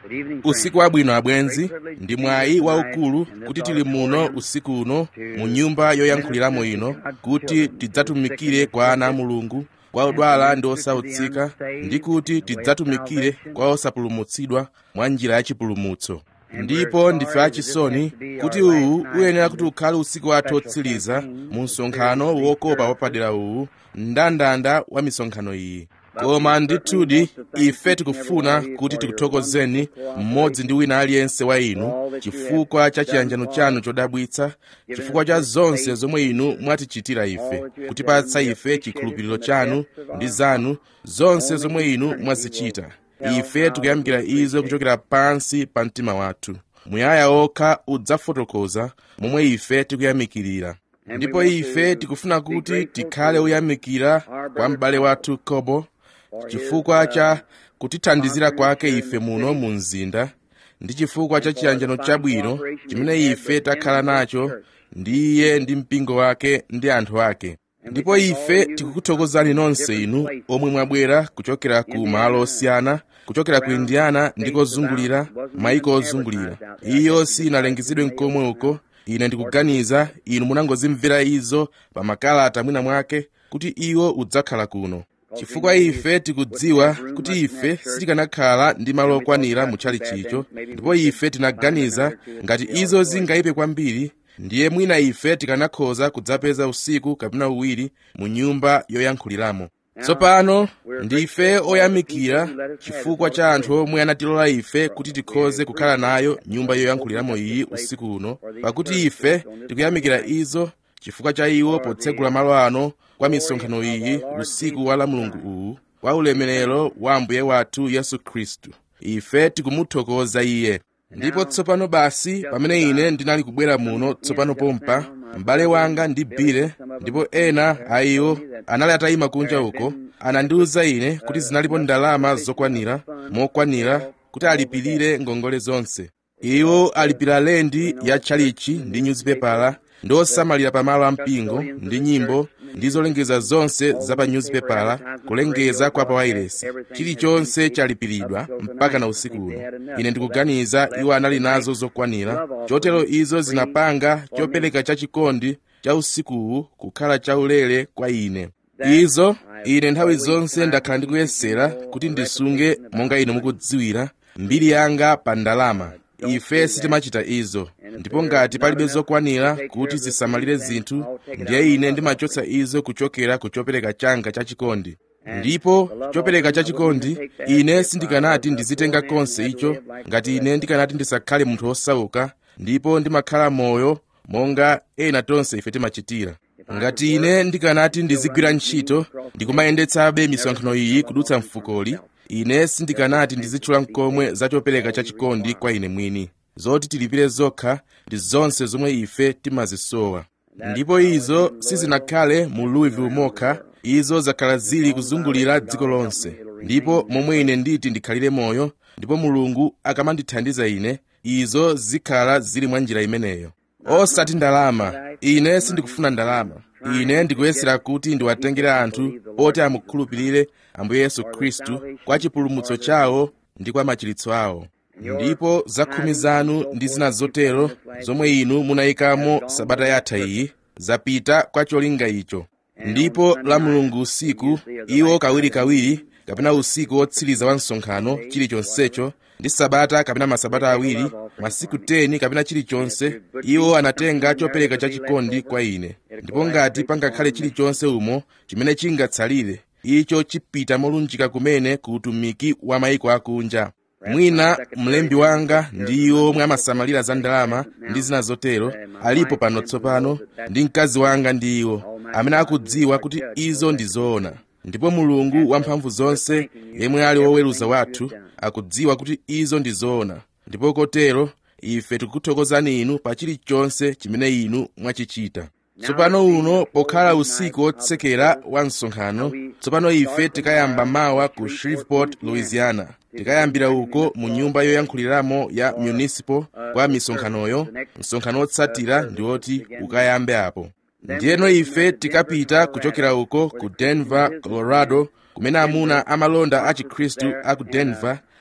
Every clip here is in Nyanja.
usiku wabwino abwenzi ndi mwayi waukulu kuti tili muno usiku uno mu nyumba yoyankhuliramo ino kuti tidzatumikire kwa ana a mulungu kwa odwala ndi osautsika ndi kuti tidzatumikire kwa osapulumutsidwa mwa njira ya chipulumutso ndipo ndife achisoni kuti uwu uyenera kuti ukhale usiku wathu otsiriza mu msonkhano wokopa wapadera uwu mndandanda wa misonkhano iyi koma ndithudi ife tikufuna kuti tikuthokozeni mmodzi ndi wina aliyense wa inu chifukwa cha chiyanjano chanu chodabwitsa chifukwa cha zonse zomwe inu mwatichitira ife kutipatsa ife chikhulupiriro chanu ndi zanu zonse zomwe inu mwazichita ife tikuyamikira izo kuchokera pansi pa mtima wathu muyaya okha udzafotokoza momwe ife tikuyamikirira ndipo ife tikufuna kuti tikhale oyamikira kwa m'bale wathu kobo chifukwa cha kutithandizira kwake ife muno mu mzinda ndi chifukwa cha chiyanjano chabwino chimene ife takhala nacho ndi iye ndi mpingo wake ndi anthu ake ndipo ife tikukuthokozani nonse inu omwe mwabwera kuchokera ku malo osiyana kuchokera ku indiana ndi kozungulira maiko ozungulira iyo sinalengezedwe mkomwe uko ine ndikuganiza inu munangozimvera izo pa makalata mwina mwake kuti iwo udzakhala kuno chifukwa ife tikudziwa kuti ife sitikanakhala ndi malo okwanira mu tchalichicho ndipo ife tinaganiza ngati izo zingayipe kwambiri ndiye mwina ife tikanakhoza kudzapeza usiku kapena uwiri mu nyumba yoyankhuliramo tsopano ndife oyamikira chifukwa cha anthu omwe anatilola ife kuti tikhoze kukhala nayo nyumba yoyankhuliramo iyi usiku uno pakuti ife tikuyamikira izo chifukwa cha iwo potsegula malo ano kwa misonkhano iyi usiku wa la mulungu uwu kwa ulemerero wa ambuye wathu yesu khristu ife tikumuthokoza iye ndipo tsopano basi pamene ine ndinali kubwera muno tsopano pompa m'bale wanga ndi bile ndipo ena a iwo anali atayima kunja uko anandiwuza ine kuti zinalipo ndalama zokwanira mokwanira kuti alipirire ngongole zonse iwo alipira lendi ya tchalichi ndi nyuzipepala ndi osamalira pamalo ampingo ndi nyimbo ndi zolengeza zonse za pa nyuzipepala kulengeza kwa pa wailesi chilichonse chalipiridwa mpaka na usiku uno ine ndikuganiza iwo anali nazo zokwanira chotero izo zinapanga chopereka chachikondi cha usikuwu kukhala chaulere kwa ine izo ine nthawi zonse ndakhala ndikuyesera kuti ndisunge monga inu mukudziwira mbiri yanga pa ndalama ife sitimachita izo ndipo ngati palibe zokwanira kuti zisamalire zinthu ndiye ine ndimachotsa izo kuchokera ku chopereka changa chachikondi ndipo chopereka chachikondi ine sindikanati ndizitenga konse icho ngati ine ndikanati ndisakhale munthu wosauka ndipo ndimakhala moyo monga ena tonse ife timachitira ngati ine ndikanati ndizigwira ntchito ndikumayendetsabe misonkhano iyi kudutsa mfukoli ine sindikanati ndizitchula mkomwe za chopereka chachikondi kwa ine mwini zoti tilipire zokha ndi zonse zomwe ife timazisowa ndipo izo sizinakhale mu louisville mokha izo zakhala zili kuzungulira dziko lonse ndipo momwe ine nditi ndikhalire moyo ndipo mulungu akamandithandiza ine izo zikhala zili mwa njira imeneyo osati ndalama ine sindikufuna ndalama ine ndikuyesera kuti ndiwatengere anthu oti amukhulupirire ambuye yesu khristu kwa chipulumutso chawo ndi kwa machiritso awo ndipo zakhumi zanu ndi zina zotero zomwe inu munayikamo sabata yatha iyi zapita kwa cholinga icho ndipo la mulungu usiku iwo kawirikawiri kapena usiku wotsiriza wa msonkhano chilichonsecho ndi sabata kapena masabata awiri masiku 10 kapena chilichonse iwo anatenga chopereka chachikondi kwa ine ndipo ngati pangakhale chilichonse umo chimene chingatsalire icho chipita molunjika kumene ku utumiki wa mayiko akunja mwina mlembi wanga ndi iwo omwe amasamalira za ndalama ndi zina zotero alipo pano tsopano ndi mkazi wanga ndi iwo amene akudziwa kuti izo ndi zoona ndipo mulungu wamphamvu zonse yemwe ali woweruza wathu akudziwa kuti izo ndi zoona ndipo kotero ife tikukuthokozani inu pa chilichonse chimene inu mwachichita tsopano uno pokhala usiku wotsekera wa msonkhano tsopano ife tikayamba mawa ku shreveport louisiana tikayambira uko mu nyumba yoyankhuliramo ya municipal kwa misonkhanoyo msonkhano wotsatira ndi woti ukayambe apo ndiyeno ife tikapita kuchokera uko ku denver colorado kumene amuna amalonda a chikhristu a ku denver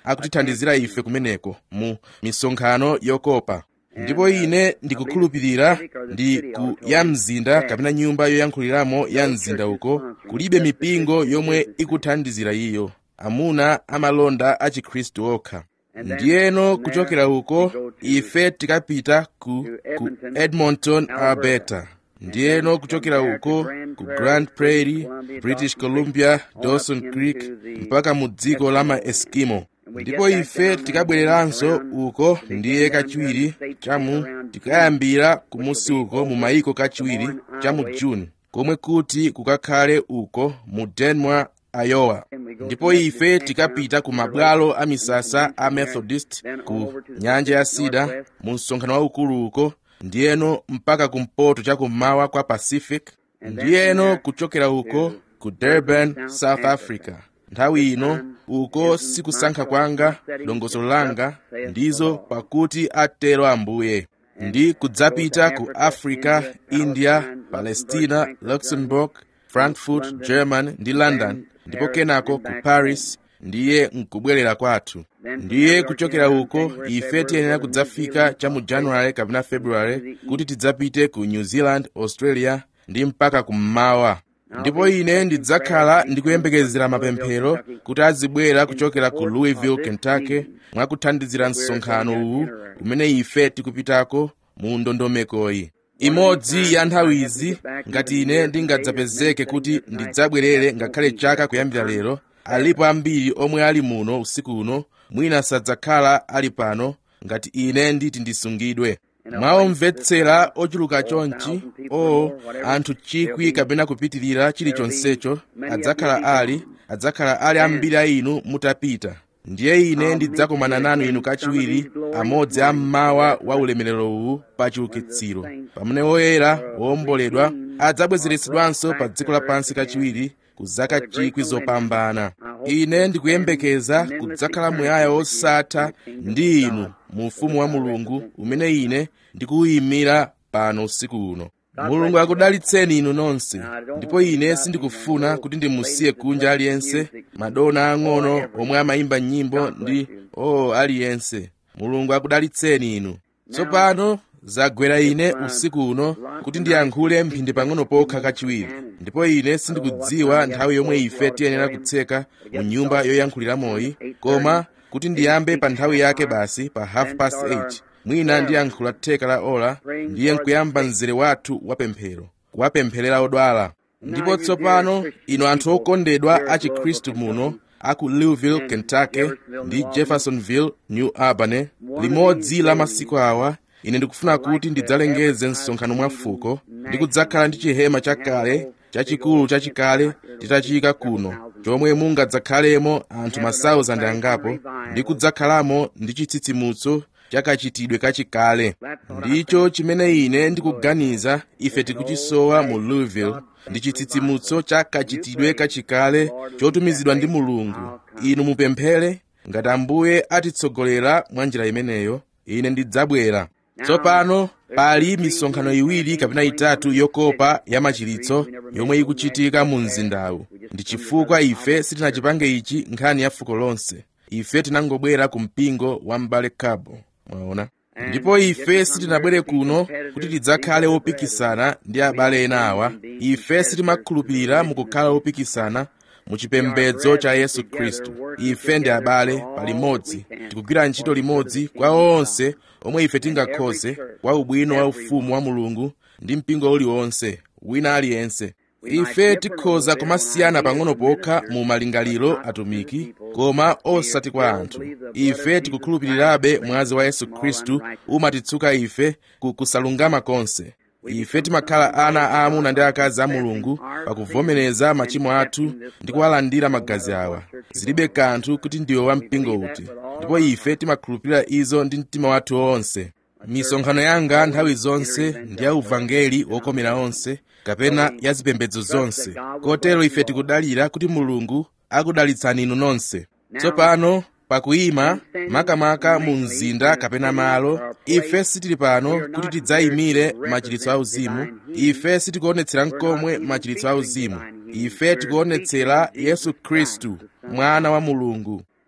akutithandizira ife kumeneko mu misonkhano yokopa ndipo ine ndikukhulupirira ndi ku ya mzinda kapena nyumba yoyankhuliramo ya mzinda uko kulibe mipingo yomwe ikuthandizira iyo amuna amalonda a chikhristu okha ndiyeno kuchokera uko ife tikapita ku, ku edmonton alberta ndiyeno kuchokera uko ku grand prairie british columbia dawson creek mpaka mu dziko la maeskimo ndipo ife tikabwereranso uko ndiye kachiwiri chamu tikayambira kumusi uko mu mayiko kachiwiri cha mu juni komwe kuti kukakhale uko mu denver iowa ndipo ife tikapita ku mabwalo a misasa a methodist ku nyanja ya sida mu msonkhano waukulu uko ndiyeno mpaka kumpoto cha kummawa kwa pacific ndiyeno kuchokera uko ku durban south africa nthawi ino uko sikusankha kwanga dongosolo langa ndizo pakuti atero ambuye ndi kudzapita ku africa india palestina luxembourg frankfurt german ndi london ndipo kenako ku paris ndiye nkubwerera kwathu ndiye kuchokera uko ife tiyenera kudzafika cha mu januwale kapena februwale kuti tidzapite ku new zealand australia ndi mpaka kummawa ndipo ine ndidzakhala ndikuyembekezera mapemphero kuti azibwera kuchokera ku louisville kentucky mwakuthandizira msonkhano uwu umene ife tikupitako mu ndondomekoyi imodzi ya nthawi izi ngati ine ndingadzapezeke kuti ndidzabwerere ngakhale chaka kuyambira lero alipo ambiri omwe ali muno usiku uno mwina sadzakhala ali pano ngati ine nditi ndisungidwe mwaomvetsera ochuluka chonchi o anthu chikwi kapena kupitirira chilichonsecho adzakhala ali adzakhala ali ambiri a inu mutapita ndiye ine ndidzakomana nanu inu kachiwiri amodzi a mmawa wa ulemerero uwu pa chiukitsiro pamene woyera wowomboledwa adzabwezeretsedwanso pa dziko lapansi kachiwiri ku zaka chikwi zopambana ine ndikuyembekeza kudzakhala muyaya wosatha ndi inu mu ufumu wa mulungu umene ine ndikuwuyimira pano usiku uno mulungu akudalitseni inu nonse ndipo ine sindikufuna kuti ndimusiye kunja aliyense madona ang'ono omwe amayimba nyimbo ndi o oh, aliyense mulungu akudalitseni inu tsopano zagwera ine usiku uno kuti ndiyankhule mphindi pang'ono pokha kachiwiri ndipo ine sindikudziwa nthawi yomwe ife tiyenera kutseka mu nyumba yoyankhuliramoyi koma kuti ndiyambe pa nthawi yake basi pa half past 8 mwina ndiyankhula theka la ola ndiye nkuyamba mzere wathu wapemphero kuwapempherera odwala ndipo tsopano inu anthu okondedwa a chikhristu muno aku louisville kentucky ndi jeffersonville new albany limodzi la masiku awa ine ndikufuna kuti ndidzalengeze msonkhano mwafuko ndi kudzakhala ndi chihema chakale chachikulu chachikale titachika kuno chomwe mungadzakhalemo anthu masauzandi angapo ndi kudzakhalamo ndi chitsitsimutso chakachitidwe kachikale ndicho chimene ine ndikuganiza ife tikuchisowa mu louisville ndi chitsitsimutso cha kachitidwe kachikale chotumizidwa ndi mulungu inu mupemphere ngati ambuye atitsogolera mwa njira imeneyo ine ndidzabwera tsopano pali misonkhano iwiri kapena itatu yokopa ya machiritso yomwe ikuchitika mu mzindawu ndi chifukwa ife sitinachipange ichi nkhani ya fuko lonse ife tinangobwera ku mpingo wa m'bale cabo mwaona ndipo ife sitinabwere kuno kuti tidzakhale opikisana ndi abale ena awa ife sitimakhulupirira mukukhala opikisana mu chipembedzo cha yesu khristu ife ndi abale palimodzi tikugwira ntchito limodzi kwa onse omwe ife tingakhoze kwa ubwino wa ufumu wa mulungu ndi mpingo uliwonse wina aliyense ife tikhoza kumasiyana pang'ono pokha mu malingaliro atumiki koma osati kwa anthu ife tikukhulupirirabe mwazi wa yesu khristu umatitsuka ife ku kusalungama konse ife timakhala ana aamuna ndi akazi a mulungu pakuvomereza machimo athu ndi kuwalandira magazi awa zilibe kanthu kuti ndiwe wa mpingo uti ndipo ife timakhulupirira izo ndi mtima wathu wonse misonkhano yanga nthawi zonse ndi ya uvangeli wokomera onse kapena ya zipembedzo zonse kotero ife tikudalira kuti mulungu akudalitsani inu nonse tsopano pakuyima makamaka mu mzinda kapena malo ife sitili pano kuti tidzayimire machiritso auzimu ife sitikuonetsera nkomwe machiritso auzimu ife tikuonetsera yesu khristu mwana wa mulungu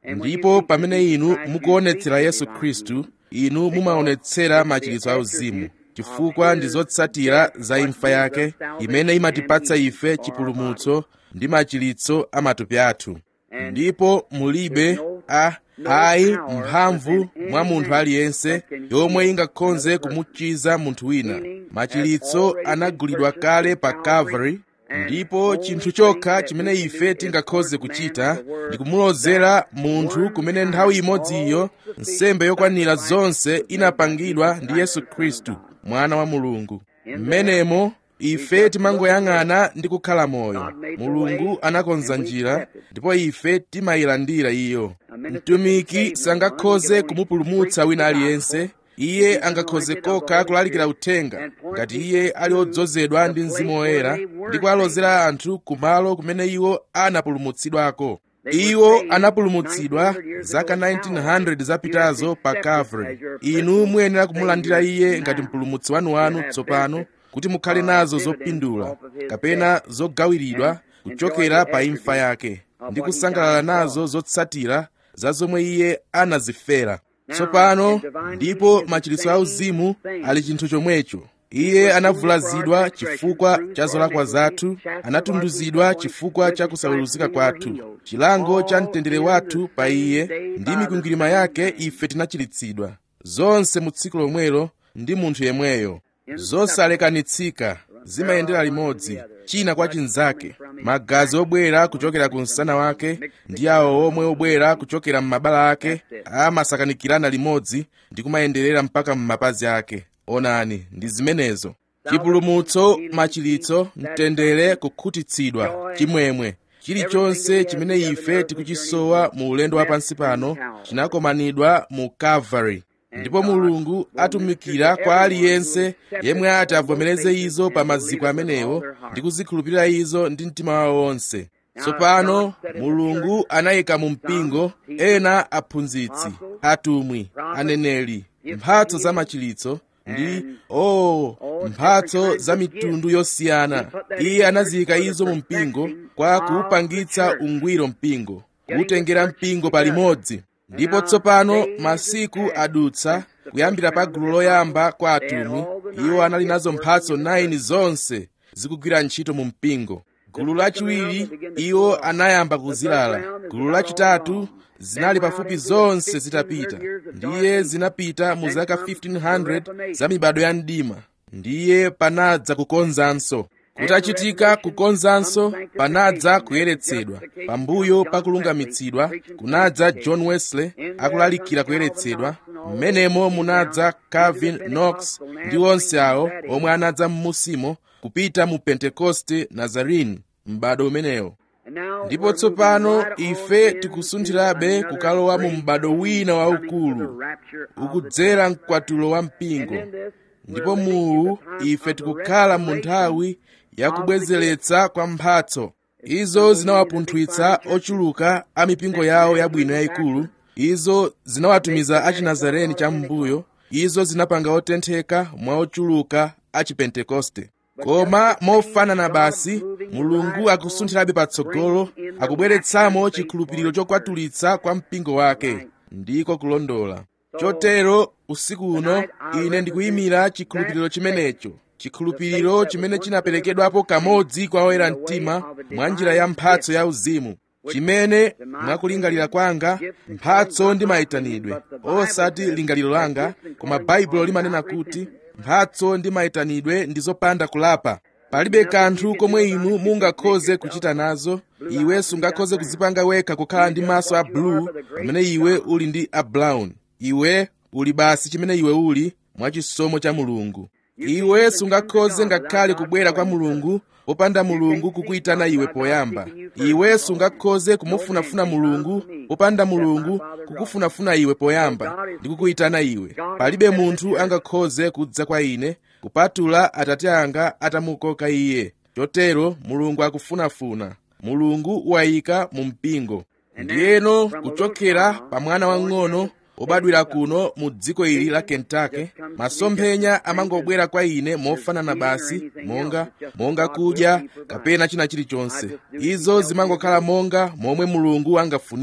ndipo pamene inu mukuonetsera yesu khristu inu mumaonetsera machiritso auzimu chifukwa ndi zotsatira za imfa yake imene imatipatsa ife chipulumutso ndi machiritso a matupi athu ndipo mulibe a ayi mphamvu mwa munthu aliyense yomwe ingakhoze kumuchiza munthu wina machiritso anagulidwa kale pa calvary ndipo chinthu chokha chimene ife tingakhoze kuchita ndi kumulozera munthu kumene nthawi imodziyo nsembe yokwanira zonse inapangidwa ndi yesu khristu mwana wa mulungu mmenemo ife timangoyang'ana ndi kukhala moyo mulungu anakonza njira ndipo ife timayilandira iyo mtumiki sangakhoze kumupulumutsa wina aliyense iye angakhoze kokha kulalikira uthenga ngati iye ali odzozedwa ndi mzimu woyera ndi kuwalozera anthu kumalo kumene iwo anapulumutsidwako iwo anapulumutsidwa zaka 1900 zapitazo pa calvary inu muyenera kumulandira iye ngati mpulumutsi wanuwanu tsopano kuti mukhale nazo zopindula kapena zogawiridwa kuchokera pa imfa yake ndi kusangalala nazo zotsatira za zomwe iye anazifera tsopano ndipo machiritso auzimu ali chinthu chomwecho iye anavulazidwa chifukwa cha zolakwa zathu anatunduzidwa chifukwa cha kusaweruzika kwathu chilango cha mtendere wathu pa iye ndi mikwingwirima yake ife tinachiritsidwa zonse mu tsiku lomwelo ndi munthu yemweyo zosalekanitsika zimayendera limodzi china kwa chinzake magazi obwera kuchokera ku msana wake ndi awo omwe obwera kuchokera m'mabala ake amasakanikirana limodzi ndi kumayenderera mpaka m'mapazi ake onani ndi zimenezo chipulumutso machiritso mtendere kukhutitsidwa chimwemwe chilichonse chimene ife tikuchisowa mu ulendo wa pansi pano chinakomanidwa mu calvary ndipo mulungu atumikira kwa aliyense yemwe ati avomereze izo pa maziko amenewo ndi kuzikhulupirira izo ndi mtima wawo wonse tsopano mulungu anayika mu mpingo ena aphunzitsi atumwi aneneri mphatso za machiritso ndi oh mphatso za mitundu yosiyana iye anaziyika izo mu mpingo kwa kuupangitsa ungwiro mpingo kuutengera mpingo palimodzi ndipo tsopano masiku adutsa kuyambira pa gulu loyamba kwa atumwi iwo anali nazo mphatso 9 zonse zikugwira ntchito mu mpingo gulu lachiwiri iwo anayamba kuzilala gulu lachitatu zinali pafupi zonse zitapita ndiye zinapita mu zaka 1500 za mibado ya mdima ndiye panadza kukonzanso kutachitika kukonzanso panadza kuyeretsedwa pambuyo pakulungamitsidwa kunadza john wesley akulalikira kuyeretsedwa mmenemo munadza calvin knox ndi onse awo omwe anadza m'musimo kupita mu pentekoste nazarene m'bado umenewo ndipo tsopano ife tikusunthirabe kukalowa mu m'bado wina waukulu ukudzera mkwatulo wa mpingo ndipo muwu ife tikukhala mu nthawi yakubwezeretsa kwa mphatso izo zinawapunthwitsa ochuluka a mipingo yawo yabwino yayikulu izo zinawatumiza achinazareni cham'mbuyo izo zinapanga otentheka mwa ochuluka a chipentekoste koma mofanana basi mulungu akusunthirabe patsogolo akubweretsamo chikhulupiriro chokwatulitsa kwa mpingo wake ndiko kulondola chotero usiku uno ine ndikuyimira chikhulupiriro chimenecho chikhulupiriro chimene chinaperekedwapo kamodzi kwa oyera mtima mwa njira ya mphatso ya uzimu chimene mwakulingalira kwanga mphatso ndi mayitanidwe osati lingaliro langa koma baibulo limanena kuti mphatso ndi mayitanidwe ndi zopanda kulapa palibe kanthu komwe inu mungakhoze kuchita nazo iwe sungakhoze kuzipanga wekha kukhala ndi maso a blue pamene iwe uli ndi a brown iwe uli basi chimene iwe uli mwachisomo cha mulungu iwe sungakhoze ngakhale kubwera kwa mulungu popanda mulungu kukuyitana iwe poyamba iwe sungakhoze kumufunafuna mulungu popanda mulungu kukufunafuna iwe poyamba ndi kukuyitana iwe palibe munthu angakhoze kudza kwa ine kupatula atate anga atamukoka iye chotero mulungu akufunafuna mulungu wayika mu mpingo ndiyeno kuchokera pa mwana wang'ono obadwira kuno mu dziko ili la kentucky masomphenya amangobwera kwa ine mofanana basi monga monga kudya kapena china chilichonse izo zimangokhala monga momwe mulungu angafunire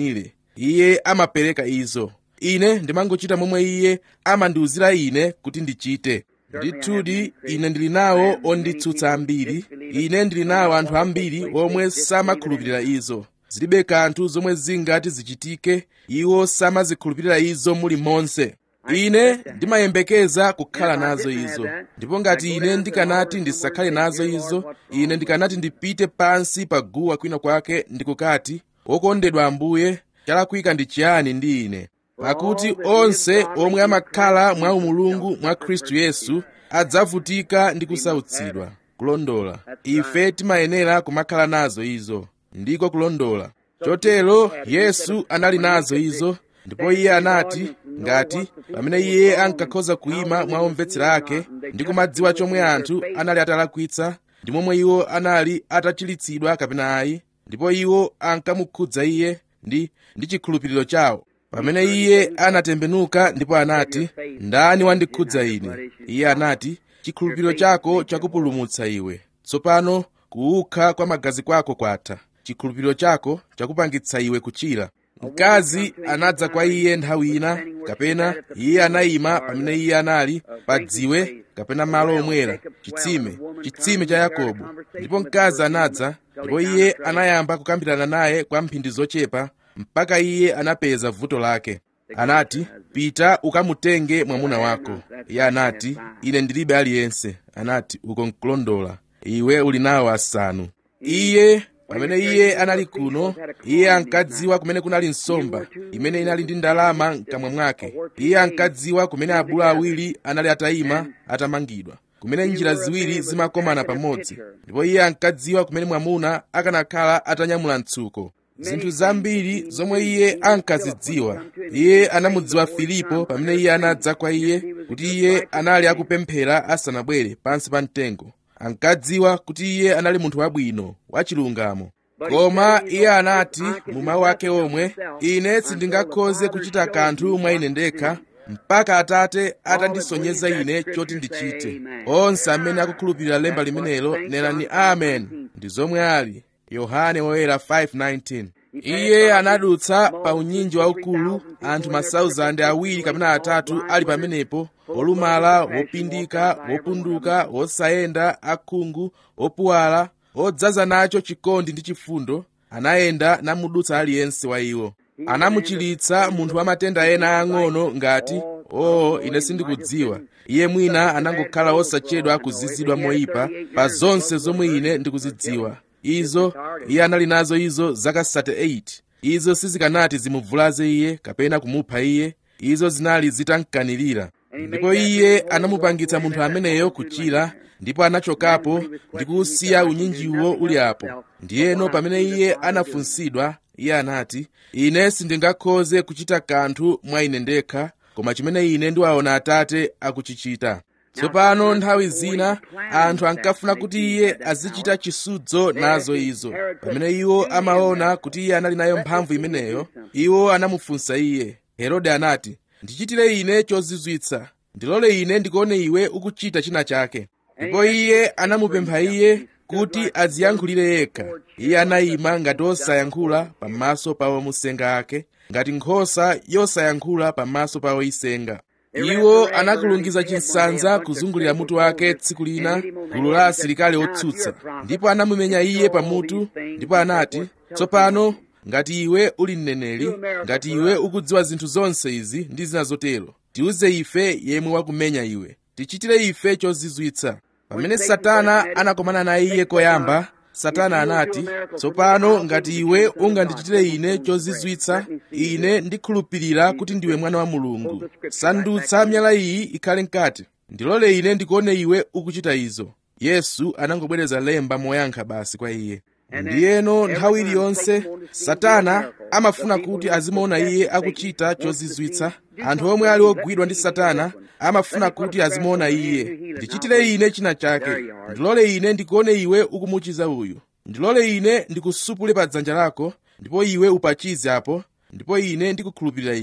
iye amapereka izo ine ndimangochita momwe iye amandiwuzira ine kuti ndichite ndithudi ine ndili nawo onditsutsa ambiri ine ndili nawo anthu ambiri omwe samakhulupirira izo zilibe kanthu zomwe zingati zichitike iwo samazikhulupirira izo muli monse ine ndimayembekeza kukhala nazo izo ndipo ngati ine ndikanati ndisakhale nazo izo ine ndikanati ndipite pansi pa guwa kwina kwake ndikukati wokondedwa ambuye chalakwika ndi chiyani ndi ine pakuti onse omwe amakhala mwa umulungu mwa khristu yesu adzavutika ndi kusautsidwa kulondola ife timayenera kumakhala nazo izo ndiko kulondola chotero yesu anali nazo izo ndipo iye anati ngati pamene iye ankakhoza kuyima mwa omvetsera ake ndi kumadziwa chomwe anthu anali atalakwitsa ndi momwe iwo anali atachiritsidwa kapena ayi ndipo iwo ankamukhudza iye ndi ndi chikhulupiriro chawo pamene iye anatembenuka ndipo anati ndani wandikhudza ine iye anati chikhulupiriro chako chakupulumutsa iwe tsopano kuukha kwa magazi kwako kwatha chikhulupiriro chako chakupangitsa iwe kuchira mkazi anadza kwa iye nthawi ina kapena iye anayima pamene iye anali pa dziwe kapena malo omwera chitsime chitsime cha yakobo ndipo mkazi anadza ndipo iye anayamba kukambirana naye kwa mphindi zochepa mpaka iye anapeza vuto lake anati pita ukamutenge mwamuna wako iye anati ine ndilibe aliyense anati uko nkulondola iwe uli nawo asanu iye pamene iye anali kuno iye ankadziwa kumene kunali nsomba imene inali ndi ndalama mkamwa mwake iye ankadziwa kumene abulu awiri anali atayima atamangidwa kumene njira ziwiri zimakomana pamodzi ndipo iye ankadziwa kumene mwamuna akanakhala atanyamula mtsuko zinthu zambiri zomwe iye ankazidziwa iye anamudziwa filipo pamene iye anadza kwa iye kuti iye anali akupemphera asanabwere pansi pa mtengo ankadziwa kuti iye anali munthu wabwino wachilungamo koma iye anati mu mawu ake omwe ine sindingakhoze kuchita kanthu mwa ine ndekha mpaka atate atandisonyeza ine choti ndichite onse amene akukhulupirira lemba limenelo nenani amen ndi zomwe ali yohane woyera 5:19 iye anadutsa pa unyinji waukulu anthu masauzande awiri kapena atatu ali pamenepo olumala wopindika wopunduka wosayenda akhungu opuwala odzaza nacho chikondi ndi chifundo anayenda namudutsa aliyense wa iwo anamuchiritsa munthu wa matenda ena ang'ono ngati oo ine sindikudziwa iye mwina anangokhala osachedwa kuzizidwa moyipa pa zonse zomwe ine ndikuzidziwa izo iye anali nazo izo zaka 38 izo sizikanati zimuvulaze iye kapena kumupha iye izo zinali zitamkanirira ndipo iye anamupangitsa munthu ameneyo kuchira ndipo anachokapo ndi kuwusiya unyinjiwo uli apo ndiyeno pamene iye anafunsidwa iye anati ine sindingakhoze kuchita kanthu mwa ine ndekha koma chimene ine ndiwaona atate akuchichita tsopano nthawi zina anthu ankafuna kuti iye azichita chisudzo nazo izo pamene iwo amaona kuti iye anali nayo mphamvu imeneyo iwo anamufunsa iye herode anati ndichitire ine chozizwitsa ndilole ine ndikuone iwe ukuchita china chake ndipo iye anamupempha iye kuti aziyankhulire yekha iye anayima ngati osayankhula pamaso pa omusenga ake ngati nkhosa yosayankhula pamaso pa oyisenga iwo anakulungiza chinsanza kuzungulira mutu wake tsiku lina gulu la asilikali otsutsa ndipo anamumenya iye pamutu ndipo anati tsopano ngati iwe uli mneneri ngati iwe ukudziwa zinthu zonse izi ndi zina zotero tiuze ife yemwe wakumenya iwe tichitire ife chozizwitsa pamene satana anakomana naye iye koyamba satana anati tsopano ngati iwe ungandichitire ine chozizwitsa ine ndikhulupirira kuti ndiwe mwana wa mulungu sandutsa miyala iyi ikhale mkate ndilole ine ndikuone iwe ukuchita izo yesu anangobwereza lemba moyankha basi kwa iye ndiyeno nthawi iliyonse satana amafuna kuti azimuona iye akuchita chozizwitsa anthu omwe ali ogwidwa ndi satana amafuna kuti azimuona iye ndichitire ine china chake ndilole ine ndikuone iwe ukumuchiza uyu ndilole ine ndikusupule pa dzanja lako ndipo iwe upachize apo ndipo ine ndikukhulupirira iwe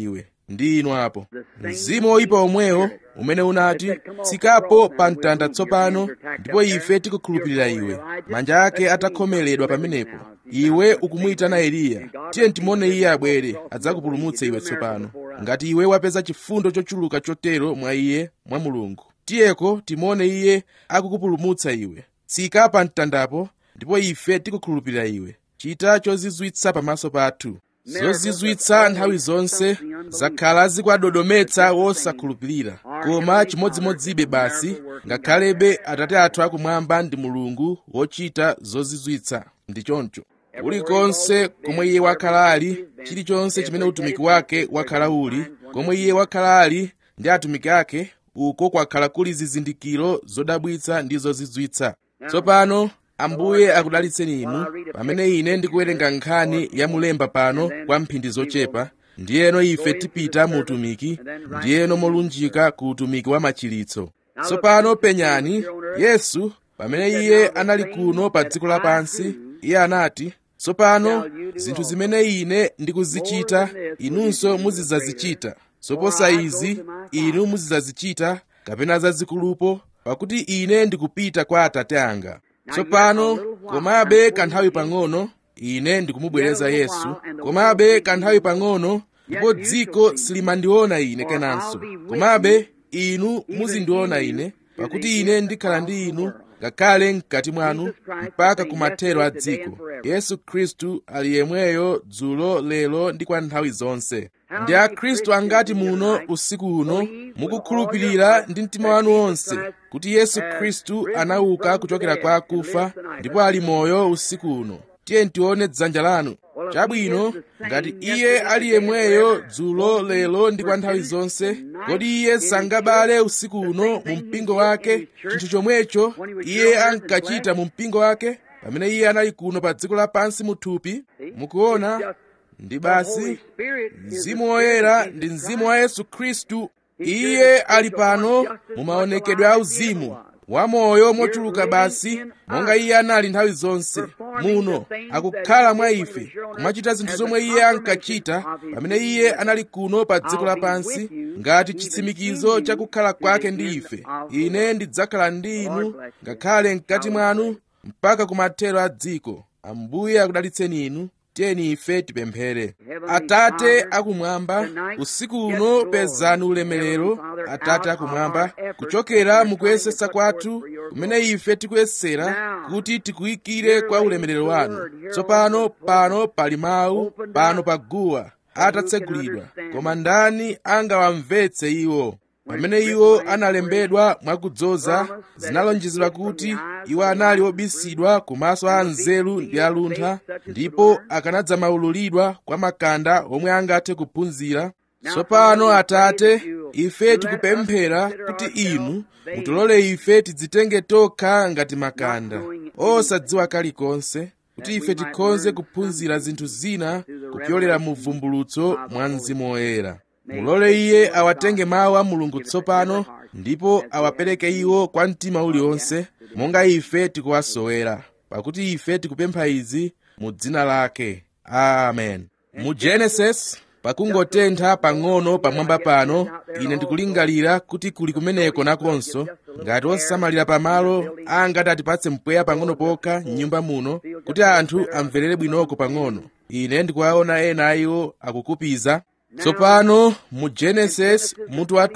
ndi inu apo mzimu woyipa omwewo umene unati tsikapo pa mtanda tsopano ndipo ife tikukhulupirira iwe manja ake atakhomeledwa pamenepo iwe ukumuyitana eliya tiye timone iye abwere adzakupulumutse iwe tsopano ngati iwe wapeza chifundo chochuluka chotero mwa iye mwa mulungu tiyeko timone iye akukupulumutsa iwe tsika pa mtandapo ndipo ife tikukhulupirira iwe chita chozizwitsa pamaso pathu zozizwitsa nthawi zonse zakhala zikwadodometsa wosakhulupirira koma chimodzimodzibe basi ngakhalebe atate athu akumwamba ndi mulungu wochita zozizwitsa ndi choncho kulikonse komwe iye wakhala ali chilichonse chimene utumiki wake wakhala uli komwe iye wakhala ali ndi atumiki ake uko kwakhala kuli zizindikiro zodabwitsa ndi zozizwitsa tsopano ambuye akudalitseni inu pamene ine ndikuwerenga nkhani ya mulemba pano kwa mphindi zochepa ndiyeno ife tipita mu utumiki ndiyeno molunjika ku utumiki wa machiritso tsopano penyani yesu pamene iye anali kuno pa dziko lapansi iye anati tsopano zinthu zimene ine ndikuzichita inunso muzidzazichita zoposa izi inu muzidzazichita kapena zazikulupo pakuti ine ndikupita kwa atate anga tsopano komabe kanthawi pang'ono ine ndikumubwereza yesu komabe kanthawi pang'ono ndipo dziko silimandiona ine kenanso komabe inu muzindiona ine pakuti ine ndikhala ndi inu ngakhale mkati mwanu mpaka kumathero a dziko yesu khristu ali yemweyo dzulo lero ndi kwa nthawi zonse ndi akhristu angati muno usiku uno mukukhulupirira ndi mtima wanu wonse kuti yesu khristu anauka kuchokera kwa akufa ndipo ali moyo usiku uno tiye ntione dzanja lanu chabwino ngati iye ali yemweyo dzulo lero ndi kwa nthawi zonse kodi iye sangabale usiku uno mu mpingo wake chinthu chomwecho iye ankachita mu mpingo wake pamene iye anali kuno pa dziko lapansi muthupi mukuona ndi basi mzimu woyera ndi mzimu wa yesu khristu iye ali pano mu maonekedwe a uzimu wamoyo mochuluka basi monga iye anali nthawi zonse muno akukhala mwa ife kumachita zinthu zomwe iye ankachita pamene iye anali kuno pa dziko lapansi ngati chitsimikizo cha kukhala kwake ndi ife ine ndidzakhala ndi inu ngakhale mkati mwanu mpaka kumathero a dziko ambuye akudalitseni inu tiyeni ife tipemphere atate akumwamba usiku uno pezani ulemerero atate akumwamba kuchokera mukuyesesa kwathu kumene ife tikuyesera kuti tikuyikire kwa ulemerero wanu tsopano pano pali mawu pano pa guwa atatsegulidwa koma ndani angawamvetse iwo pamene iwo analembedwa mwakudzoza zinalonjezedwa kuti iwo anali obisidwa kumaso a nzeru ndi aluntha ndipo akanadzamaululidwa kwa makanda omwe angathe kuphunzira tsopano atate ife tikupemphera kuti inu mutilole ife tidzitenge tokha ngati makanda osadziwa kalikonse kuti ife tikhoze kuphunzira zinthu zina kupyolera mu vumbulutso mwa mzimu woyera mulole iye awatenge mawu a mulungu tsopano ndipo awapereke iwo kwa mtima uliwonse monga ife tikuwasowera pakuti ife tikupempha izi mu dzina lake amen mu genesis pakungotentha pang'ono pamwamba pano ine ndikulingalira kuti kuli kumeneko nakonso ngati osamalira pamalo angati atipatse mpweya pang'ono pokha m'nyumba muno kuti anthu amverere bwinoko pang'ono ine ndikuwaona ena a iwo akukupiza tsopano mu genesis mutu wa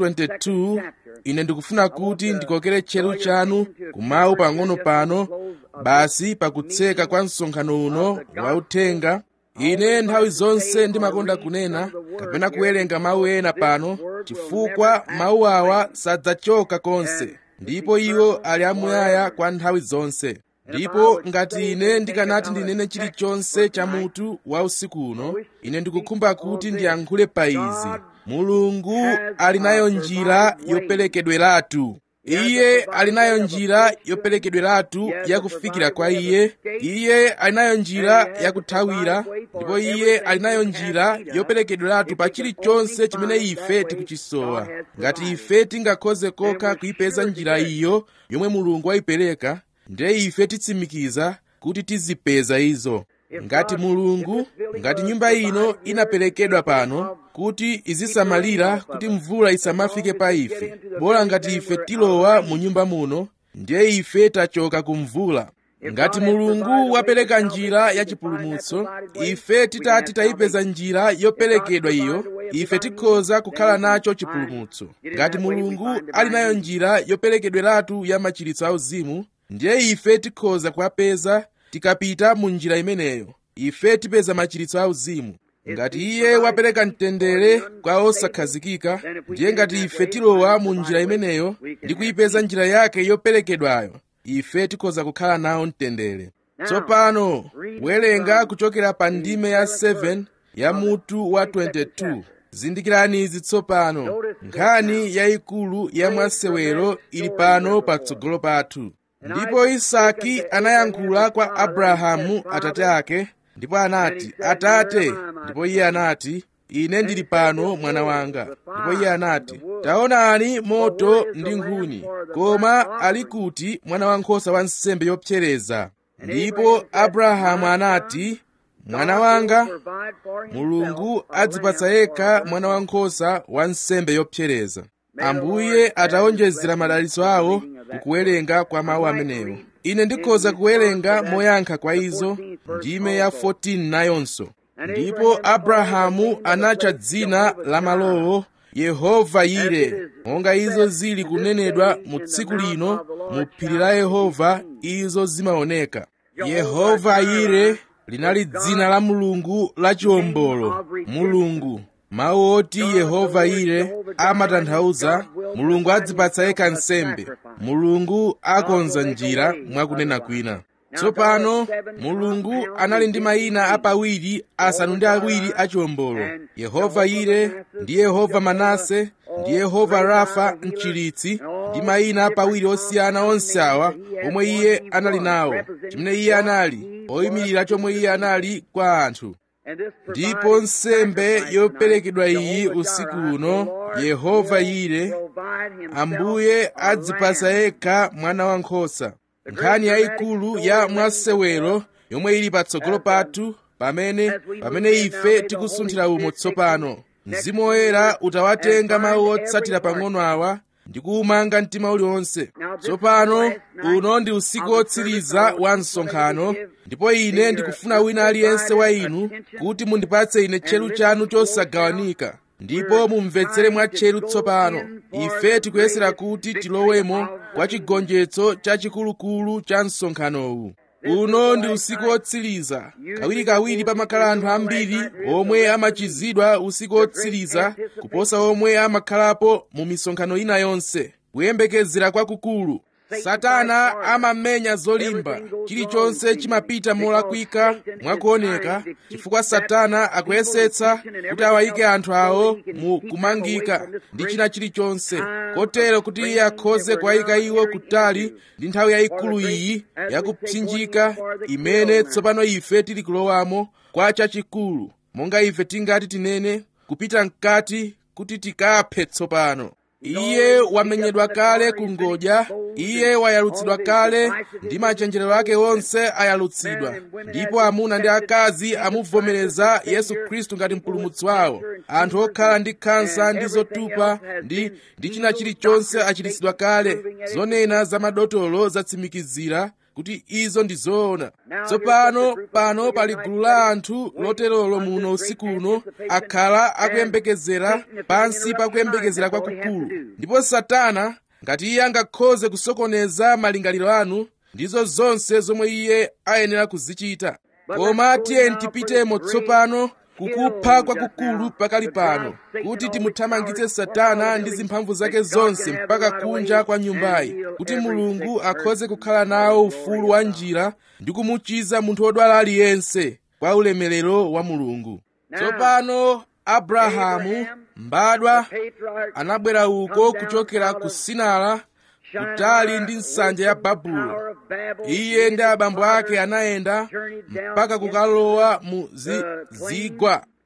22 ine ndikufuna kuti ndikokere tcheru chanu kumawu pang'ono pano basi pakutseka kwa msonkhano uno wauthenga ine nthawi zonse ndimakonda kunena kapena kuwerenga mawu ena pano chifukwa mawu awa sadzachoka konse ndipo iwo ali amuyaya kwa nthawi zonse ndipo ngati ine ndikanati ndinene chilichonse cha mutu wa usiku uno ine ndikukhumba kuti ndiyankhule pa izi mulungu ali nayo njira yoperekedweratu iye ali nayo njira yoperekedweratu yakufikira kwa iye iye ali nayo njira yakuthawira ndipo iye ali nayo njira yoperekedweratu pa chilichonse chimene ife tikuchisowa ngati ife tingakhoze kokha kuyipeza njira iyo yomwe mulungu wayipereka ndiye ife titsimikiza kuti tizipeza izo ngati mulungu ngati nyumba ino inaperekedwa pano kuti izisamalira kuti mvula isamafike pa ife bola ngati ife tilowa mu nyumba muno ndiye ife tachoka ku mvula ngati mulungu wapereka njira ya chipulumutso ife titati tayipeza njira yoperekedwa iyo ife tikhoza kukhala nacho chipulumutso ngati mulungu ali nayo njira yoperekedweratu ya machiritso auzimu ndiye ife tikhoza kuwapeza tikapita mu njira imeneyo ife tipeza machiritso auzimu ngati iye wapereka mtendere kwa osakhazikika ndiye ngati ife tilowa mu njira imeneyo ndi kuyipeza njira yake yoperekedwayo ife tikhoza kukhala nawo mtendere tsopano werenga kuchokera pa ndime ya 7 ya mutu wa 22 zindikirani izi tsopano nkhani yayikulu ya mwasewero ili pano patsogolo pathu ndipo isaki anayankhula kwa abrahamu atate ake ndipo anati atate ndipo iye anati ine ndili pano mwana wanga ndipo iye anati taonani moto ndi nkhuni koma ali kuti mwana wankhosa wa nsembe yopsereza ndipo abrahamu anati mwana wanga mulungu adzipatsa yekha mwana wankhosa wa nsembe yopsereza ambuye ataonjezera madalitso awo kukuwerenga kwa mawu amenewo ine ndikhoza kuwerenga moyankha kwa izo ndime ya 14 nayonso ndipo abrahamu anatcha dzina la malowo yehova yire monga izo zili kunenedwa mu tsiku lino mu phiri la yehova izo zimaoneka yehova yire linali dzina la mulungu la chiwombolo mulungu mawu oti yehova yire amatanthauza mulungu adzipatsa yekha nsembe mulungu akonza njira mwakunena kwina tsopano mulungu anali ndi mayina apawiri asanu ndi awiri achiwombolo yehova yire ndi yehova manase ndi yehova rafa mchiritsi ndi mayina apawiri osiyana onse awa omwe iye anali nawo chimene iye anali oyimirira chomwe iye anali kwa anthu ndipo nsembe yoperekedwa iyi usiku uno yehova yire ambuye adzipatsa yekha mwana wankhosa nkhani yayikulu ya mwasewero yomwe ili patsogolo pathu pamene pamene ife tikusunthira umo tsopano mzimu woyera utawatenga mawu otsatira pang'ono awa ndi kuwumanga mtima uliwonse tsopano uno ndi usiku wotsiriza wa msonkhano ndipo ine ndikufuna wina aliyense wa inu kuti mundipatse ine tcheru chanu chosagawanika ndipo mumvetsere mwa tcheru tsopano ife tikuyesera kuti tilowemo kwa chigonjetso chachikulukulu cha msonkhanowu uno ndi usiku wotsiriza kawirikawiri pamakhala anthu ambiri omwe amachizidwa usiku wotsiriza kuposa omwe amakhalapo mu misonkhano ina yonse kuyembekezera kwakukulu satana amamenya zolimba chilichonse chimapita molakwika mwakuoneka chifukwa satana akuyesetsa kuti awayike anthu awo mu kumangika ndi china chilichonse kotero kuti iye akhoze kuwayika iwo kutali ndi nthawi yayikulu iyi yakupsinjika imene tsopano ife tili kulowamo kwa chachikulu monga ife tingati tinene kupita mkati kuti tikaphe tsopano iye wamenyedwa kale ku ngodya iye wayalutsidwa kale ndi machenjerero ake onse ayalutsidwa ndipo amuna ndi akazi amuvomereza yesu khristu ngati mpulumutsi wawo anthu okhala ndi khansa ndi zotupa ndi ndi china chilichonse achiritsidwa kale zonena za madotolo zatsimikizira kuti izo ndi zoona tsopano pano pali gulu la anthu loterolo muno usiku uno akhala akuyembekezera pansi pa kuyembekezera kwakukulu ndipo satana ngati iye angakhoze kusokoneza malingaliro anu ndizo zonse zomwe iye ayenera kuzichita koma tiyeni tipitemo tsopano kukupha kwakukulu pakali pano kuti timuthamangitse satana ndi zimphamvu zake zonse mpaka kunja kwa nyumbayi kuti mulungu akhoze kukhala nawo ufulu wa njira ndi kumuchiza munthu wodwala aliyense kwa ulemerero wa mulungu tsopano abrahamu mbadwa anabwera uko kuchokera ku sinara kutali ndi nsanja ya babulo iye ndi abambo ake anayenda mpaka kukalowa mu zi, zigwa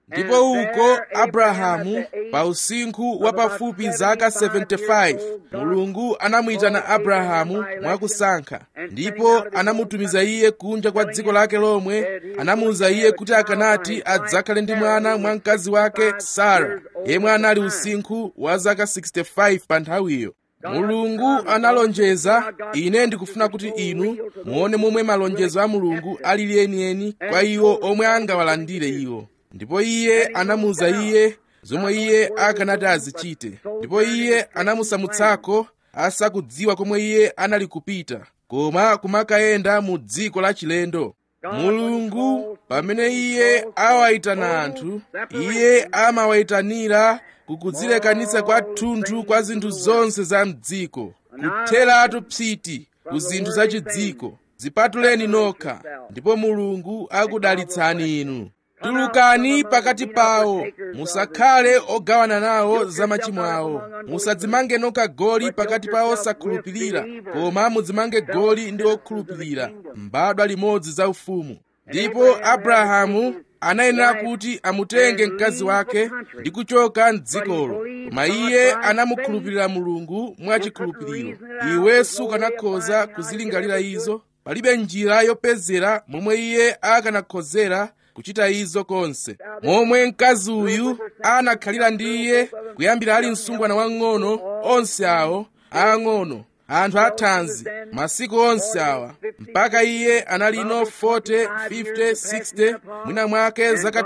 ndipo uko abrahamu pa usinkhu wa pafupi zaka 75 mulungu anamuyitana abrahamu mwakusankha ndipo anamutumiza iye kunja kwa dziko lake lomwe anamuwuza iye kuti akanati adzakhale ndi mwana mwa mkazi wake sara yemwe anali usinkhu wa zaka 65 pa nthawiyo mulungu analonjeza ine ndikufuna kuti inu muone momwe malonjezo a mulungu alili enieni kwa iwo omwe angawalandire iwo ndipo iye anamuwuza iye zomwe iye akanati azichite ndipo iye anamusamutsako asakudziwa komwe iye anali kupita koma kumakayenda mu dziko la chilendo mulungu pamene iye awayitana anthu iye amawayitanira kukudzilekanitsa kwathunthu kwa zinthu zonse za mdziko kutheratu psiti ku zinthu zachidziko zipatuleni nokha ndipo mulungu akudalitsani inu tulukani pakati pawo musakhale ogawana nawo za machimo awo musadzimange nokha goli pakati pa osakhulupirira koma mudzimange goli ndi okhulupirira mbadwa limodzi za ufumu ndipo abrahamu anayenera kuti amutenge mkazi wake ndi kuchoka mdzikolo koma iye anamukhulupirira mulungu mwachikhulupiriro iwe sukanakhoza kuzilingalira izo palibe njira yopezera momwe iye akanakhozera kuchita izo konse momwe mkazi uyu anakhalira ndi iye kuyambira ali msungwana wang'ono onse awo aang'ono anthu athanzi masiku onse awa mpaka iye analino 40 50 60 mwina mwake zaka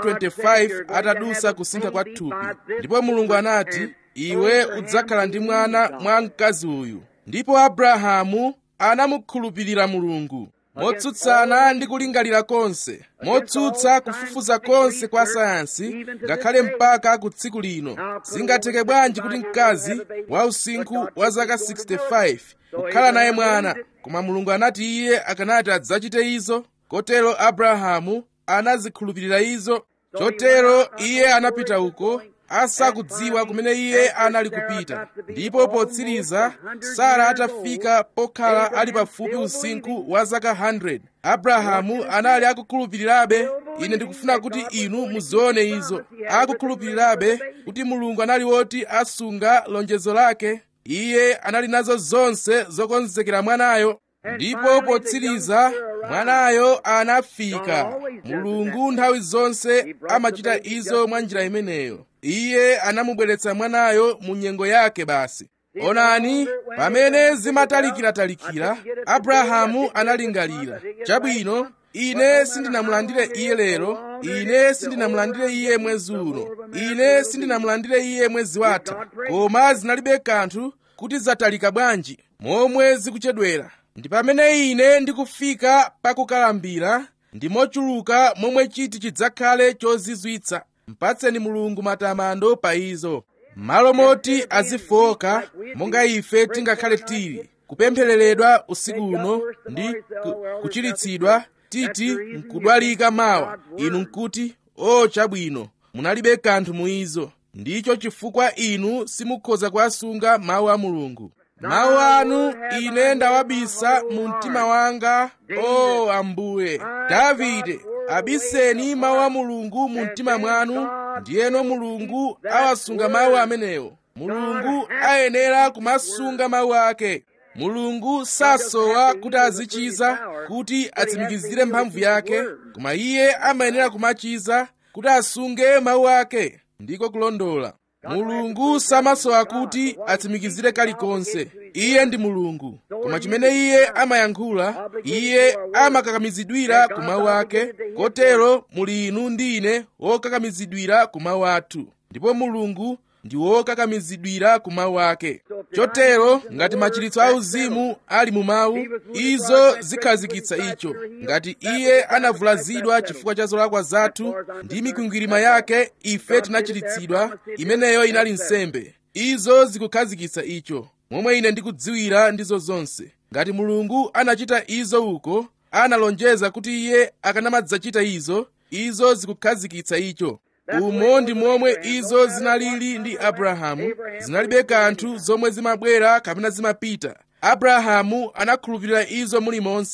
25 atadusa kusintha kwa thupi ndipo mulungu anati iwe udzakhala ndi mwana mwa mkazi uyu ndipo abrahamu anamukhulupirira mulungu motsutsana ndi kulingalira konse motsutsa kufufuza konse kwa sayansi ngakhale mpaka ku tsiku lino zingatheke bwanji kuti mkazi wa usinkhu wa zaka 65 kukhala naye mwana koma mulungu anati iye akanati adzachite izo kotero abrahamu anazikhulupirira izo chotero iye anapita uko asakudziwa kumene iye anali kupita ndipo potsiriza sara atafika pokhala ali pafupi usinkhu wa zaka 100 abrahamu anali akukhulupirirabe ine ndikufuna kuti inu muzione izo akukhulupirirabe kuti mulungu anali woti asunga lonjezo lake iye anali nazo zonse zokonzekera mwanayo ndipo potsiriza mwanayo anafika mulungu nthawi zonse amachita izo mwa njira imeneyo iye anamubweretsa mwanayo mu nyengo yake basi onani pamene zimatalikiratalikira abrahamu analingalira chabwino ine sindinamulandire iye lero ine sindinamulandire iye mwezi uno ine sindinamulandire iye mwezi watha koma zinalibe kanthu kuti zatalika bwanji momwe zikuchedwera ndi pamene ine ndikufika pakukalambira ndi mochuluka momwe chiti chidzakhale chozizwitsa mpatseni mulungu matamando pa izo malo moti azifoka monga ife tingakhale tili kupemphereredwa usiku uno ndi kuchiritsidwa titi nkudwalika mawa inu nkuti o chabwino munalibe kanthu mu izo ndicho chifukwa inu simukhoza kuwasunga mawu a mulungu mawu anu ine ndawabisa mu mtima wanga o ambuye davide abiseni mawu a mulungu mu mtima mwanu ndiyeno mulungu awasunga mawu amenewo mulungu ayenera kumasunga mawu ake mulungu sasowa kuti azichiza kuti atsimikizire mphamvu yake koma iye amayenera kumachiza kuti asunge mawu ake ndiko kulondola mulungu samasowa kuti atsimikizire kalikonse iye ndi mulungu koma chimene iye amayankhula iye amakakamizidwira ku mawu ake kotero muli inu ndi ine wokakamizidwira ku mawu athu ndipo mulungu ndi wokakamizidwira ku mawu ake chotero ngati machiritso auzimu ali mu mawu izo zikhazikitsa icho ngati iye anavulazidwa chifukwa cha zolakwa zathu ndi mikwingwirima yake ife tinachiritsidwa imeneyo inali nsembe izo zikukhazikitsa icho momwe ine ndikudziwira ndizo zonse ngati mulungu anachita izo uko analonjeza kuti iye akanamadzachita izo izo zikukhazikitsa icho umo ndi momwe izo zinalili ndi abrahamu zinalibe kanthu zomwe zimabwera kapena zimapita abrahamu anakhulupirira izo mulimonse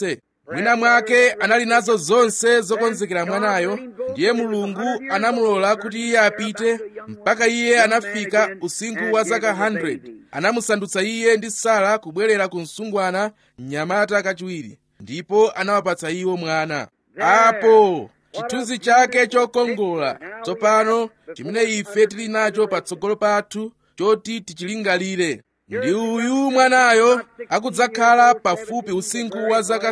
mwina mwake anali nazo zonse zokonzekera mwanayo ndiye mulungu anamulola kuti iye apite mpaka iye anafika usinkhu wa zaka 100 anamusandutsa iye ndi sara kubwerera ku msungwana mnyamata kachiwiri ndipo anawapatsa iwo mwana apo chithunzi chake chokongola tsopano chimene ife tili nacho patsogolo pathu choti tichilingalire ndi uyu mwanayo akudzakhala pafupi usinkhu wa zaka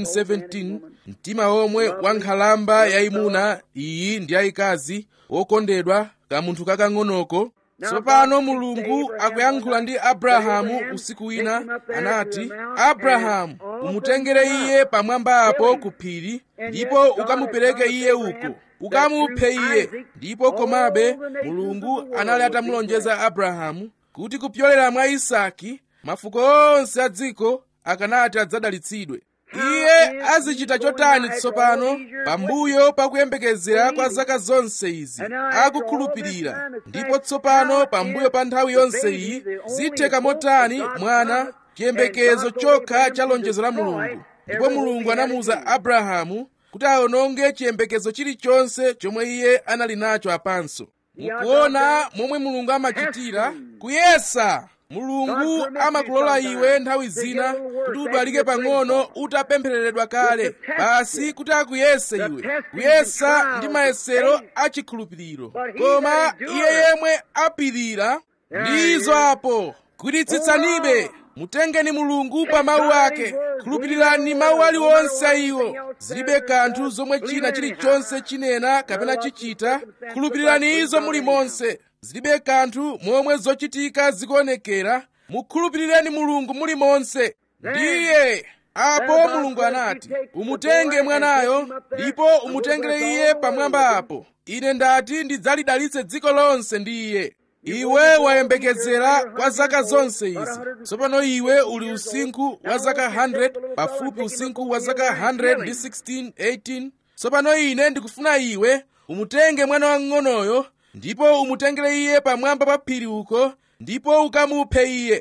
16-17 mtima omwe wa nkhalamba yayimuna iyi ndi yayikazi wokondedwa kamunthu kakang'onoko tsopano mulungu akuyankhula ndi abrahamu usiku wina anati abrahamu umutengere iye pamwamba apo ku phiri ndipo ukamupereke iye uko ukamuphe iye ndipo komabe mulungu anali atamulonjeza abrahamu kuti kupyolera mwa isaki mafuko onse a dziko akanati adzadalitsidwe iye azichita chotani tsopano pambuyo pakuyembekezera kwa zaka zonse izi akukhulupirira ndipo tsopano pambuyo pa nthawi yonse iyi zitheka motani mwana chiyembekezo chokha cha lonjezo la mulungu ndipo mulungu anamuwuza abrahamu kuti awononge chiyembekezo chilichonse chomwe iye anali nacho apanso mukuona momwe mulungu amachitira kuyesa mulungu amakulola iwe nthawi zina kuti udwalike pang'ono utapemphereredwa kale basi kuti akuyese iwe kuyesa ndi mayesero achikhulupiriro koma iye yemwe apirira ndizo apo gwiritsitsanibe mutengeni mulungu pa mawu ake khulupirirani mawu aliwonse a iwo zilibe kanthu zomwe china chilichonse chinena kapena chichita khulupirirani izo muli monse zilibe kanthu momwe zochitika zikuonekera mukhulupirireni mulungu muli monse ndiye apo mulungu anati umutenge mwanayo ndipo umutengere iye pamwamba apo ine ndati ndidzalidalitse dziko lonse ndi iye iwe wayembekezera kwa zaka zonse izi tsopano iwe uli usinkhu wa zaka 100 pafupi usinkhu wa zaka 100 ndi 16 18 tsopano ine ndikufuna iwe umutenge mwana wang'onoyo ndipo umutengere iye pamwamba pa phiri uko ndipo ukamuphe iye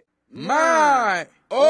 mayi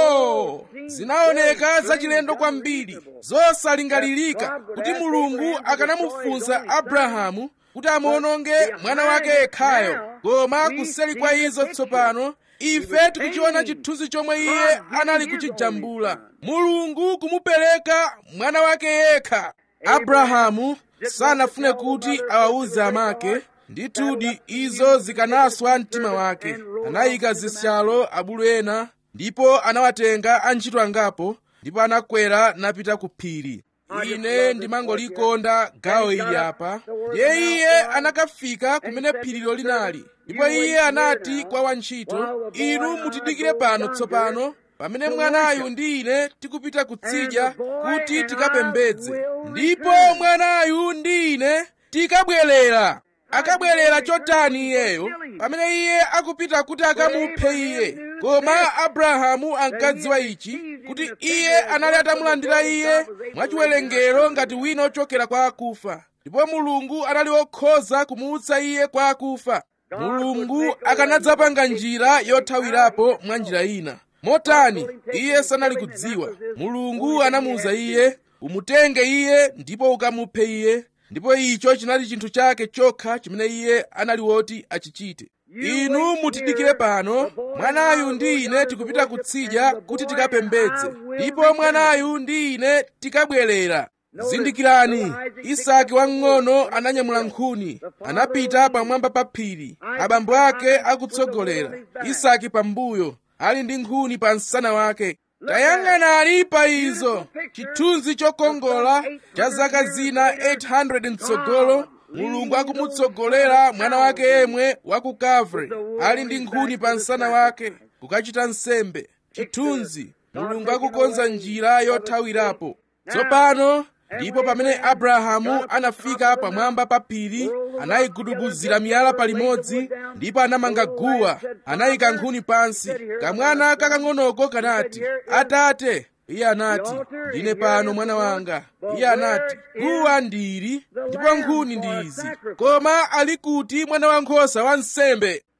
oh zinaoneka zachilendo kwambiri zosalingalirika kuti mulungu akanamufunsa abrahamu kuti amuononge mwana wake yekhayo koma kuseli kwa izo tsopano ife tikuchiona chithunzi chomwe iye anali kuchijambula mulungu kumupereka mwana wake yekha abrahamu sanafune kuti awawuze amake ndithudi izo zikanaswa mtima wake anayika zishalo abulu ena ndipo anawatenga antchito angapo ndipo anakwera napita ku phiri ine ndimangolikonda gawo ili apa ndiye iye anakafika kumene phirilo linali ndipo iye anati kwa wantchito inu mutidikire pano tsopano pamene mwanayu ndi ine tikupita kutsidya kuti tikapembedze ndipo mwanayu ndi ine tikabwerera akabwerera chotani iyeyo pamene iye akupita kuti akamuphe iye koma abrahamu ankadziwa ichi kuti iye anali atamulandira iye mwachiwerengero ngati wina ochokera kwa akufa ndipo mulungu anali wokhoza kumuutsa iye kwa akufa mulungu akanadzapanga njira yothawirapo mwa njira ina motani iye sanali kudziwa mulungu anamuwuza iye umutenge iye ndipo ukamuphe iye ndipo icho chinali chinthu chake chokha chimene iye anali woti achichite inu mutidikire pano mwanayu ndi ine tikupita kutsidya kuti tikapembedze ndipo mwanayu ndi ine tikabwerera zindikirani isaki wamng'ono ananyamula nkhuni anapita pamwamba pa phiri abambo ake akutsogolera isaki pambuyo ali ndi nkhuni pa msana wake tayang'anani pa izo chithunzi chokongola cha zaka zina 800 mtsogolo mulungu akumutsogolera mwana wake yemwe wa ku kavre ali ndi nkhuni pa msana wake kukachita nsembe chithunzi mulungu akukonza njira yothawirapo tsopano ndipo pamene abrahamu anafika pamwamba pa phiri anayigudubuzira miyala palimodzi ndipo anamanga guwa anayika nkhuni pansi kamwana kakang'onoko kanati atate iye anati ndine pano mwana wanga iye anati guwa ndili ndipo nkhuni ndi izi koma ali kuti mwana wankhosa wa nsembe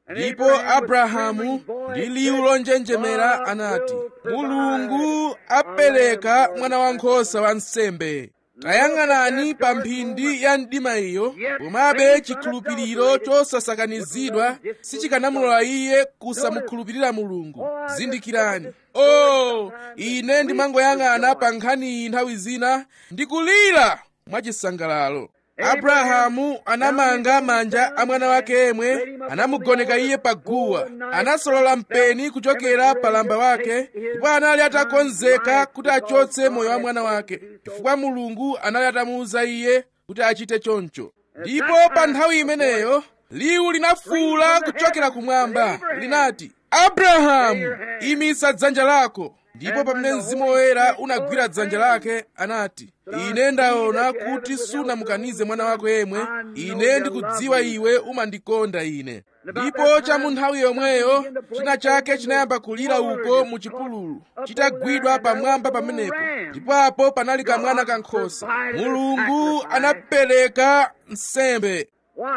ndipo abrahamu ndi liwu lonjenjemera anati mulungu apereka mwana wankhosa wa nsembe tayang'anani pa mphindi ya mdima iyo komabe chikhulupiriro chosasakanizidwa sichikanamulola iye kusamukhulupirira mulungu zindikirani o oh, ine ndimangoyang'ana pa nkhani iyi nthawi zina ndikulira mwachisangalalo abrahamu anamanga manja a mwana wake yemwe anamugoneka iye pa guwa anasolola mpeni kuchokera pa lamba wake ndipo anali atakonzeka kuti achotse moyo wa mwana wake chifukwa mulungu anali atamuwuza iye kuti achite choncho ndipo pa nthawi imeneyo liwu linafuwula kuchokera kumwamba linati abrahamu imitsa dzanja lako ndipo pamene mzimu woyera unagwira dzanja lake anati ine ndaona kuti sunamukanize mwana wako yemwe ine ndikudziwa iwe umandikonda ine ndipo cha mu nthawi yomweyo china chake chinayamba kulira uko mu chipululu chitagwidwa pamwamba pamenepo ndipo apo panali kamwana kankhosa mulungu anapereka nsembe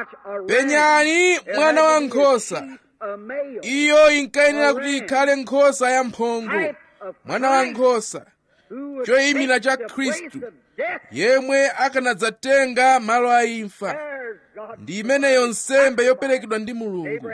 penyani mwana wankhosa iyo inkayenera kuti ikhale nkhosa ya mphongo mwana wankhosa choyimira cha khristu yemwe akanadzatenga malo a imfa ndi imeneyo nsembe yoperekedwa ndi mulungu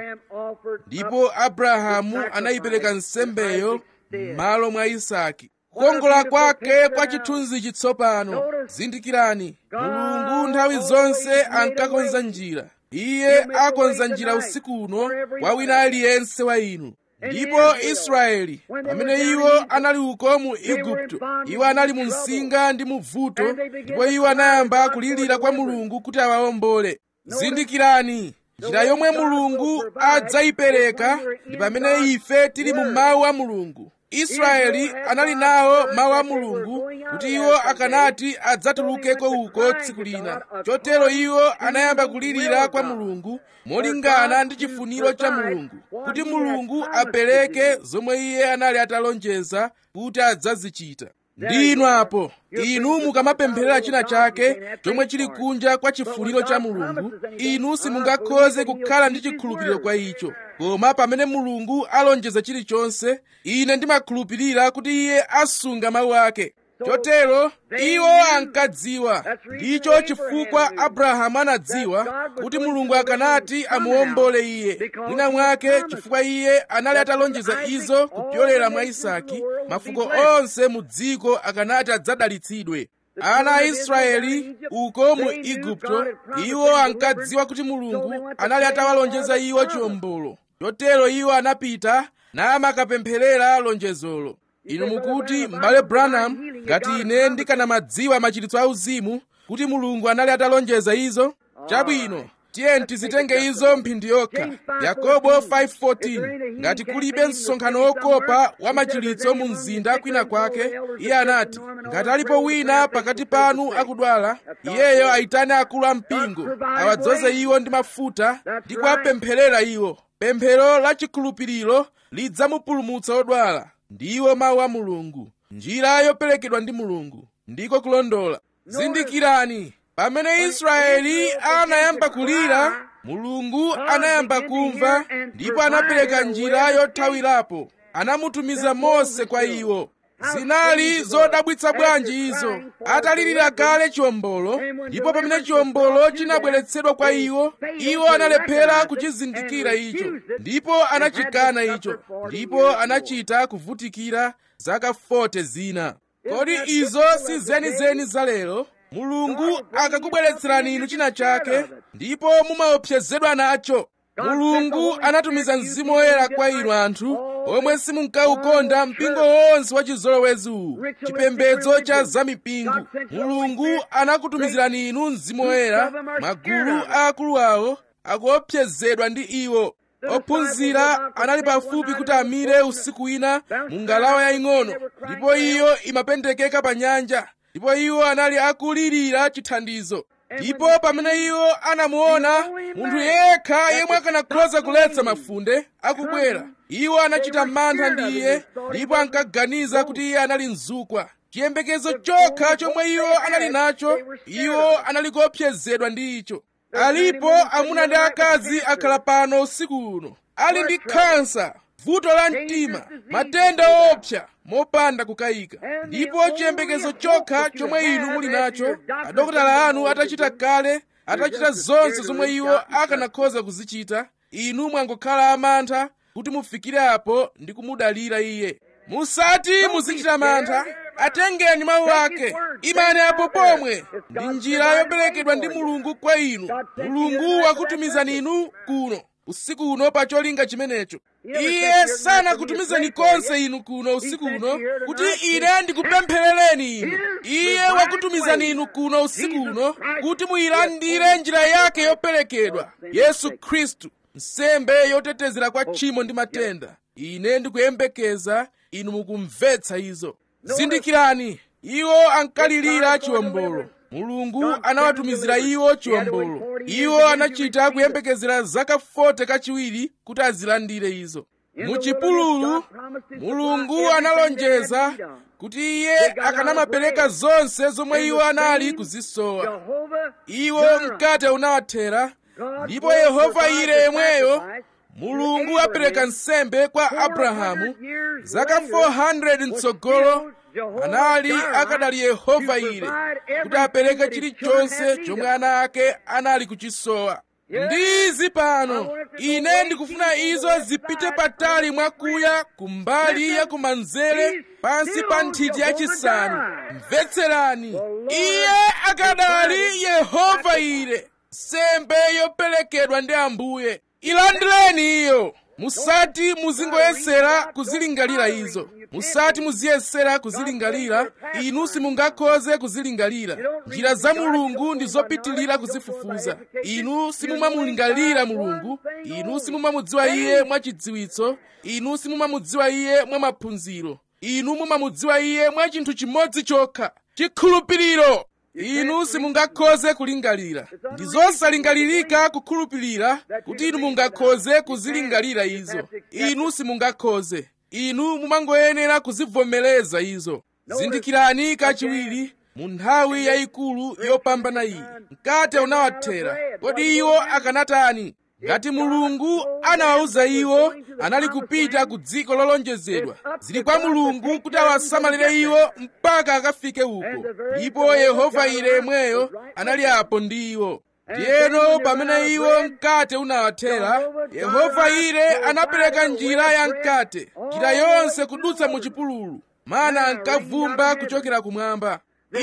ndipo abrahamu anayipereka nsembeyo m'malo mwa isaki kukongola kwake kwa chithunzi chitsopano zindikirani mulungu nthawi zonse ankakonza njira iye akonza njira usiku uno kwa wina aliyense wa inu ndipo israeli pamene iwo anali uko mu igupto iwo anali mu msinga ndi mu vuto ndipo iwo anayamba kulirira kwa mulungu kuti awawombole zindikirani njira yomwe mulungu adzayipereka ndi pamene ife tili mu mawu a mulungu israeli anali nawo mawu a mulungu kuti iwo akanati adzatulukeko uko tsiku lina chotero iwo anayamba kulirira kwa mulungu molingana ndi chifuniro cha mulungu kuti mulungu apereke zomwe iye anali atalonjeza kuti adzazichita ndinu apo inu mukamapempherera china chake chomwe chili kunja kwa chifuniro cha mulungu inu simungakhoze kukhala ndi chikhulupiriro kwa icho koma pamene mulungu alonjeza chilichonse ine ndimakhulupirira kuti iye asunga mawu ake chotero iwo ankadziwa ndicho chifukwa abrahamu anadziwa kuti mulungu akanati amuwombole iye mwina mwake chifukwa iye anali atalonjeza izo kupyolera mwa isaki mafuko onse mu dziko akanati adzadalitsidwe ana a israeli uko mu igupto iwo ankadziwa kuti mulungu anali atawalonjeza iwo chiwombolo chotero iwo anapita namakapempherera lonjezolo inu mukuti m'bale branham ngati ine ndikanamadziwa machiritso auzimu kuti mulungu anali atalonjeza izo chabwino tiyeni tizitenge izo mphindi yokha yakobo 5:14 ngati kulibe msonkhano wokopa wa machiritso mu mzinda kwina kwake iye anati ngati alipo wina pakati panu akudwala iyeyo ayitane akulu ampingo awadzoze iwo ndi mafuta ndi kuwapempherera iwo pemphero la chikhulupiriro lidzamupulumutsa odwala ndiwo mawu a mulungu njira yoperekedwa ndi mulungu ndiko kulondola zindikirani pamene israeli anayamba kulira mulungu anayamba kumva ndipo anapereka njira yothawirapo anamutumiza mose kwa iwo zinali zodabwitsa bwanji izo atalirira kale chiwombolo ndipo pamene chiwombolo chinabweretsedwa kwa iwo iwo analephera kuchizindikira icho ndipo anachikana icho ndipo anachita kuvutikira zaka 40 zina kodi izo si zenizeni za lero mulungu akakubweretserani inu china chake ndipo mumaopsezedwa nacho mulungu anatumiza mzimu woyera kwa inu anthu omwe simunkaukonda mpingo wonse wa chizolowezi uwu chipembedzo cha zamipingo mulungu anakutumizirani inu mzimu woyera magulu aakulu awo akuopsezedwa ndi iwo ophunzira anali pafupi kuti amire usiku wina mu ngalawa yaying'ono ndipo iyo imapendekeka pa nyanja ndipo iwo anali akulirira chithandizo ndipo pamene iwo anamuona munthu yekha yemwe akanakhoza kuletsa mafunde akubwera iwo anachita mantha ndi iye ndipo ankaganiza kuti iye anali mzukwa chiyembekezo chokha chomwe iwo anali nacho iwo anali kuopsezedwa ndi icho alipo amuna ndi akazi akhala pano usiku uno ali ndi khansa vuto la mtima matenda woopsa mopanda kukayika ndipo chiyembekezo chokha chomwe inu muli nacho adokotala anu atachita kale atachita zonse zomwe iwo akanakhoza kuzichita inu mwangokhala amantha kuti mufikire apo ndi kumudalira iye musati muzichita mantha atengeni mawu ake imani apo pomwe ndi njira yoperekedwa ndi mulungu kwa inu mulungu wakutumizani inu kuno usiku uno pa cholinga chimenecho iye sanakutumizeni konse inu kuno usiku uno kuti ine ndikupempherereni inu iye wakutumizani inu kuno usiku uno kuti muyilandire njira yake yoperekedwa yesu khristu nsembe yotetezera kwa tchimo ndi matenda ine ndikuyembekeza inu mukumvetsa izo zindikirani iwo ankalirira chiwombolo mulungu anawatumizira iwo chiwombolo iwo anachita kuyembekezera zaka 40 kachiwiri kuti azilandire izo muchipululu mulungu analonjeza kuti iye akanamapereka zonse zomwe iwo anali kuzisowa iwo mkate unawathera ndipo yehova ire yemweyo mulungu apereka nsembe kwa abrahamu zaka 400 mtsogolo anali akadali yehova ire kuti apereke chilichonse chomwe ana ake anali kuchisowa ndizi pano ine ndikufuna izo zipite patali mwakuya kumbali ya kumanzere pansi pa nthiti yachisanu mvetserani iye akadali yehova ire nsembe yoperekedwa ndi ambuye ilandireni iyo musati muzingoyesera kuzilingalira izo musati muziyesera kuzilingalira inu simungakhoze kuzilingalira njira za mulungu ndi zopitilira kuzifufuza inu simumamulingalira mulungu inu simumamudziwa iye mwachidziwitso inu simumamudziwa iye mwa maphunziro inu mumamudziwa iye mwa chinthu chimodzi chokha chikhulupiriro inu simungakhoze kulingalira ndi zosalingalirika kukhulupirira kuti inu mungakhoze kuzilingalira izo inu simungakhoze inu mumangoyenera kuzivomereza izo zindikirani kachiwiri mu nthawi yayikulu yopambana iyi mkate unawathera kodi iwo akanatani ngati mulungu anawawuza iwo anali kupita ku dziko lolonjezedwa zili kwa mulungu kuti awasamalire iwo mpaka akafike uko ndipo yehova ire yemweyo anali apo ndi iwo ndiyeno pamene iwo mkate unawathera yehova ire anapereka njira ya mkate njira yonse kudutsa mu chipululu mana ankavumba kuchokera kumwamba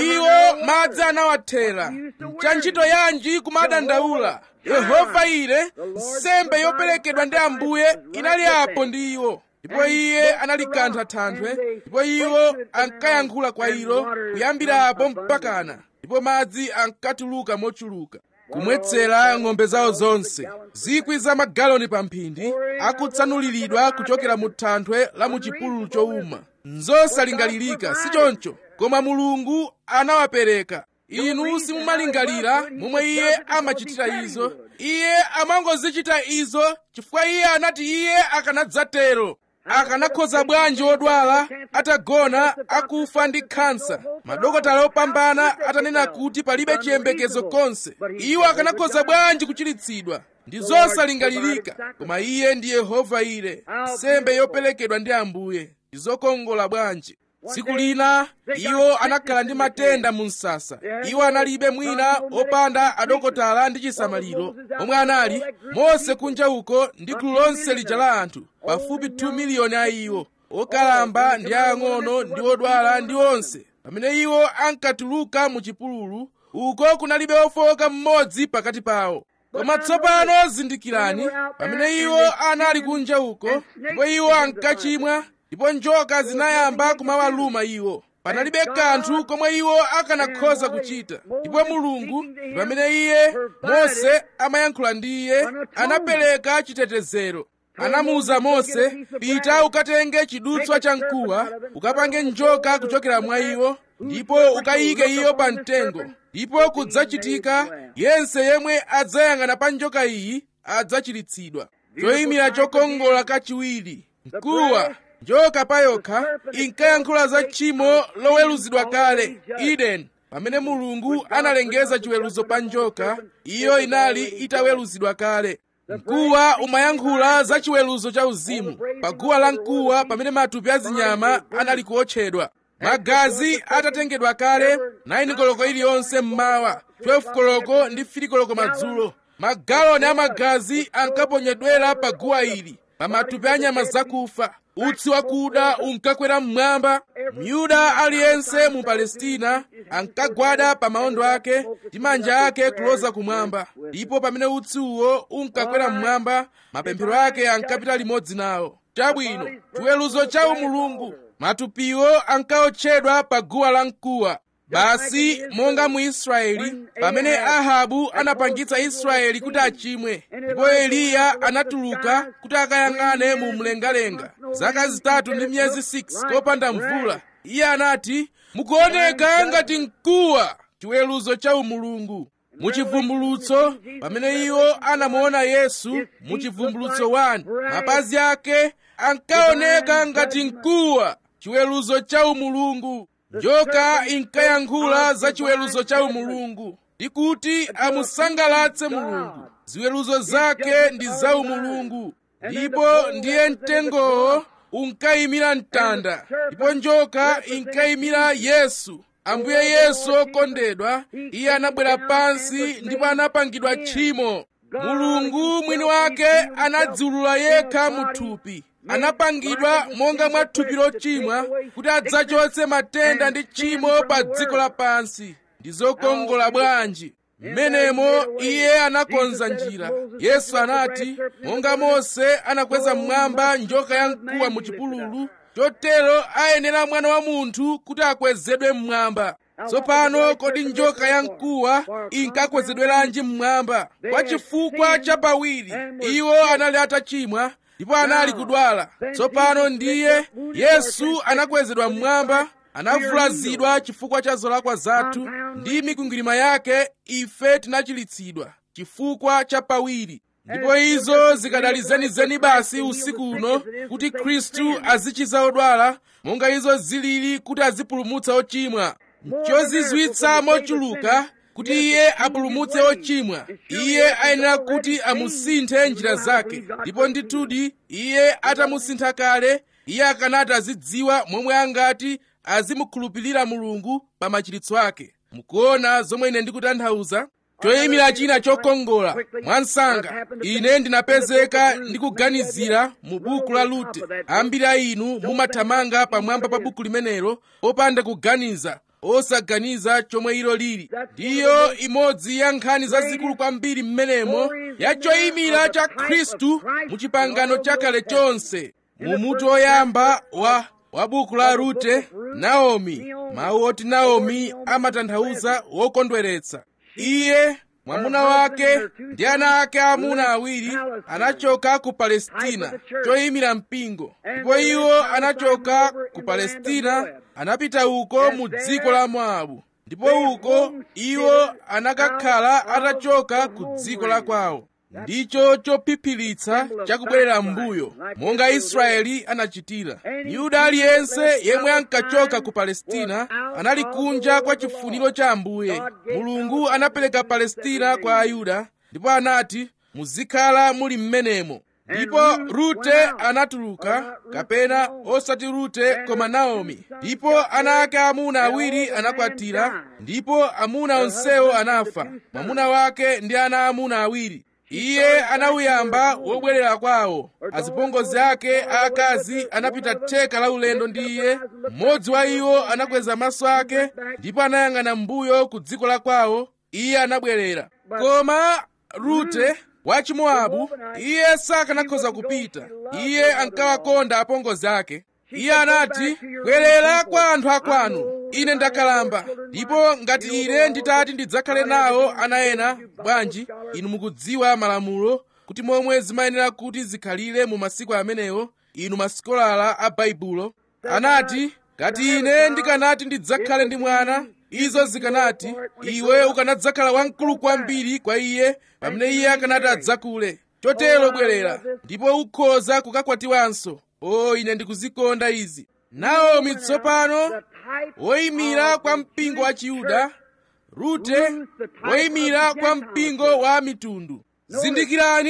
iwo madzi anawathera cha ntchito yanji kumadandaula yehova ire nsembe yoperekedwa ndi ambuye inali apo ndi iwo ndipo iye analikantha thanthwe ndipo iwo ankayankhula kwa ilo kuyambira apo mpakana ndipo madzi ankatuluka mochuluka kumwetsera ng'ombe zawo zonse zikwi za magaloni pa mphindi akutsanuliridwa kuchokera mu thanthwe la mu chipululu chowuma nzosalingalirika si choncho koma mulungu anawapereka inu simumalingalira momwe iye amachitira izo iye amangozichita izo chifukwa iye anati iye akanadzatero akanakhoza bwanji odwala atagona akufa ndi khansa madokotala opambana atanena kuti palibe chiyembekezo konse iwo akanakhoza bwanji kuchiritsidwa ndi zosalingalirika koma iye ndi yehova ire nsembe yoperekedwa ndi ambuye ndi zokongola bwanji tsiku lina iwo anakhala ndi matenda mu msasa iwo analibe mwina opanda adokotala ndi chisamaliro omwe anali mose kunja uko ndi gulu lonse lija la anthu pafupi 2 miliyoni a iwo okalamba ndi ang'ono ndi odwala ndi onse pamene iwo ankatuluka mu chipululu uko kunalibe ofowoka mmodzi pakati pawo koma tsopano zindikirani pamene iwo anali kunja uko ndipo iwo ankachimwa ndipo njoka zinayamba kumawaluma iwo panalibe kanthu komwe iwo akanakhoza kuchita ndipo mulungu pamene iye mose amayankhula ndi iye anapereka chitetezero anamuwuza mose pita ukatenge chidutswa cha mkuwa ukapange njoka kuchokera mwa iwo ndipo ukayike iyo pa mtengo ndipo kudzachitika yense yemwe adzayang'ana pa njoka iyi adzachiritsidwa choyimira chokongola kachiwiri mkuwa njoka payokha inkayankhula za tchimo loweruzidwa kale eden pamene mulungu analengeza chiweruzo pa njoka iyo inali itaweruzidwa kale mkuwa umayankhula za chiweruzo cha uzimu pa guwa la mkuwa pamene matupi a zinyama anali kuotchedwa magazi atatengedwa kale 9 koloko iliyonse mmawa 12 koloko ndi 3 koloko madzulo magaloni a magazi ankaponyedwera pa guwa ili pa matupi a nyama zakufa utsi wakuda unkakwera mmwamba myuda aliyense mu palestina ankagwada pa maondo ake ndi manja ake kuloza kumwamba ndipo pamene utsi uwo unkakwera mmwamba mapemphero ake ankapita limodzi nawo chabwino chiweruzo cha umulungu matupiwo ankaotchedwa pa guwa la mkuwa basi monga mu israeli pamene ahabu anapangitsa israeli kuti achimwe ndipo eliya anatuluka kuti akayang'ane mu mlengalenga zaka zitatu ndi miyezi 6 kopanda mvula iye anati mukuoneka ngati mkuwa chiweruzo cha umulungu muchivumbulutso pamene iwo anamuona yesu muchivumbulutso 1 mapazi ake ankaoneka ngati mkuwa chiweruzo cha umulungu njoka inkayankhula za chiweruzo cha umulungu ndi kuti amusangalatse mulungu ziweruzo zake ndi za umulungu ndipo ndiye mtengowo unkayimira mtanda ndipo njoka inkayimira yesu ambuye yesu okondedwa iye anabwera pansi ndipo anapangidwa tchimo mulungu mwini wake anadziulula yekha muthupi anapangidwa monga mwa thupi lochimwa kuti adzachotse matenda ndi tchimo pa dziko lapansi ndi zokongola bwanji mmenemo iye anakonza njira yesu anati monga mose anakweza mmwamba njoka ya mkuwa mu chipululu chotero ayenera mwana wa munthu kuti akwezedwe mmwamba tsopano kodi njoka ya mkuwa inkakwezedweranji mmwamba kwa chifukwa chapawiri iwo anali atachimwa ndipo anali kudwala tsopano ndiye yesu anakwezedwa mmwamba anavulazidwa chifukwa cha zolakwa zathu ndi mikwingwirima yake ife tinachilitsidwa chifukwa cha pawiri ndipo izo zikadali zenizeni basi usiku uno kuti khristu azichiza odwala monga izo zilili kuti azipulumutsa ochimwa chozizwitsa mochuluka kuti iye apulumutse ochimwa iye ayenera kuti amusinthe njira zake ndipo ndithudi iye atamusintha kale iye akanati azidziwa momwe angati azimukhulupirira mulungu pa machiritso ake mukuona zomwe ine ndikutanthauza choyimira china chokongola mwansanga ine ndinapezeka ndikuganizira mu buku la rute ambiri a inu mumathamanga pamwamba pa buku limenelo popanda kuganiza osaganiza chomwe ilo lili ndiyo imodzi ya nkhani zazikulu kwambiri mmenemo ya choyimira cha khristu mu chipangano chakale chonse mu mutu oyamba wa wa buku la rute naomi mawu oti naomi amatanthauza wokondweretsa iye mwamuna wake ndi ana ake aamuna awiri anachoka ku palestina choyimira mpingo ndipo iwo anachoka ku palestina anapita uko mu dziko la moabu ndipo uko iwo anakakhala atachoka ku dziko la kwawo ndicho chophiphiritsa chakubwerera m'mbuyo monga israeli anachitira myuda aliyense yemwe ankachoka ku palestina anali kunja kwa chifuniro cha ambuye mulungu anapereka palestina kwa ayuda ndipo anati muzikhala muli m'menemo ndipo rute anatuluka kapena osati rute koma naomi ndipo ana ake amuna awiri anakwatira ndipo amuna onsewo anafa mwamuna wake ndi ana amuna awiri iye anawuyamba wobwerera kwawo azipongozi ake aakazi anapita theka la ulendo ndi iye mmodzi wa iwo anakweza maso ake ndipo anayang'ana m'mbuyo ku dziko la kwawo iye anabwerera koma rute wa chimowabu iye sakanakhoza kupita iye ankawakonda apongozi ake iye anati bwerera kwa anthu akwanu ine ndakalamba ndipo ngati ine nditati ndidzakhale nawo ana ena bwanji inu mukudziwa malamulo kuti momwe zimayenera kuti zikhalire mu masiku amenewo inu masikolala a baibulo anati ngati ine ndikanati ndidzakhale ndi mwana izo zikanati iwe ukanadzakhala wamkulu kwambiri kwa iye pamene iye akanati adzakule chotero bwerera ndipo ukhoza kukakwatiwanso o ine ndikuzikonda izi naomi tsopano woyimira kwa mpingo wa chiyuda rute woyimira kwa mpingo wa mitundu zindikirani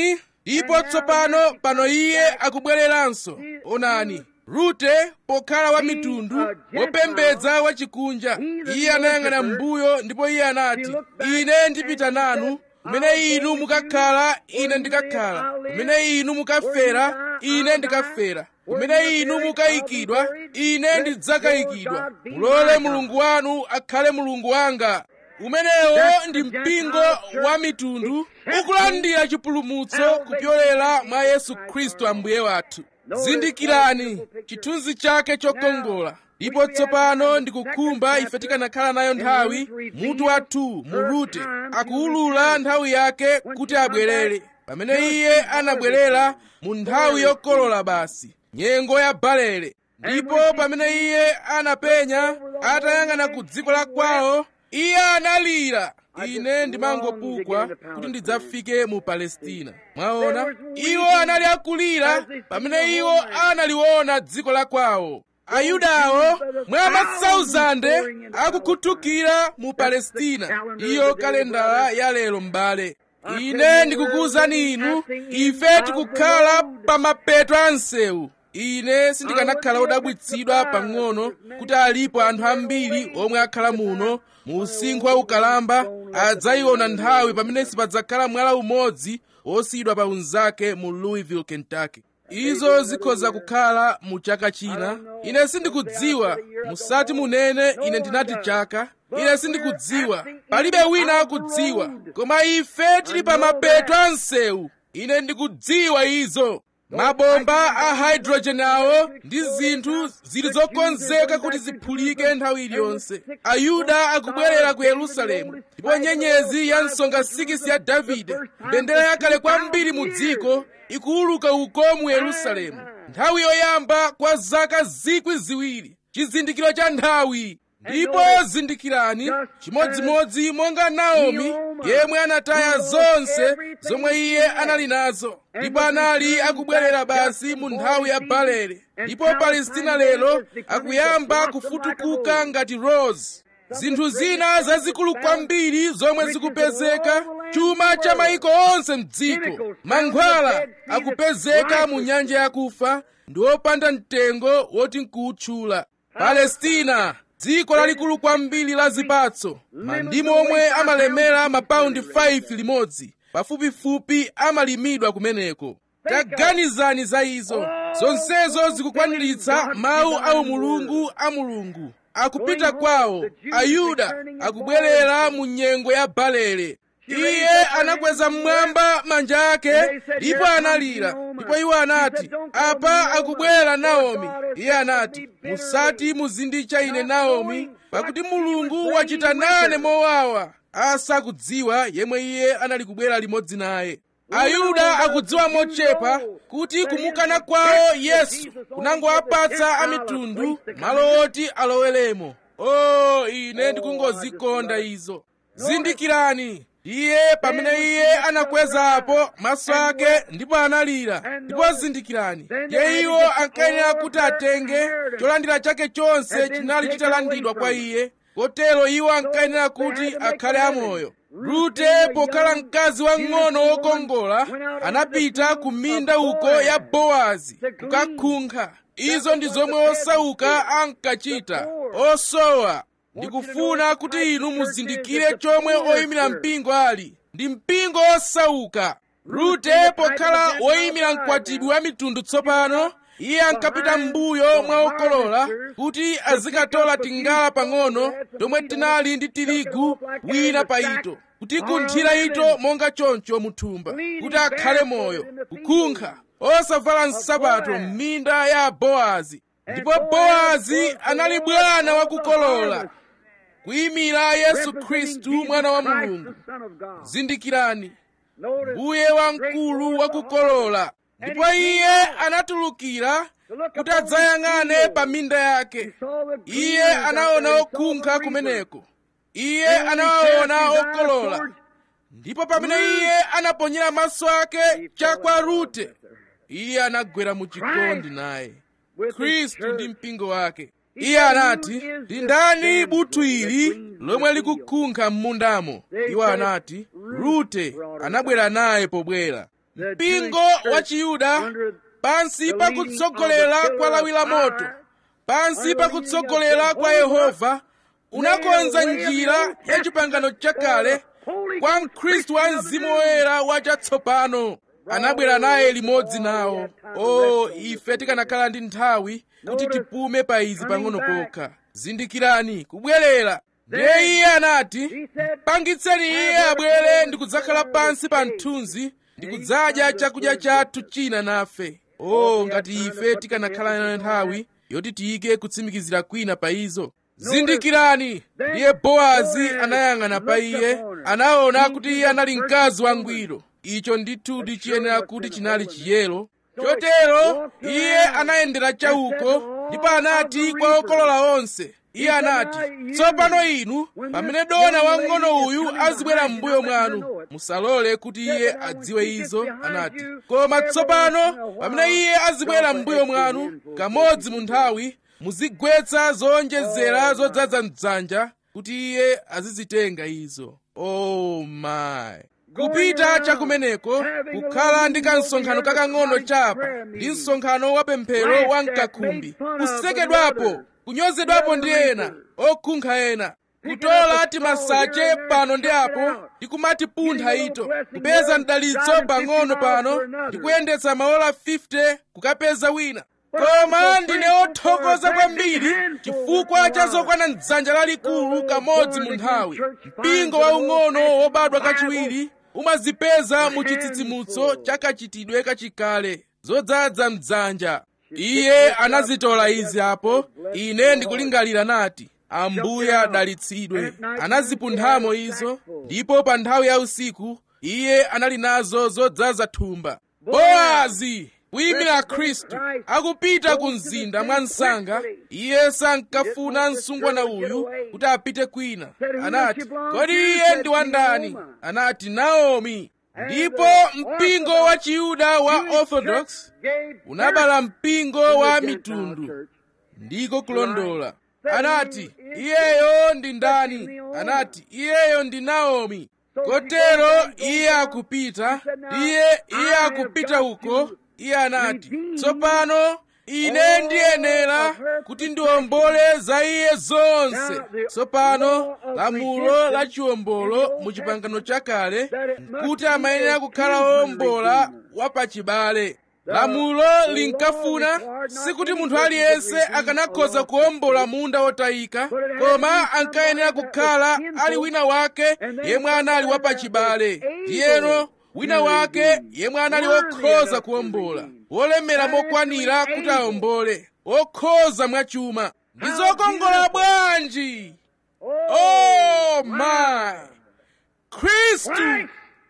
ndipo tsopano pano iye akubwereranso onani rute pokhala wa mitundu wopembedza wachikunja iye anayang'ana m'mbuyo ndipo iye anati ine ndipita nanu kumene inu mukakhala ine ndikakhala kumene inu mukafera ine ndikafera kumene inu mukayikidwa ine ndidzakayikidwa mulole mulungu wanu akhale mulungu wanga umenewo ndi mpingo wa mitundu ukulandira chipulumutso kupyolera mwa yesu khristu ambuye wathu zindikirani chithunzi chake chokongola ndipo tsopano ndikukhumba ife tikanakhala nayo nthawi mutu wathu mu rute akuwulula nthawi yake kuti abwerere pamene iye anabwerera mu nthawi yokolola basi nyengo ya balele ndipo pamene iye anapenya atayang'ana ku dziko la kwawo iye analira ine ndimangopukwa kuti ndidzafike mu palestina mwaona iwo anali akulira pamene iwo analiona dziko la kwawo ayudawo mwa masauzande akukhuthukira mu palestina iyo kalendala ya lero m'bale ine ndikukuwuzani inu ife tikukhala pa mapeto a msewu ine sindikanakhala wodabwitsidwa pang'ono kuti alipo anthu ambiri omwe akhala muno mu usinkhu wa ukalamba adzayiona nthawi pamene sipadzakhala mwala umodzi wosiyidwa pa unzake mu louisville kentucky izo zikhoza kukhala mu chaka china ine sindikudziwa musati munene ine ndinati chaka ine sindikudziwa palibe wina akudziwa koma ife tili pa mapeto a msewu ine ndikudziwa izo mabomba a hydrogen awo ndi zinthu zili zokonzeka kuti ziphulike nthawi iliyonse ayuda akubwerera ku yerusalemu ndipo nyenyezi ya msonga 6 ya davide mbendera yakale kwambiri mu dziko ikuwuluka uko mu yerusalemu nthawi yoyamba kwa zaka zikwi ziwiri chizindikiro cha nthawi ndipo zindikirani chimodzimodzi monga naomi yemwe anataya zonse zomwe iye anali nazo ndipo anali akubwerera basi mu nthawi ya balele ndipo palestina lero akuyamba kufutukuka ngati rose zinthu zina zazikulu kwambiri zomwe zikupezeka chuma cha mayiko onse mdziko mankhwala akupezeka mu nyanja yakufa ndi wopanda mtengo woti nkuwutchula palestina dziko lalikulu kwambiri la zipatso mandimu omwe amalemera mapaundi 5 limodzi pafupifupi amalimidwa kumeneko taganizani za izo zonsezo zikukwaniritsa mawu a umulungu a mulungu akupita kwawo ayuda akubwerera mu nyengo ya balele iye anakweza mmwamba manja ake ndipo analira ndipo iwo anati apa akubwera naomi iye anati musati muzinditcha ine naomi pakuti mulungu wachita nane mowawa asakudziwa yemwe iye anali kubwera limodzi naye ayuda akudziwa mochepa kuti kumukana kwawo yesu kunangowapatsa amitundu malo oti aloweremo o ine ndikungozikonda izo zindikirani iye pamene iye anakwezapo maso ake ndipo analira ndipo zindikirani ye iwo ankayenera kuti atenge cholandira chake chonse chinali chitalandidwa kwa iye kotero iwo ankayenera kuti akhale amoyo rute pokhala mkazi wang'ono wokongola anapita ku minda uko ya bowazi kukakhunkha izo ndi zomwe osauka ankachita osowa ndikufuna kuti inu muzindikire chomwe oyimira mpingo ali ndi mpingo osauka rute pokhala woyimira mkwatibwi wa mitundu tsopano iye ankapita m'mbuyo mwa okolola kuti azikatola tingala pang'ono tomwe tinali ndi tirigu wina pa ito kutikunthira ito monga choncho muthumba kuti akhale moyo kukhunkha osavala nsapato m'minda ya bowazi ndipo bowazi anali bwana wakukolola kuyimira yesu khristu mwana wa mulungu zindikirani mbuye wamkulu wakukolola ndipo iye anatulukira kuti adzayang'ane pa minda yake iye anaona okhunkha kumeneko iye anawaona okolola ndipo pamene iye anaponyera maso ake chakwa rute iye anagwera mu chikondi naye khristu ndi mpingo wake iye anati ndi ndani buthu ili lomwe likukhunkha m'mundamo iwo anati rute anabwera naye pobwera mpingo wa chiyuda pansi pakutsogolera kwa lawi la moto pansi pakutsogolera kwa yehova unakonza njira ya chipangano chakale kwa mkhristu wa mzimu woyera wachatsopano anabwera naye limodzi nawo o ife tikanakhala ndi nthawi kuti tipume pa izi pang'ono pokha zindikirani kubwerera ndiye iye anati pangitseni iye abwere ndi kudzakhala pansi pa mthunzi ndi kudzadya chakudya chathu china nafe o ngati ife tikanakhala nayo nthawi yoti tiyike kutsimikizira kwina pa izo zindikirani ndiye bowazi anayang'ana pa iye anaona kuti iye anali mkazi wangwiro icho ndithu chiyenera kuti chinali chiyero chotero iye anayendera chauko ndipo anati kwa okolola onse iye anati tsopano inu pamene dona wang'ono uyu azibwera m'mbuyo mwanu musalole kuti iye adziwe izo anati koma tsopano pamene iye azibwera m'mbuyo mwanu kamodzi mu nthawi muzigwetsa zowonjezera zodzaza mdzanja kuti iye azizitenga izo oh my kupita chakumeneko kukhala ndi kamsonkhano kakang'ono chapa ndi msonkhano wa pemphero wa mkakhumbi kusekedwapo kunyozedwapo ndi ena okhunkha ena kutola timasache pano ndi apo ndi kumatipuntha ito kupeza mdalitso pang'ono pano ndi kuyendetsa maola 50 kukapeza wina koma ndine othokoza kwambiri chifukwa cha zokwana mdzanja lalikulu kamodzi mu nthawi mpingo waung'ono wobadwa kachiwiri umazipeza mu chitsitsimutso cha kachitidwe kachikale zodzaza mdzanja iye anazitola izi apo ine ndikulingalira nati ambuye adalitsidwe anazipunthamo izo ndipo pa nthawi ya usiku iye anali nazo zodzaza thumba bowazi kuyimira khristu akupita ku mzinda mwa msanga iye sankafuna msungwana uyu kuti apite kwina anati kodi iye ndi wandani anati naomi ndipo mpingo wa chiyuda wa orthodox unabala mpingo wa mitundu ndiko kulondola anati iyeyo ndi ndani anati iyeyo ndi naomi kotero iye akupita iye iye akupita uko iye anati tsopano ine ndiyenera kuti ndiwombole za iye zonse tsopano lamulo la chiwombolo mu chipangano chakale kuti amayenera kukhala wowombola wapachibale lamulo linkafuna sikuti munthu aliyense akanakhoza kuwombola munda wotayika koma ankayenera kukhala ali wina wake yemwe anali wapachibale ndiyeno wina wake yemwe anali wokhoza kuwombola wolemera mokwanira kuti awombole wokhoza mwachuma ndi zokongola bwanji oh my khristu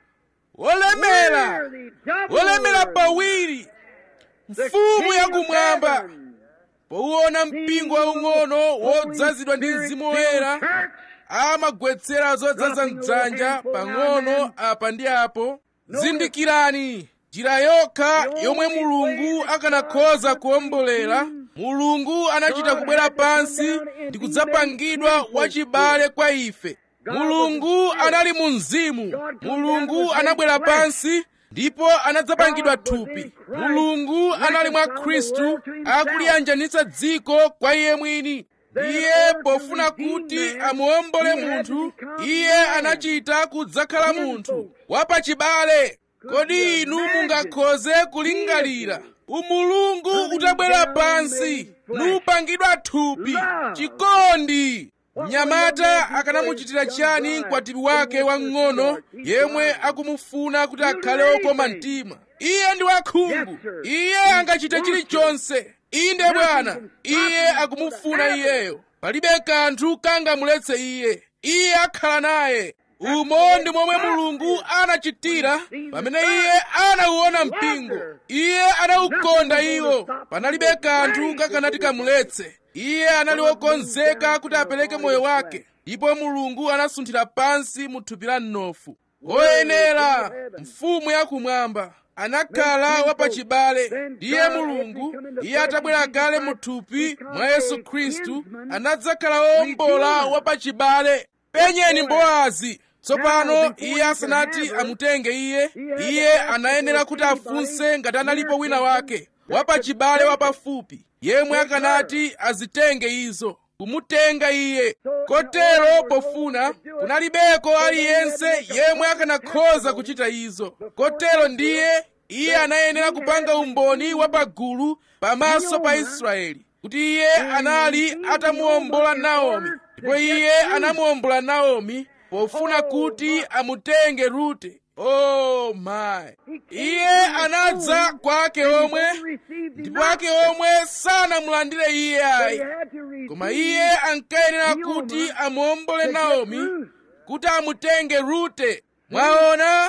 wolemera wolemera pawiri mfumu yakumwamba powuona mpingo waung'ono wodzazidwa ndi mzimu woyera amagwetsera zodzaza mdzanja pang'ono apa ndi apo zindikirani njira yokha yomwe mulungu akanakhoza kuwombolera mulungu anachita kubwera pansi ndi kudzapangidwa wachibale kwa ife mulungu anali mu mzimu mulungu anabwera pansi ndipo anadzapangidwa thupi mulungu anali mwa khristu akuliyanjanitsa dziko kwa iye mwini iye pofuna kuti amuwombole munthu iye anachita kudzakhala munthu wapachibale kodi inu mungakhoze kulingalira umulungu utabwera pansi nupangidwa thupi chikondi mnyamata akanamuchitira chiyani mkwatibwi wake wamng'ono yemwe akumufuna kuti akhale wokoma mtima iye ndi wakhungu iye angachite chilichonse inde bwana iye akumufuna iyeyo palibe kanthu kangamuletse iye iye akhala naye umo ndi momwe mulungu anachitira pamene iye anauona mpingo iye anaukonda iwo panalibe kanthu kakanati kamuletse iye anali wokonzeka kuti apereke moyo wake ndipo mulungu anasunthira pansi mu thupi la mnofu woyenera mfumu yakumwamba anakhala wapachibale ndiye mulungu iye atabwera kale mu thupi mwa yesu khristu anadzakhala wombola wapachibale penyeni bowazi tsopano iye asanati amutenge iye iye anayenera kuti afunse ngati analipo wina wake wapachibale wapafupi yemwe akanati azitenge izo kumutenga iye kotero pofuna kunalibeko aliyense yemwe akanakhoza kuchita izo kotero ndiye iye anayenera kupanga umboni wapagulu pamaso pa israeli kuti iye anali atamuwombola naomi ndipo iye anamuwombola naomi pofuna kuti amutenge rute oh my iye anadza kwake omwe ndipo ake omwe sanamulandire iye ayi koma iye ankayenera kuti amuwombole naomi kuti amutenge rute mwaona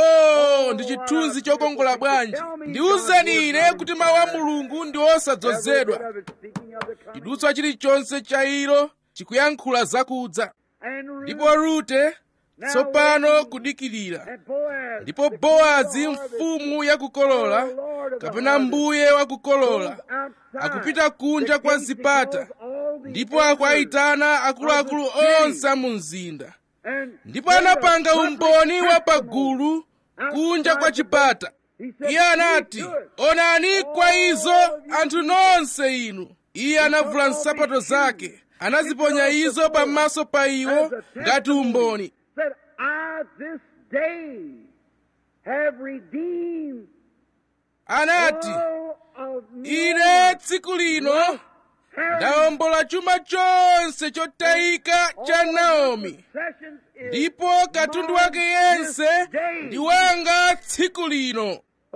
oh ndi chithunzi chokongola bwanji ndiwuzeni ine kuti mawu a mulungu ndi osadzozedwa chidutswa chilichonse cha ilo chikuyankhula zakudza ndipo rute tsopano kudikirira ndipo bowazi mfumu yakukolola kapena mbuye wakukolola akupita kunja kwa zipata ndipo akuayitana akuluakulu onse a mu mzinda ndipo anapanga umboni wa pagulu kunja kwa chipata iye anati onani kwa izo anthu nonse inu iye anavula nsapato zake anaziponya izo pamaso pa iwo ngati umboni said, I this day have redeemed anati all of ine tsiku lino ndawombola chuma chonse chotayika cha naomi possessions is ndipo katundu wake yense ndi wanga tsiku lino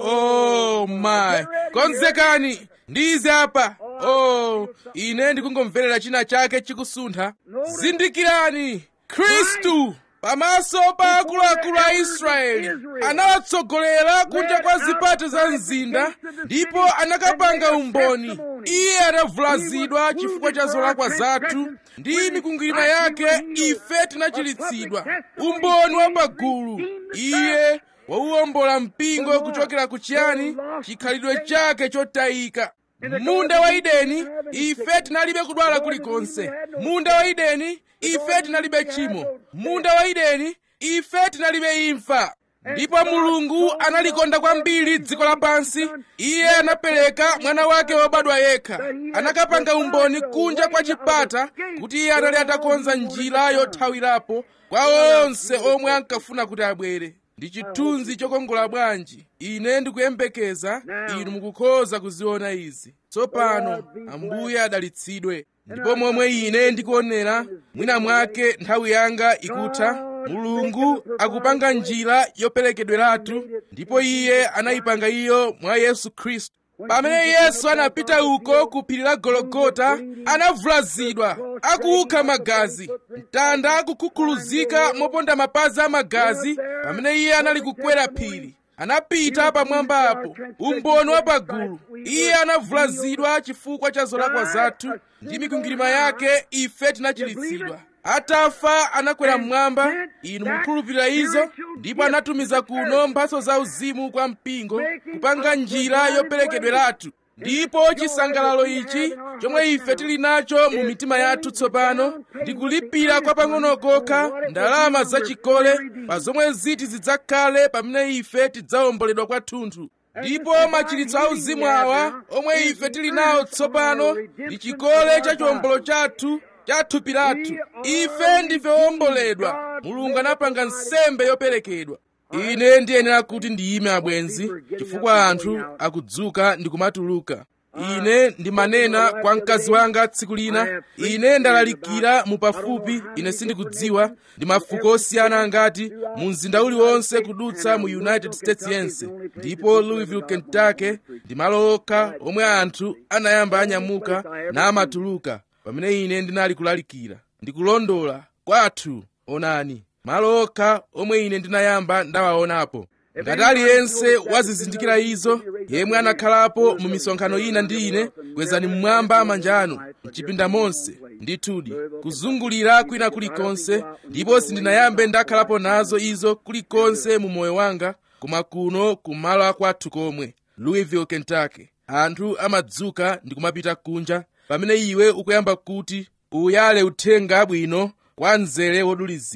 oh my konzekani ndize apa oh ine ndikungomverera china chake chikusuntha zindikirani khristu pamaso pa akuluakulu a israeli anawatsogolera kunja kwa zipata za mzinda ndipo anakapanga umboni iye anavulazidwa chifukwa cha zolakwa zathu ndi mikwingwirima yake ife tinachiritsidwa umboni wa pagulu iye wauwombola mpingo kuchokera kuchiyani chikhalidwe chake chotayika munda wa ideni ife tinalibe kudwala kulikonse munda wa ideni ife tinalibe tchimo munda wa ideni ife tinalibe imfa ndipo mulungu analikonda kwambiri dziko lapansi iye anapereka mwana wake wobadwa yekha anakapanga umboni kunja kwa chipata kuti iye anali atakonza njira yothawirapo kwa onse omwe ankafuna kuti abwere ndi chithunzi chokongola bwanji ine ndikuyembekeza inu mukukhoza kuziona izi tsopano ambuye adalitsidwe ndipo momwe ine ndikuonera mwina mwake nthawi yanga ikutha mulungu akupanga njira yoperekedweratu ndipo iye anayipanga iyo mwa yesu khristu pamene yesu anapita uko ku phiri la gologota anavulazidwa akukha magazi mtanda akukhukhuluzika moponda mapazi a magazi pamene iye anali kukwera phiri anapita pamwamba apo umboni wa pagulu iye anavulazidwa chifukwa cha zolakwa zathu ndi mikwingwirima yake ife tinachiritsidwa atafa anakwera mmwamba inu mukhulupirira izo ndipo anatumiza kuno mphatso za uzimu kwa mpingo kupanga njira yoperekedweratu ndipo chisangalalo ichi chomwe ife tili nacho mu mitima yathu tsopano ndi kulipira kwa pang'ono kokha ndalama zachikole pa zomwe ziti zidzakhale pamene ife tidzawomboledwa kwathunthu ndipo machiritso auzimu awa omwe ife tili nawo tsopano ndi chikole cha chiwombolo chathu cha thupi lathu ife ndife owomboledwa mulungu anapanga nsembe yoperekedwa ine ndiyenera kuti ndiyime abwenzi chifukwa anthu akudzuka ndi kumatuluka ine ndimanena kwa mkazi wanga tsiku lina ine ndalalikira mu pafupi ine sindikudziwa ndi mafuko osiyana angati mu mzinda uliwonse kudutsa mu united states yense ndipo louisville kentucky ndi malo okha omwe anthu anayamba anyamuka namatuluka pamene ine ndinali kulalikira ndikulondola kwathu onani malo okha omwe ine ndinayamba ndawaonapo ngati aliyense wazizindikira izo yemwe anakhalapo mu misonkhano ina ndi ine kwezani mmwamba manja anu mchipinda monse ndithudi kuzungulira kwina kulikonse ndipo sindinayambe ndakhalapo nazo izo kulikonse mu moyo wanga koma kuno kumalo akwathu komwe louisville kentucky anthu amadzuka ndi kumapita kunja pamene iwe ukuyamba kuti uyale uthenga bwino kwa mzere wodulizira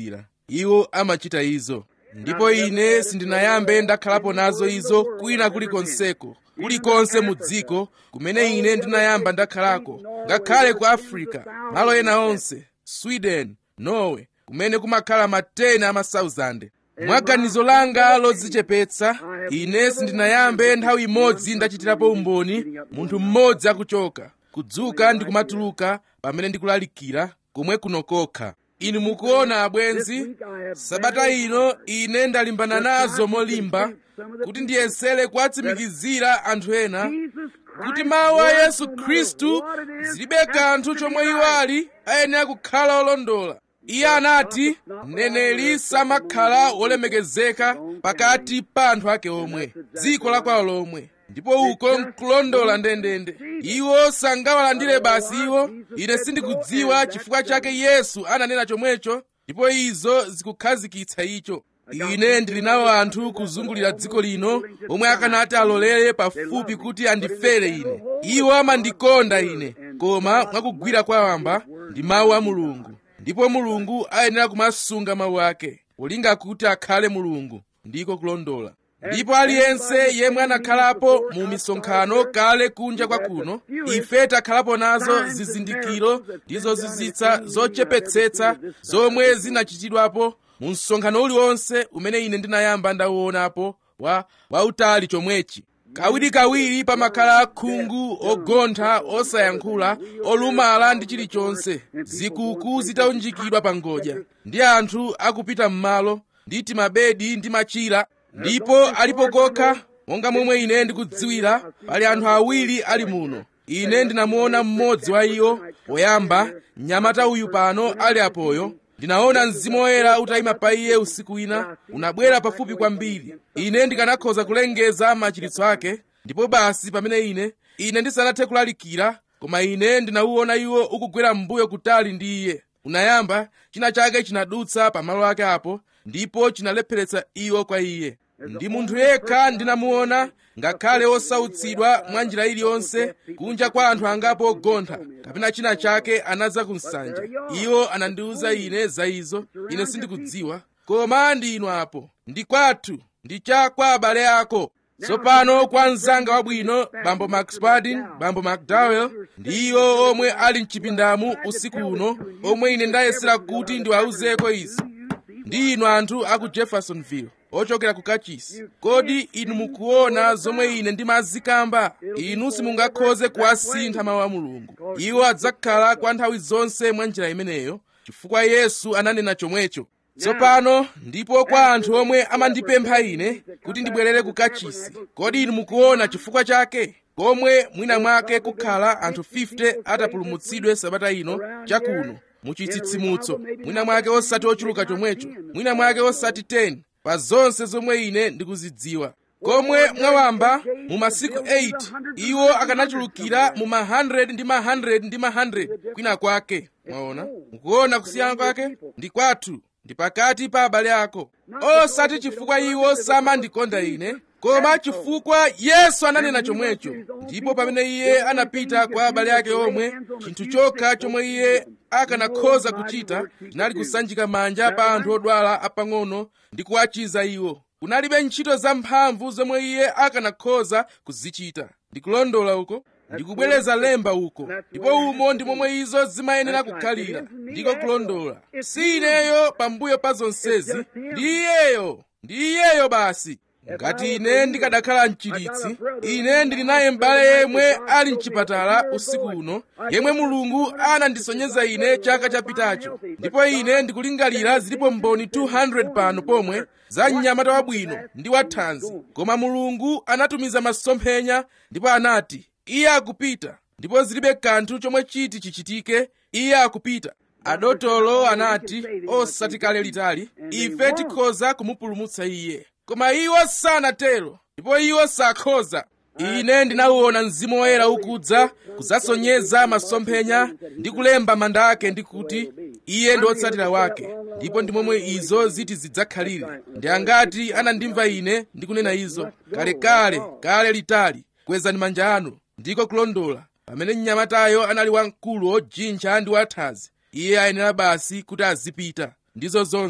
iwo amachita izo ndipo ine sindinayambe ndakhalapo nazo izo kwina kulikonseko kulikonse mu dziko kumene ine ndinayamba ndakhalako ngakhale ku africa malo ena onse sweden norway kumene kumakhala matena a masauzande mwa ganizo langa lodzichepetsa ine sindinayambe nthawi imodzi ndachitirapo umboni munthu mmodzi akuchoka kudzuka ndi kumatuluka pamene ndikulalikira komwe kuno kokha inu mukuona abwenzi sabata ino ine ndalimbana nazo molimba kuti ndiyesere kuwatsimikizira anthu ena kuti mawu a yesu khristu zilibe kanthu chomwe iwo ali ayenera kukhala olondola iye anati mneneri samakhala wolemekezeka pakati pa anthu ake omwe dziko la kwawo lomwe ndipo uko nkulondola ndendende iwo sangawalandire basi iwo ine sindikudziwa chifukwa chake yesu ananena chomwecho ndipo izo zikukhazikitsa icho ine ndili nawo anthu kuzungulira dziko lino omwe akanati alolere pafupi kuti andifere ine iwo amandikonda ine koma mwakugwira kwawamba ndi mawu a mulungu ndipo mulungu ayenera kumasunga mawu ake polinga kuti akhale mulungu ndiko kulondola ndipo aliyense yemwe anakhalapo mu misonkhano kale kunja kwa kuno ife takhalapo nazo zizindikiro ndi zozizwitsa zochepetsetsa zomwe zinachitidwapo mu msonkhano uliwonse umene ine ndinayamba ndauonapo wa wautali chomwechi kawirikawiri pamakhala khungu ogontha osayankhula olumala ndi chilichonse zikuku zitaunjikidwa pa ngodya ndi anthu akupita m'malo ndi timabedi ndi machira ndipo alipo kokha monga momwe ine ndikudziwira pali anthu awiri ali muno ine ndinamuona mmodzi wa iwo poyamba mnyamata uyu pano ali apoyo ndinaona mzimu woyera utayima pa iye usiku wina unabwera pafupi kwambiri ine ndikanakhoza kulengeza machiritso ake ndipo basi pamene ine ine ndisanathe kulalikira koma ine ndinauona iwo ukugwera m'mbuyo kutali ndi iye unayamba china chake chinadutsa pamalo ake apo ndipo chinalepheretsa iwo kwa iye ndi munthu yekha ndinamuona ngakhale osautsidwa mwa njira iliyonse kunja kwa anthu angapo ogontha kapena china chake anadza ku nsanja iwo anandiwuza ine za izo ine sindikudziwa koma ndi inu apo ndi kwathu ndi cha kwa abale ako tsopano kwa mzanga wabwino bambo maxpadin bambo mcdowell ndi iwo omwe ali mchipindamu usiku uno omwe ine ndayesera kuti ndiwawuzeko izi ndi inu anthu aku jeffersonville ochokera ku kachisi kodi inu mukuona zomwe ine ndimazikamba inu simungakhoze kuwasintha mawu a mulungu iwo adzakhala kwa nthawi zonse mwa njira imeneyo chifukwa yesu ananena chomwecho tsopano ndipo kwa anthu omwe amandipempha ine kuti ndibwerere ku kachisi kodi inu mukuona chifukwa chake komwe mwina mwake kukhala anthu 50 atapulumutsidwe sabata ino chakuno muchitsitsimutso mwina mwake osati ochuluka chomwecho mwina mwake osati 10 pa zonse zomwe ine ndikuzidziwa komwe mwawamba mu masiku 8 iwo akanachulukira mu ma 100 ndi ma 100 ndi ma 100 kwina kwake mwaona mukuona kusiyana kwake ndi kwathu ndi pakati pa abale ako osati chifukwa iwo samandikonda ine koma chifukwa yesu ananena chomwecho ndipo pamene iye anapita kwa abale ake omwe chinthu chokha chomwe iye akanakhoza kuchita chinali kusanjika manja pa anthu odwala apang'ono ndi kuwachiza iwo kunalibe ntchito zamphamvu zomwe iye akanakhoza kuzichita ndikulondola uko ndikubwereza lemba uko ndipo umo ndi momwe izo zimayenera kukhalira ndiko kulondola si ineyo pambuyo pa zonsezi ndi iyeyo ndi iyeyo basi ngati ine ndikadakhala mchiritsi ine ndili naye m'bale yemwe ali mchipatala usiku uno yemwe mulungu anandisonyeza ine chaka chapitacho ndipo ine ndikulingalira zilipo mboni 200 pano pomwe za mnyamata wabwino ndi wathanzi koma mulungu anatumiza masomphenya ndipo anati iye akupita ndipo zilibe kanthu chomwe chiti chichitike iye akupita adotolo anati osati kale litali ife tikhoza kumupulumutsa iye koma iwo sanatero ndipo iwo sakhoza ine ndinawuona mzimu woyera ukudza kudzasonyeza masomphenya ndi kulemba manda ake ndi kuti iye ndi wotsatira wake ndipo ndi momwe izo ziti zidzakhalire ndi angati anandimva ine ndikunena izo kalekale kale litali kwezani manja anu ndiko kulondola pamene mnyamatayo anali wamkulu ojinja ndi wathanzi iye ayenera basi kuti azipita ndizo zonse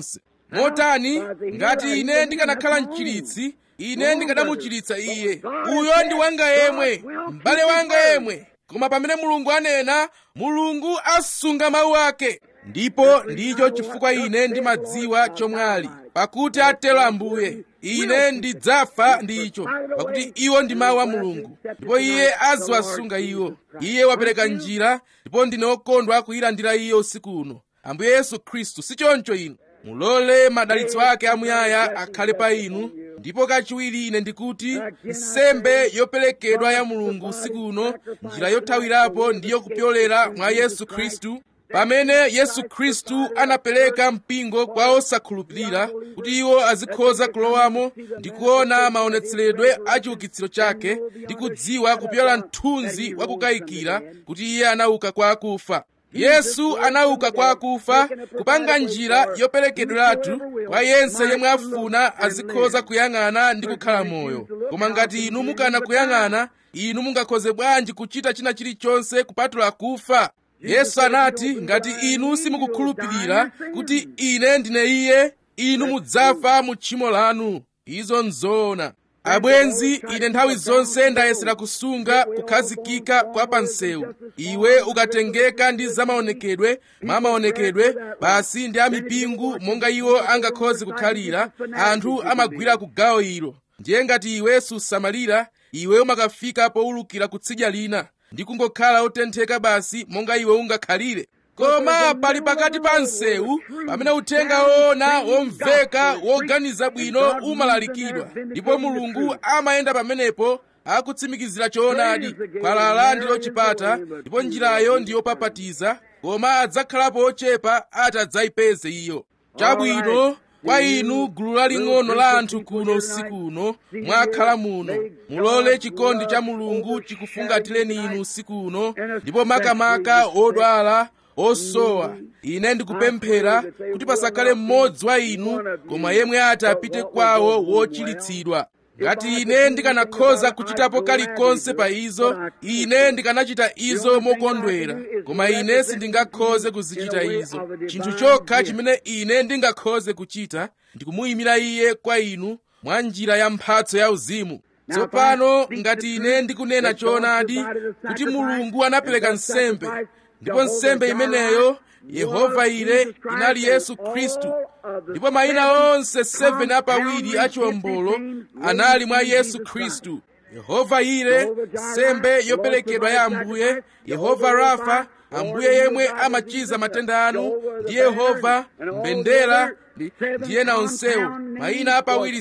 motani ngati ine ndikanakhala mchiritsi ine ndikanamuchiritsa iye uyo ndi wanga yemwe m'bale wanga yemwe koma pamene mulungu anena mulungu asunga mawu ake ndipo ndicho chifukwa ine ndimadziwa chomwali pakuti atero ambuye ine ndidzafa ndi icho pakuti iwo ndi mawu a mulungu ndipo iye aziwasunga iwo iye wapereka njira ndipo ndine okondwa kuyilandira iye usiku uno ambuye yesu khristu si choncho inu mulole madalitso ake amuyaya akhale pa inu ndipo kachiwiri ine ndikuti nsembe yoperekedwa ya mulungu usiku uno njira yothawirapo ndiyo kupyolera mwa yesu khristu pamene yesu khristu anapereka mpingo kwa osakhulupirira kuti iwo azikhoza kulowamo ndi kuona maonetseredwe a chiukitsiro chake ndi kudziwa kupyola mthunzi wa kukayikira kuti iye anauka kwa akufa yesu anauka kwa akufa kupanga njira yoperekedweratu kwa yense yemwe afuna azikhoza kuyang'ana ndi kukhala moyo koma ngati inu mukana kuyang'ana inu mungakhoze bwanji kuchita china chilichonse kupatula kufa yesu anati ngati inu simukukhulupirira kuti ine ndine iye inu mudzafa mu tchimo lanu izo nzoona abwenzi ine nthawi zonse ndayesera kusunga kukhazikika kwa pansewu iwe ukatengeka ndi zamaonekedwe mwa maonekedwe basi ndi amipingo monga iwo angakhoze kukhalira anthu amagwira ku gawo ilo ndiye ngati iwe susamalira iwe umakafika powulukira kutsidya lina ndi kungokhala otentheka basi monga iwe ungakhalire koma pali pakati pa msewu pamene uthenga woona womveka woganiza bwino umalalikidwa ndipo mulungu amayenda pamenepo akutsimikizira choonadi khwalala ndilo chipata ndipo njirayo ndi yopapatiza koma adzakhalapo ochepa ati adzayipeze iyo chabwino kwa inu gulu laling'ono la anthu kuno usiku uno mwakhala muno mulole chikondi cha mulungu chikufungatireni inu usiku uno ndipo makamaka odwala osowa ine ndikupemphera kuti pasakhale mmodzi wa inu koma yemwe ati apite kwawo wochiritsidwa ngati ine ndikanakhoza kuchitapo kalikonse pa izo ine ndikanachita izo mokondwera koma ine sindingakhoze kuzichita izo chinthu chokha chimene ine ndingakhoze kuchita ndikumuyimira iye kwa inu mwa njira ya mphatso ya uzimu tsopano ngati ine ndikunena choonadi kuti mulungu anapereka nsembe ndipo nsembe imeneyo yehova ile inali yesu khristu ndipo mayina onse 7 apawiri achiwombolo anali mwa yesu khristu yehova ile nsembe yoperekedwa ya ambuye yehova rafa ambuye yemwe amachiza matenda anu ndi yehova mbendera ndi ena onsewo mayina apawiri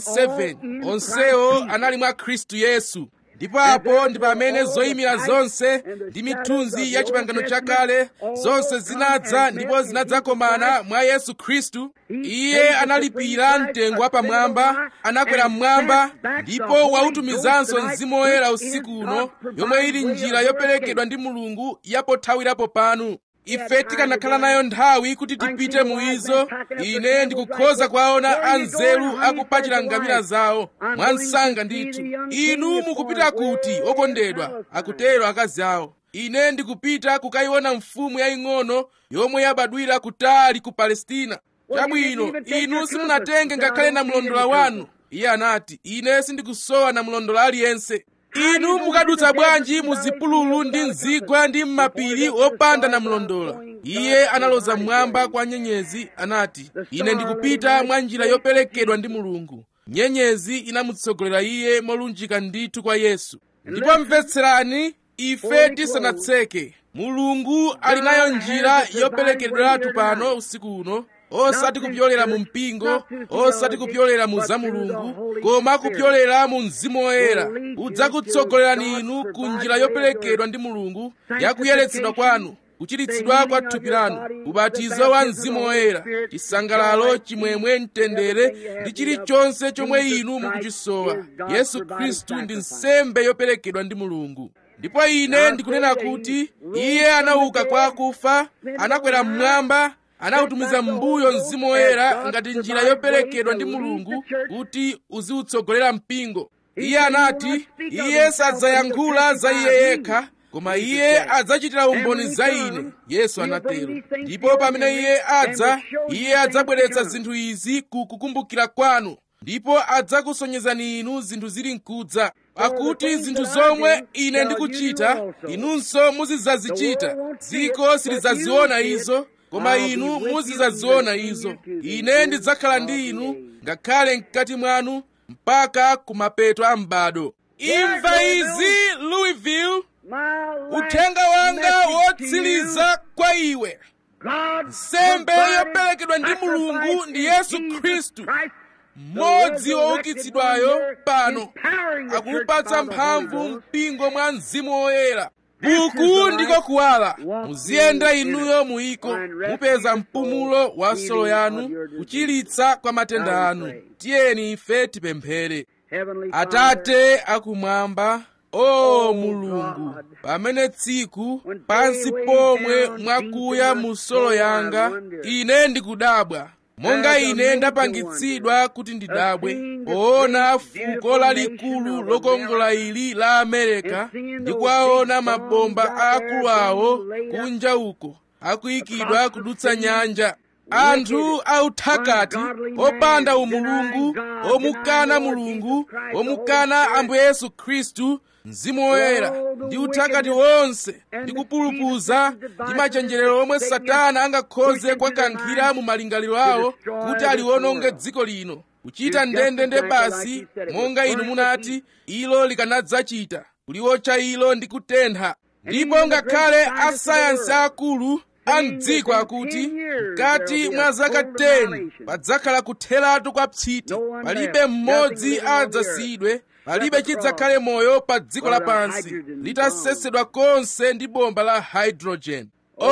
7 onsewo anali mwa khristu yesu ndipo apo ndi pamene zoyimira zonse ndi mithunzi ya pangano chakale zonse zinadza ndipo zinadzakomana mwa yesu khristu iye analipira mtengo wapamwamba anakwera mmwamba ndipo wautumizanso mzimu woyera usiku uno yomwe ili njira yoperekedwa ndi mulungu yapothawirapo panu ife tikanakhala nayo nthawi kuti tipite mu izo ine ndikukhoza kuwaona anzeru akupachira ngamira zawo mwansanga ndithu inu mukupita kuti okondedwa akutero akazi awo ine ndikupita kukayiona mfumu yaying'ono yomwe yabadwira kutali ku palestina chabwino inu simunatenge ngakhale namlondola wanu iye anati ine sindikusowa namlondola aliyense inu mukadutsa bwanji mu zipululu ndi mzigwa ndi m'mapiri opanda namlondola iye analoza mmwamba kwa nyenyezi anati ine ndikupita mwa njira yoperekedwa ndi mulungu nyenyezi inamutsogolera iye molunjika ndithu kwa yesu ndipo mvetserani ife tisanatseke mulungu ali nayo njira yoperekedweratu pano usiku uno osati kupyolera mu mpingo osati kupyolera mu za mulungu koma kupyolera mu mzimu woyera udzakutsogolerani inu ku njira yoperekedwa ndi mulungu yakuyeretsedwa kwanu kuchiritsidwa kwa thupi lanu ubatizo wa mzimu woyera chisangalalo chimwemwe mtendere ndi chilichonse chomwe inu mukuchisowa yesu khristu ndi nsembe yoperekedwa ndi mulungu ndipo ine ndikunena kuti iye anauka kwa akufa anakwera mmwamba anawutumiza mbuyo mzimu woyera ngati njira yoperekedwa ndi mulungu kuti uziwutsogolera mpingo iye anati iye sadzayankhula za iye yekha koma iye adzachitira umboni za ine yesu anatero ndipo pamene iye adza iye adzabweretsa zinthu izi ku kukumbukira kwanu ndipo adzakusonyezani inu zinthu zili mkudza pakuti zinthu zomwe ine ndikuchita inunso muzidzazichita dziko silidzaziona izo koma inu muzidzaziona izo ine ndidzakhala ndi inu ngakhale mkati mwanu mpaka kumapeto a m'bado imva izi louisville uthenga wanga wotsiriza kwa iwe nsembe yoperekedwa ndi mulungu ndi yesu khristu mmodzi woukitsidwayo pano akupatsa mphamvu mpingo mwa mzimu woyera buku ndiko kuwala muziyenda inuyo muyiko mupeza mpumulo wa solo yanu kuchiritsa kwa matenda anu tiyeni ife tipemphere atate akumwamba o mulungu pamene tsiku pansi pomwe mwakuya mu solo yanga ine ndikudabwa monga ine ndapangitsidwa kuti ndidabwe poona fuko lalikulu lokongola ili la amerika ndi kuwaona mabomba aakulu awo kunja uko akuyikidwa kudutsa nyanja anthu authakati opanda umulungu omukana mulungu omukana ambuye yesu khristu mzimu woyera ndi uthakati wonse ndi kupulupudza ndi machenjerero omwe satana angakhoze kwakankhira mu malingaliro awo kuti aliwononge dziko lino kuchita ndendende basi monga inu munati ilo likanadzachita kuliwotcha ilo ndi kutentha ndipo ngakhale asayansi akulu amdziko akuti mkati mwa zaka 10 padzakhala kutheratu kwa psiti palibe mmodzi adzasiyidwe palibe chidzakhale moyo pa dziko lapansi litasesedwa konse ndi bomba la hydrogen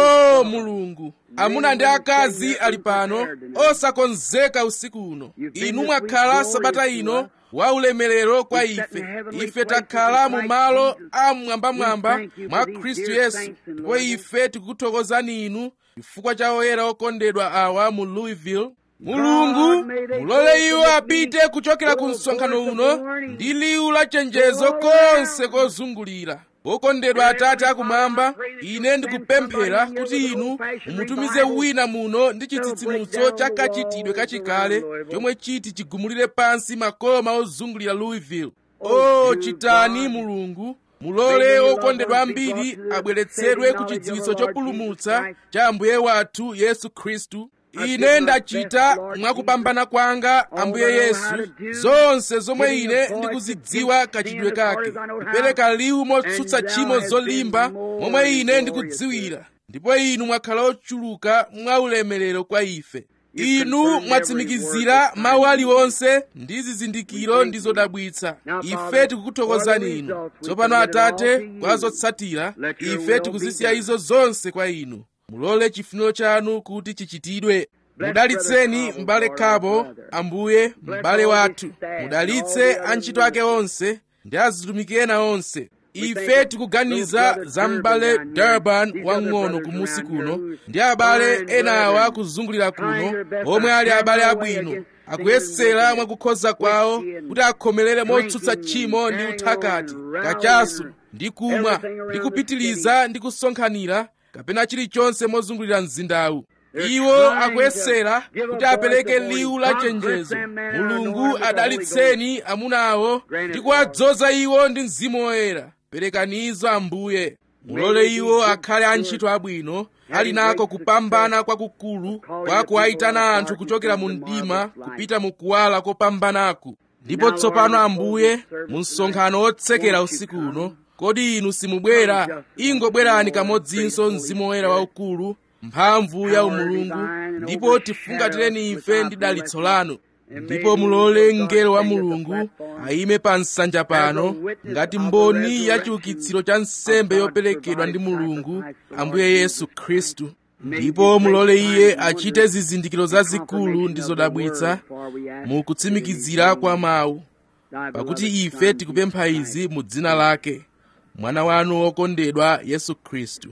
o mulungu amuna ndi akazi ali pano osakonzeka usiku uno inu mwakhala sabata ino wa ulemerero kwa ife ife takhala mu malo amwambamwamba mwa khristu yesu ndipo ife tikukuthokozani inu chifukwa cha oyera okondedwa awa mu louisville mulungu mulole iwo apite kuchokera ku msonkhano uno ndi liwu la chenjezo konse kozungulira wokondedwa atate akumwamba ine ndikupemphera kuti inu mumutumize wina muno ndi chitsitsimutso cha kachitidwe kachikale chomwe chiti chigumulire pansi makoma ozungulira louisville o chitani mulungu mulole okondedwa ambiri abweretsedwe ku chidziwitso chopulumutsa cha ambuye wathu yesu khristu ine ndachita mwakupambana kwanga ambuye yesu zonse zomwe ine ndikuzidziwa kachitidwe kake kupereka liwu motsutsa tchimo zolimba momwe ine ndikudziwira ndipo inu mwakhala ochuluka mwa ulemerero kwa ife inu mwatsimikizira mawu aliwonse ndi zizindikiro ndi zodabwitsa ife tikukuthokozani inu tsopano atate kwa zotsatira ife tikuzisiya izo zonse kwa inu mulole chifuniro chanu kuti chichitidwe mudalitseni m'bale khabo ambuye m'bale wathu mudalitse antchito ake onse ndi azitumiki ena onse ife tikuganiza za m'bale durban wang'ono kumusi kuno ndi abale enawa kuzungulira kuno omwe ali abale abwino akuyesera mwakukhoza kwawo kuti akhomerere motsutsa tchimo ndi uthakati kachasu ndi kumwa ndi kupitiliza ndi kusonkhanira kapena chilichonse mozungulira mzindawu iwo akuyesera kuti apereke liwu la chenjezo mulungu adalitseni amunawo ndi kuwadzoza iwo ndi mzimu woyera perekanizo ambuye mulole iwo akhale antchito abwino ali nako kupambana kwakukulu kwa kuwayitana anthu kuchokera mu mdima kupita mu kuwala kopambanaku ndipo tsopano ambuye mu msonkhano wotsekera usiku uno kodi inu simubwera ingobwerani kamodzinso mzimu woyera waukulu mphamvu ya umulungu ndipo tifungatireni ife ndi dalitso lanu ndipo mulole mngelo wa mulungu ayime pa nsanja pano ngati mboni ya chiukitsiro cha nsembe yoperekedwa ndi mulungu ambuye yesu khristu ndipo mulole iye achite zizindikiro zazikulu ndi zodabwitsa mu kutsimikizira kwa mawu pakuti ife tikupempha izi mu dzina lake mwana wanu wokondedwa yesu khristu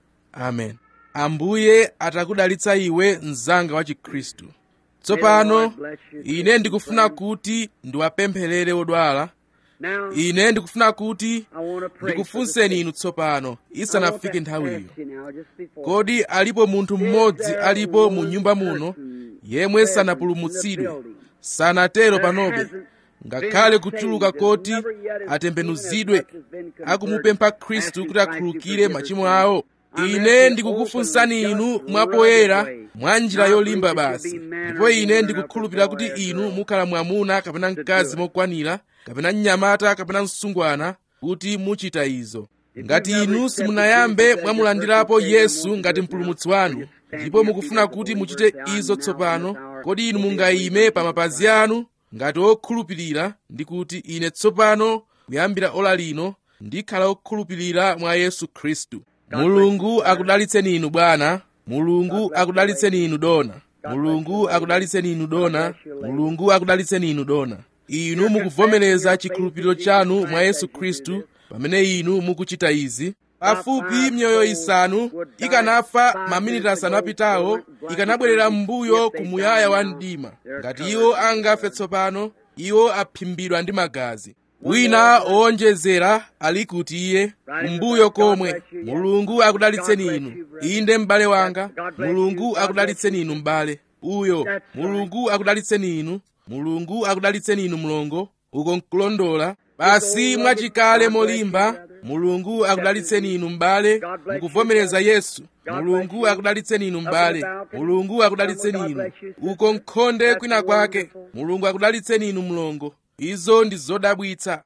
amen ambuye atakudalitsa iwe mzanga wa chikhristu tsopano ine ndikufuna kuti ndiwapempherere odwala Now, ine ndikufuna kuti I want to pray. ndikufunseni inu tsopano I want isanafike to nthawiyo ask you now, just before. kodi alipo munthu mmodzi alipo mu nyumba muno yemwe sanapulumutsidwe sanatero panobe ngakhale kuchuluka koti atembenuzidwe akumupempha khristu kuti akhululukire machimo awo ine ndikukufunsani inu mwapoyera mwa njira yolimba basi ndipo ine ndikukhulupirira kuti inu mukhala mwamuna kapena mkazi mokwanira kapena mnyamata kapena msungwana kuti muchita izo ngati inu simunayambe mwamulandirapo yesu ngati mpulumutsi wanu ndipo mukufuna kuti muchite izo tsopano kodi inu mungayime pa mapazi anu ngati okhulupirira ndi kuti ine tsopano kuyambira ola lino ndikhala okhulupirira mwa yesu khristu mulungu akudalitseni inu bwana mulungu akudalitseni inu dona mulungu akudalitseni inu dona mulungu akudalitseni inu dona inu mukuvomereza chikhulupiriro chanu mwa yesu khristu pamene inu mukuchita izi pafupi mioyo isanu ikanafa maminiti asanu apitawo ikanabwerera m'mbuyo ku muyaya wa mdima ngati iwo angafe tsopano iwo aphimbidwa ndi magazi wina owonjezera ali kuti iye kumbuyo komwe mulungu akudalitseni inu inde m'bale wanga mulungu akudalitseni inu m'bale uyo mulungu akudalitseni inu mulungu akudalitseni inu mlongo uko nkulondola basi mwachikale molimba mulungu akudalitseni inu m'bale mukuvomereza yesu mulungu akudalitseni inu m'bale mulungu akudalitseni inu uko nkhonde kwina kwake mulungu akudalitseni inu mlongo izo ndi zodabwitsa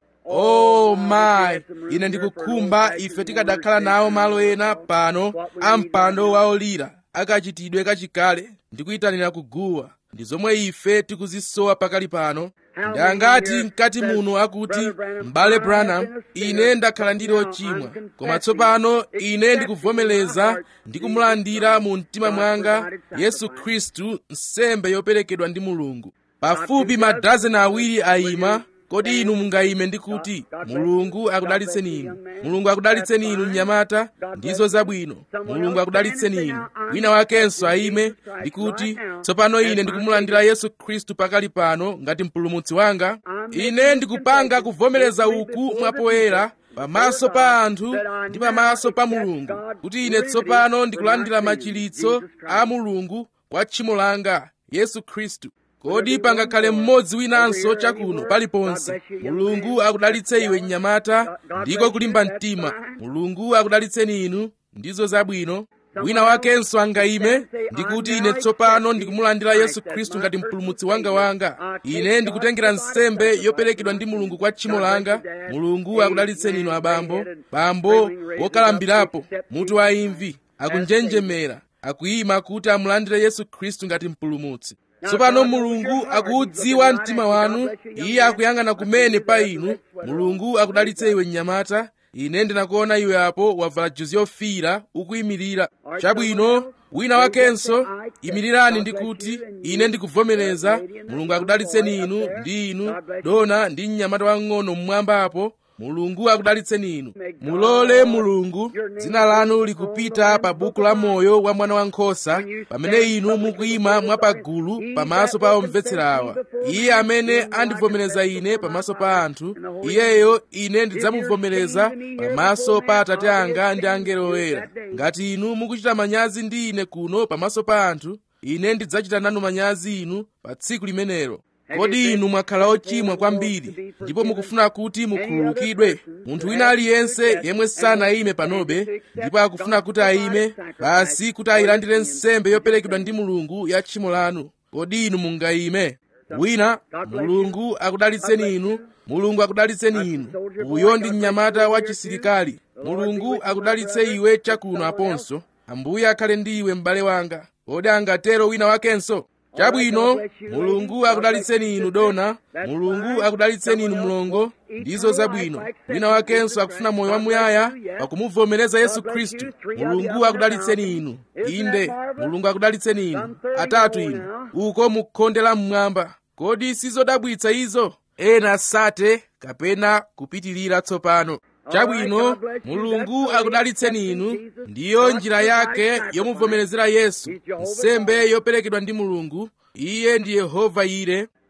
oh my ine ndikukhumba ife tikadakhala nawo malo ena pano a mpando waolira akachitidwe kachikale ndikuyitanira kuguwa ndi zomwe ife tikuzisowa pakali pano ndangati mkati muno akuti m'bale branham ine ndakhala ndili ochimwa koma tsopano ine ndikuvomereza ndi kumulandira mu mtima mwanga yesu khristu nsembe yoperekedwa ndi mulungu pafupi madazeni awiri ayima kodi inu mungayime ndi kuti mulungu akudalitseni inu mulungu akudalitseni inu mnyamata ndizo zabwino mulungu akudalitseni inu wina wakenso ayime ndi kuti tsopano ine ndikumulandira yesu khristu pakali pano ngati mpulumutsi wanga ine ndikupanga kuvomereza uku mwapoyera pamaso pa anthu ndi pamaso pa mulungu kuti ine tsopano ndikulandira machiritso a mulungu kwa tchimo langa yesu khristu kodi pangakhale mmodzi winanso chakuno paliponse mulungu akudalitse iwe mnyamata ndiko kulimba mtima mulungu akudalitseni inu ndizo zabwino wina wakenso angayime ndikuti ine tsopano ndikumulandira yesu khristu ngati mpulumutsi wanga wanga ine ndikutengera nsembe yoperekedwa ndi mulungu kwa tchimo langa mulungu akudalitseni inu abambo bambo wokalambirapo mutu wa imvi akunjenjemera akuyima kuti amulandire yesu khristu ngati mpulumutsi tsopano mulungu akuudziwa mtima wanu iye akuyang'ana kumene pa inu mulungu akudalitse iwe mnyamata ine ndinakuona iwe apo wavala juzi yofiira ukuyimirira chabwino wina wakenso imirirani ndi kuti ine ndikuvomereza mulungu akudalitseni inu ndi inu dona ndi mnyamata wang'ono mmwamba apo mulungu akudalitseni inu mulole mulungu dzina lanu likupita pa buku la moyo wa mwana wankhosa pamene inu mukuyima mwapagulu pamaso pa omvetsera awa iye amene andivomereza ine pamaso pa anthu iyeyo ine ndidzamuvomereza pamaso pa atate anga ndi angelo oyera ngati inu mukuchita manyazi ndi ine kuno pamaso pa anthu ine ndidzachita nanu manyazi inu pa tsiku limenelo kodi inu mwakhala ochimwa kwambiri ndipo mukufuna kuti mukhululukidwe munthu wina aliyense yemwe sanayime panobe ndipo akufuna kuti ayime basi kuti ayilandire nsembe yoperekedwa ndi mulungu ya tchimo lanu kodi inu mungayime wina mulungu akudalitseni inu mulungu akudalitseni inu uyo ndi mnyamata wa chisilikali mulungu akudalitse iwe chakuno aponso ambuye akhale ndi iwe m'bale wanga kodi angatero wina wakenso chabwino mulungu akudalitseni inu dona mulungu akudalitseni inu mlongo ndizo zabwino wina wakenso akufuna moyo wamuyaya pakumuvomereza yesu khristu mulungu akudalitseni inu inde mulungu akudalitseni inu atatu inu uko mukhonde la mmwamba kodi sizodabwitsa izo ena sate kapena kupitilira tsopano chabwino mulungu akudalitseni inu ndiyo njira yake yomuvomerezera yesu nsembe yoperekedwa ndi mulungu iye ndi yehova ire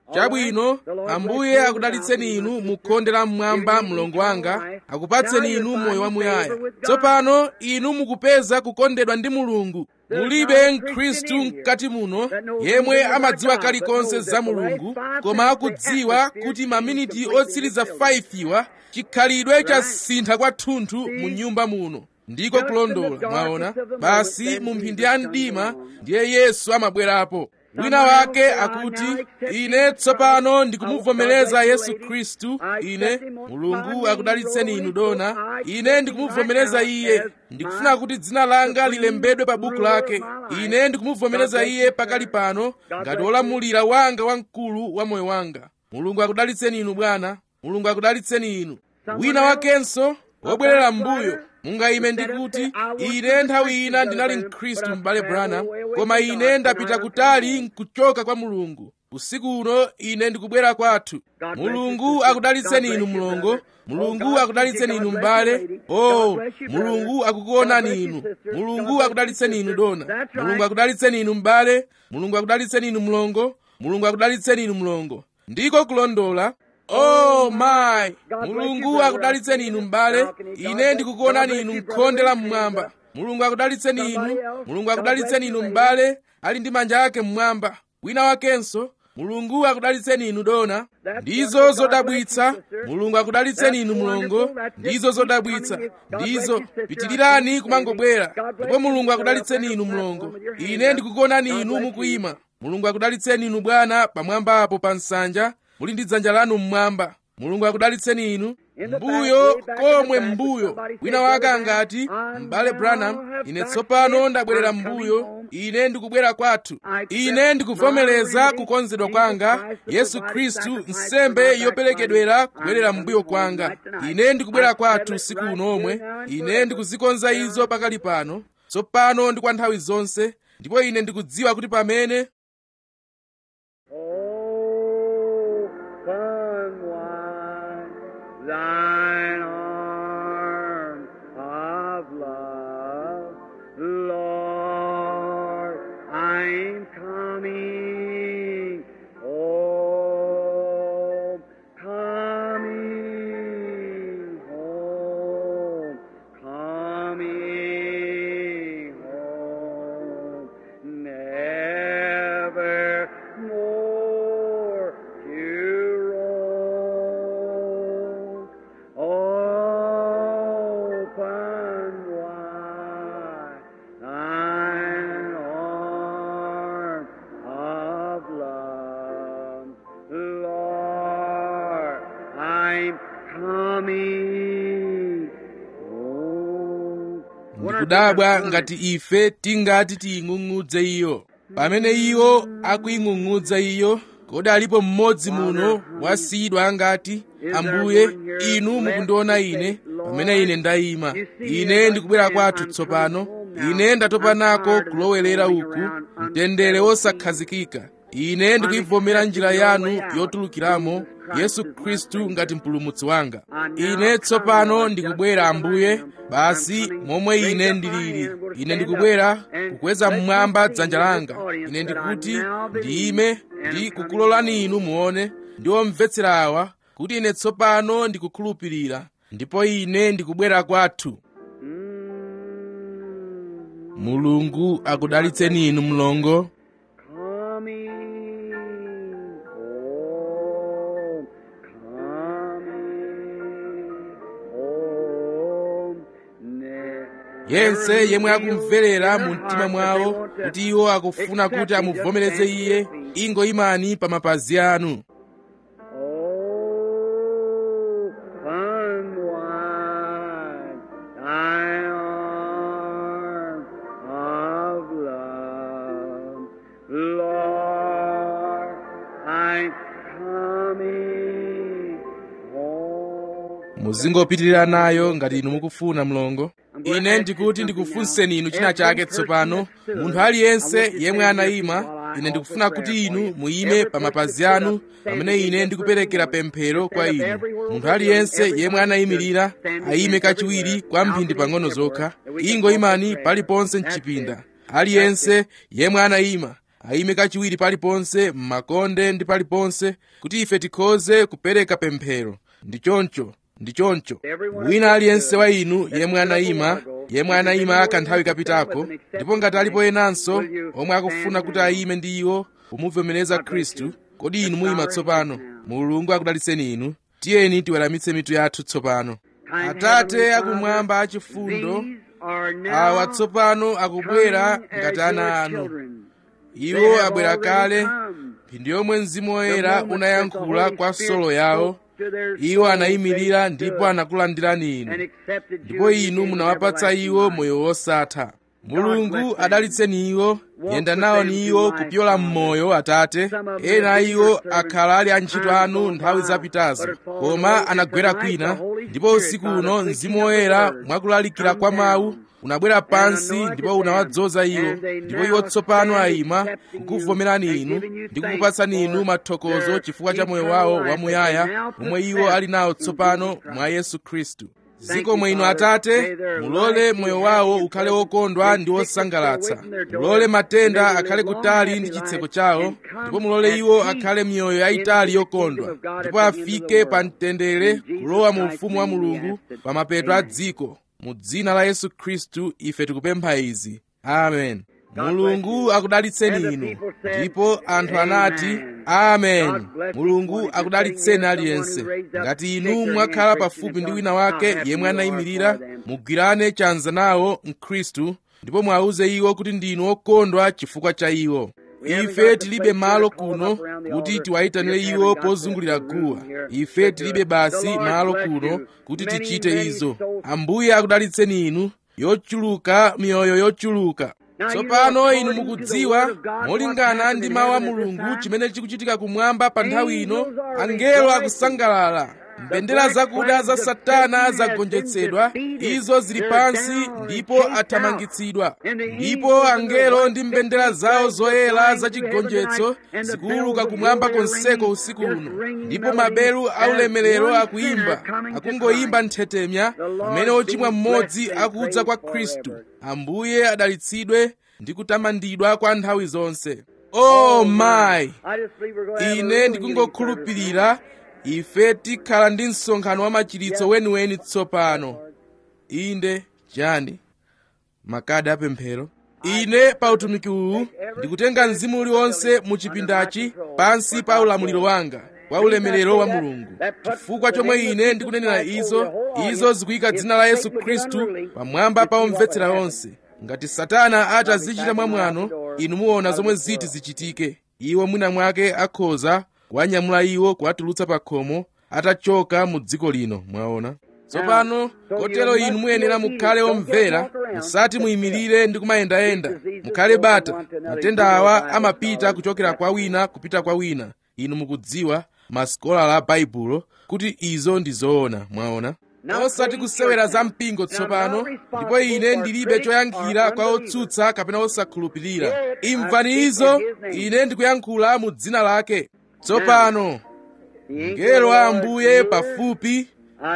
chabwino ambuye akudalitseni inu mukhonde la mmwamba mlongo wanga akupatseni inu moyo wamuyaya tsopano inu mukupeza kukondedwa ndi mulungu mulibe mkhristu mkati muno yemwe amadziwa kalikonse za mulungu koma akudziwa kuti maminiti otsiriza 5 iwa chikhalidwe chasintha kwathunthu mu nyumba muno ndiko kulondola mwaona basi mu mphindi ya mdima ndiye yesu amabwerapo wina wake akuti ine tsopano ndikumuvomereza yesu khristu ine mulungu akudalitseni inu dona ine ndikumuvomereza iye ndikufuna kuti dzina langa lilembedwe pa buku lake ine ndikumuvomereza iye pakali pano ngati wolamulira wanga wamkulu wa moyo wanga mulungu akudalitseni inu bwana mulungu akudalitseni inu wina wakenso wobwerera m'mbuyo mungayime ndikuti ine nthawi ina ndinali mkhristu m'bale branham koma ine ndapita kutali nkuchoka kwa mulungu usiku uno ine ndikubwera kwathu mulungu akudalitseni inu mlongo mulungu akudalitseni inu m'bale oh mulungu akukuonani inu mulungu akudalitseni inu dona mulungu akudalitseni inu m'bale mulungu akudalitseni inu mlongo mulungu akudalitseni inu mlongo ndiko kulondola oh my mulungu akudalitseni inu m'bale ine ndikukuonani inu mkhonde la mmwamba mulungu akudalitseni inu mulungu akudalitseni inu m'bale ali ndi manja ake mmwamba wina wakenso mulungu akudalitseni inu dona ndizo zodabwitsa mulungu akudalitseni inu mlongo ndizo zodabwitsa ndizo pitirirani kumangobwera ndipo mulungu akudalitseni inu mlongo ine ndikukuonani inu mukuyima mulungu akudalitseni inu bwana pamwamba apo pa nsanja muli ndi dzanja lanu mmwamba mulungu akudalitseni inu mbuyo komwe mbuyo wina wake angati m'bale branham ine tsopano ndabwerera mbuyo ine ndikubwera kwathu ine ndikuvomereza kukonzedwa kwanga yesu khristu nsembe yoperekedwera kubwerera mbuyo kwanga ine ndikubwera kwathu usiku unomwe ine ndikuzikonza izo pakali pano tsopano ndi kwa nthawi zonse ndipo ine ndikudziwa kuti pamene Open wide thine arms of love, Lord, I'm coming home, coming home, coming home, never more to roam. Open wide thine arms of love, Lord, I'm coming home. ndikudabwa ngati ife tingati tiying'ung'udze iyo pamene iwo akuying'ung'udza iyo kodi alipo mmodzi muno wasiyidwa angati ambuye inu mukundiona ine pamene ine ndayima ine ndikubwera kwathu tsopano ine ndatopa nako kulowerera uku mtendere wosakhazikika ine ndikuyivomera njira yanu yotulukiramo yesu khristu ngati mpulumutsi wanga ine tsopano ndikubwera ambuye basi momwe ine ndilili ine ndikubwera kukweza mmwamba dzanja langa ine ndikuti ndiyime ndi kukulolani inu muone ndi omvetsera awa kuti ine tsopano ndikukhulupirira ndipo ine ndikubwera kwathu mulungu akudalitseni inu mlongo Coming home, coming home, ne- yense yemwe akumverera mu mtima mwawo kuti iwo akufuna kuti amuvomereze iye ingoyimani pa mapazi anu Open wide thy arms of love, Lord, I'm coming home. muzingopitirira nayo ngati inu mukufuna mlongo ine ndikuti ndikufunseni inu china chake tsopano munthu aliyense yemwe anayima ine ndikufuna kuti inu muyime pa mapazi anu pamene ine ndikuperekera pemphero kwa inu munthu aliyense yemwe anayimirira ayime kachiwiri kwa mphindi pang'ono zokha ingoyimani paliponse mchipinda aliyense yemwe anayima ayime kachiwiri paliponse m'makonde ndi paliponse kuti ife tikhoze kupereka pemphero ndi choncho ndi choncho wina aliyense wa inu yemwe anayima yemwe anayima kanthawi kapitako ndipo ngati alipo enanso omwe akufuna kuti ayime ndi iwo kumuvomereza khristu kodi inu muyima tsopano mulungu akudalitseni inu tiyeni tiweramitse mitu yathu tsopano atate akumwamba achifundo awa tsopano akubwera ngati ana anu iwo abwera kale mphindi yomwe mzimu woyera unayankhula kwa solo yawo iwo anayimirira ndipo anakulandirani inu ndipo inu munawapatsa iwo moyo wosatha mulungu adalitseni iwo yenda nawo ni iwo kupyola m'moyo atate ena a iwo akhala ali antchito anu nthawi zapitazo koma anagwera kwina ndipo usiku uno mzimu woyera mwakulalikira kwa mawu unabwera pansi ndipo unawadzoza iwo ndipo iwo tsopano ayima kukuvomerani inu ndi kukupatsani inu mathokozo chifukwa cha moyo wawo wamuyaya omwe iwo ali nawo tsopano mwa yesu khristu zikomo inu atate mulole moyo wawo ukhale wokondwa ndi wosangalatsa mulole matenda akhale kutali ndi chitseko chawo ndipo mulole iwo akhale miyoyo yayitali yokondwa ndipo afike pa mtendere kulowa mu ufumu wa mulungu pa mapeto a dziko mu dzina la yesu khristu ife tikupempha izi amen mulungu akudalitseni inu ndipo anthu anati amen mulungu akudalitseni aliyense ngati inu mwakhala pafupi ndi wina wake yemwe anayimirira mugwirane chanza nawo mkhristu ndipo mwawuze iwo kuti ndinu okondwa chifukwa cha iwo ife tilibe malo kuno kuti tiwayitanire iwo pozungulira guwa ife tilibe basi malo kuno kuti tichite izo ambuye akudalitseni inu yochuluka miyoyo yochuluka tsopano inu mukudziwa molingana ndi mawu a mulungu chimene chikuchitika kumwamba pa nthawi ino angelo akusangalala mbendera zakuda za satana zagonjetsedwa izo zili pansi ndipo athamangitsidwa ndipo angelo ndi mbendera zawo zoyera zachigonjetso zikuuluka kumwamba konseko usiku uno ndipo maberu aulemerero akuyimba akungoyimba nthetemya pamene ochimwa mmodzi akudza kwa khristu ambuye adalitsidwe ndi kutamandidwa kwa nthawi zonse oh my ine ndikungokhulupirira ife tikhala ndi msonkhano wa machiritso weniweni tsopano inde chani makadi apemphero ine pa utumiki uwu ndikutenga mzimu uliwonse mu chipindachi pansi pa ulamuliro wanga wa ulemerero wa mulungu chifukwa chomwe ine ndikunenera izo izo zikuyika dzina la yesu khristu pamwamba pa omvetsera onse ngati satana atazichita mwamwano inu muona zomwe ziti zichitike iwo mwina mwake akhoza kuwanyamula iwo kuwatulutsa pa khomo atachoka mu dziko lino mwaona tsopano kotero inu muyenera mukhale omvera musati muyimirire ndi kumayendayenda mukhale bata matenda awa amapita kuchokera kwa wina kupita kwa wina inu mukudziwa masikola a baibulo kuti izo ndi zoona mwaona osati kusewera za mpingo tsopano ndipo ine ndilibe choyankhira kwa otsutsa kapena osakhulupirira imvani izo ine ndikuyankhula mu dzina lake tsopano mngelo wa ambuye pafupi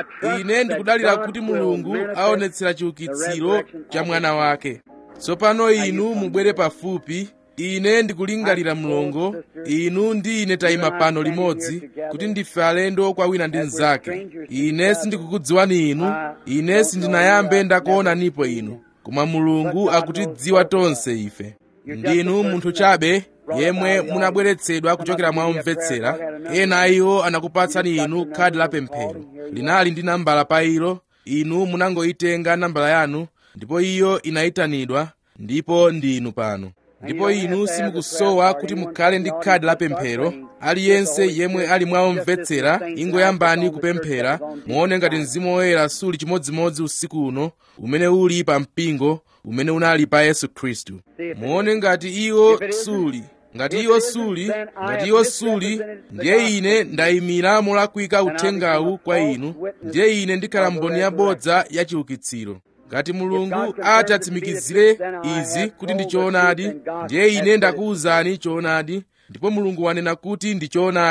ine ndikudalira kuti mulungu aonetsera chiukitsiro cha mwana wake tsopano inu mubwere pafupi ine ndikulingalira mlongo inu ndi ine tayima pano limodzi kuti ndife alendo kwa wina ndi mnzake ine sindikukudziwani inu ine sindinayambe ndakuonanipo inu koma mulungu akutidziwa tonse ife ndinu munthu chabe yemwe munabweretsedwa kuchokera mwa omvetsera ena a iwo anakupatsani inu khadi la pemphero linali ndi nambala pa ilo inu munangoyitenga nambala yanu ndipo iyo inayitanidwa ndipo ndinu pano ndipo inu simukusowa kuti mukhale ndi khadi la pemphero aliyense yemwe ali mwa omvetsera ingoyambani kupemphera muone ngati mzimu woyera suli chimodzimodzi usiku uno umene uli pa mpingo umene unali pa yesu khristu muone ngati iwo suli ngati iwo suli ngati iwo suli ndiye ine ndayimira molakwika uthengawu kwa inu ndiye ine ndikhala mboni yabodza ya chiukitsiro ngati mulungu ati atsimikizire izi kuti ndi choonadi ndiye ine ndakuwuzani choonadi ndipo mulungu wanena kuti ndi choonadi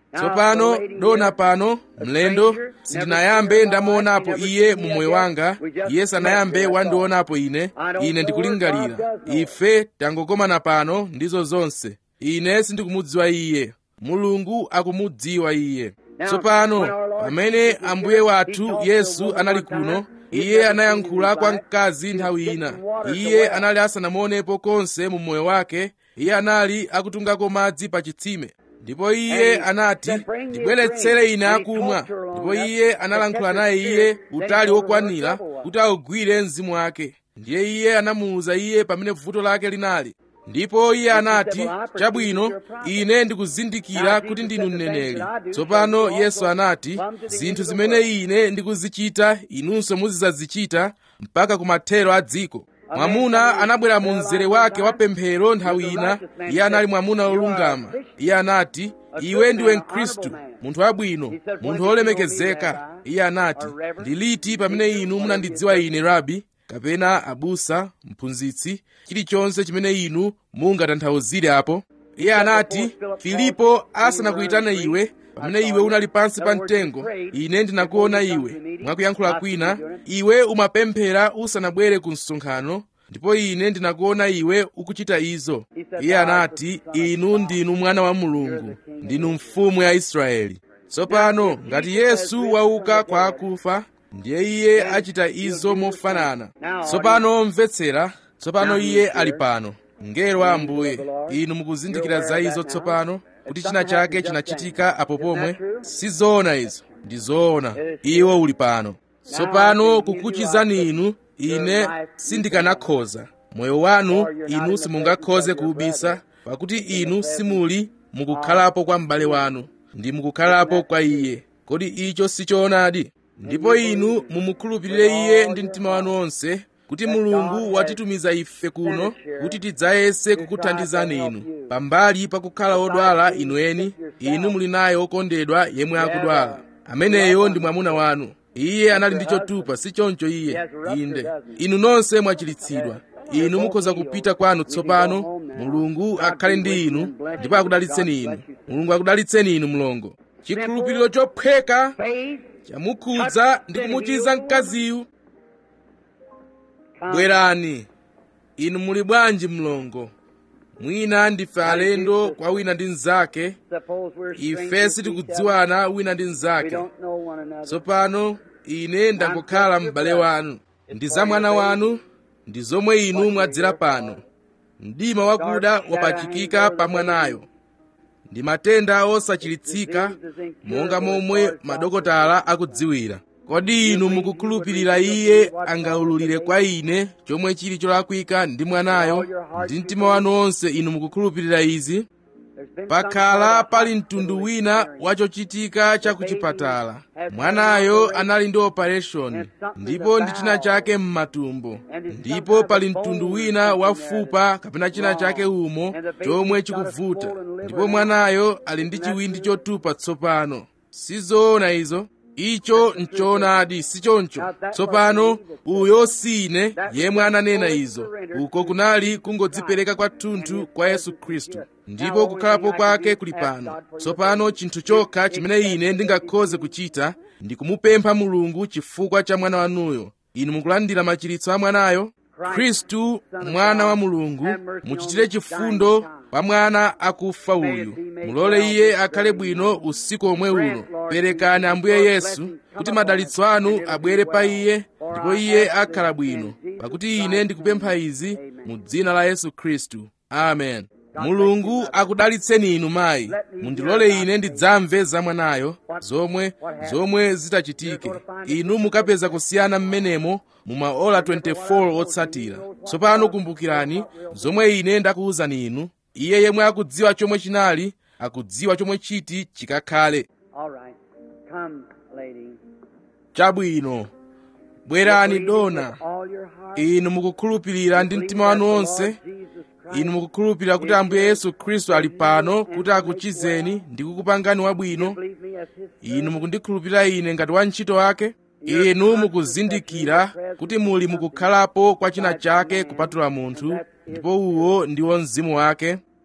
tsopano dona pano mlendo sindinayambe ndamuonapo iye mu moyo wanga iye sanayambe wandionapo ine ine ndikulingalira ife tangokomana pano ndizo zonse ine sindikumudziwa iye mulungu akumudziwa iye tsopano pamene ambuye wathu yesu anali kuno iye anayankhula kwa mkazi nthawi ina iye anali asanamuonepo konse mu moyo wake iye anali akutungako madzi pa chitsime ndipo iye anati ndibweretsere ine akumwa ndipo iye analankhula naye iye utali wokwanira kuti augwire mzimu wake ndiye iye anamuwuza iye pamene vuto lake linali ndipo iye anati chabwino ine ndikuzindikira kuti ndinu mneneri tsopano yesu anati zinthu zimene ine ndikuzichita inunso muzidzazichita mpaka kumathero a dziko mwamuna anabwera mu mzere wake wa pemphero nthawi ina iye anali mwamuna wolungama iye anati iwe ndiwe mkhristu munthu wabwino munthu wolemekezeka iye anati ndiliti pamene inu munandidziwa ine rabi kapena abusa mphunzitsi chilichonse chimene inu mungatanthauzire apo iye anati filipo asanakuyitane iwe pamene iwe unali pansi pa mtengo ine ndinakuona iwe mwakuyankhula kwina iwe umapemphera usanabwere ku msonkhano ndipo ine ndinakuona iwe ukuchita izo iye anati inu ndinu mwana wa mulungu ndinu mfumu ya israeli tsopano ngati yesu wauka kwa akufa ndiye iye achita izo mofanana tsopano mvetsera tsopano iye ali pano mngelo wa ambuye inu mukuzindikira za izo tsopano kuti china chake chinachitika apo pomwe sizoona izo ndi zoona iwo uli pano tsopano kukuchizani inu ine sindikanakhoza moyo wanu inu simungakhoze kuubisa pakuti inu simuli mukukhalapo kwa m'bale wanu ndi mukukhalapo kwa iye kodi icho sichoonadi ndipo inu mumukhulupirire iye ndi mtima wanu wonse kuti mulungu watitumiza ife kuno kuti tidzayese kukuthandizani inu pambali pakukhala odwala inu eni inu muli naye wokondedwa yemwe akudwala ameneyo ndi mwamuna wanu iye anali ndi chotupa si choncho iye inde inu nonse mwachiritsidwa inu mukhoza kupita kwanu tsopano mulungu akhale ndi inu ndipo akudalitseni inu mulungu akudalitseni inu mlongo chikhulupiriro chophweka chamukhudza ndi kumuchiza mkaziyu bwerani inu muli bwanji mlongo mwina ndife alendo kwa wina ndi mnzake ife sitikudziwana wina ndi mnzake tsopano ine ndangokhala m'bale wanu ndi za mwana wanu ndi zomwe inu mwadzera pano mdima wakuda wapachikika pa mwanayo ndi matenda osachiritsika monga momwe madokotala akudziwira kodi inu mukukhulupirira iye angaululire kwa ine chomwe chili cholakwika ndi mwanayo ndi mtima wanu wonse inu mukukhulupirira izi pakhala pali mtundu wina wachochitika cha kuchipatala mwanayo anali ndi operation ndipo ndi china chake m'matumbo ndipo pali mtundu wina wa fupa kapena china chake umo chomwe chikuvuta ndipo mwanayo ali ndi chiwindi chotupa tsopano sizoona izo icho nchoonadi sichoncho tsopano uyo sine yemwe ananena izo uko kunali kungodzipereka kwathunthu kwa yesu khristu ndipo kukhalapo kwake kuli pano tsopano chinthu chokha chimene ine ndingakhoze kuchita ndi kumupempha mulungu chifukwa cha mwana wanuyo inu mukulandira machiritso a mwanayo khristu mwana wa mulungu muchitire chifundo pa mwana akufa uyu mulole iye akhale bwino usiku omwe uno perekani ambuye yesu kuti madalitso anu abwere pa iye ndipo iye akhala bwino pakuti ine ndikupempha izi mu dzina la yesu khristu amen mulungu akudalitseni inu mayi mundilole ine ndidzamve za mwanayo zomwe zomwe zitachitike inu mukapeza kusiyana mmenemo mu maola 24 otsatira tsopano kumbukirani zomwe ine ndakuwuzani inu iye yemwe akudziwa chomwe chinali akudziwa chomwe chiti chikakhale All right. Come, lady. chabwino bwerani dona All your heart. inu mukukhulupirira ndi mtima wanu wonse inu mukukhulupirira kuti ambuye yesu khristu ali pano kuti akuchizeni ndi kukupangani wabwino Believe me as his inu mukundikhulupirira ine ngati wantchito wake inu mukuzindikira kuti muli mukukhalapo kwa china chake kupatula munthu ndipo uwo ndiwo mzimu wake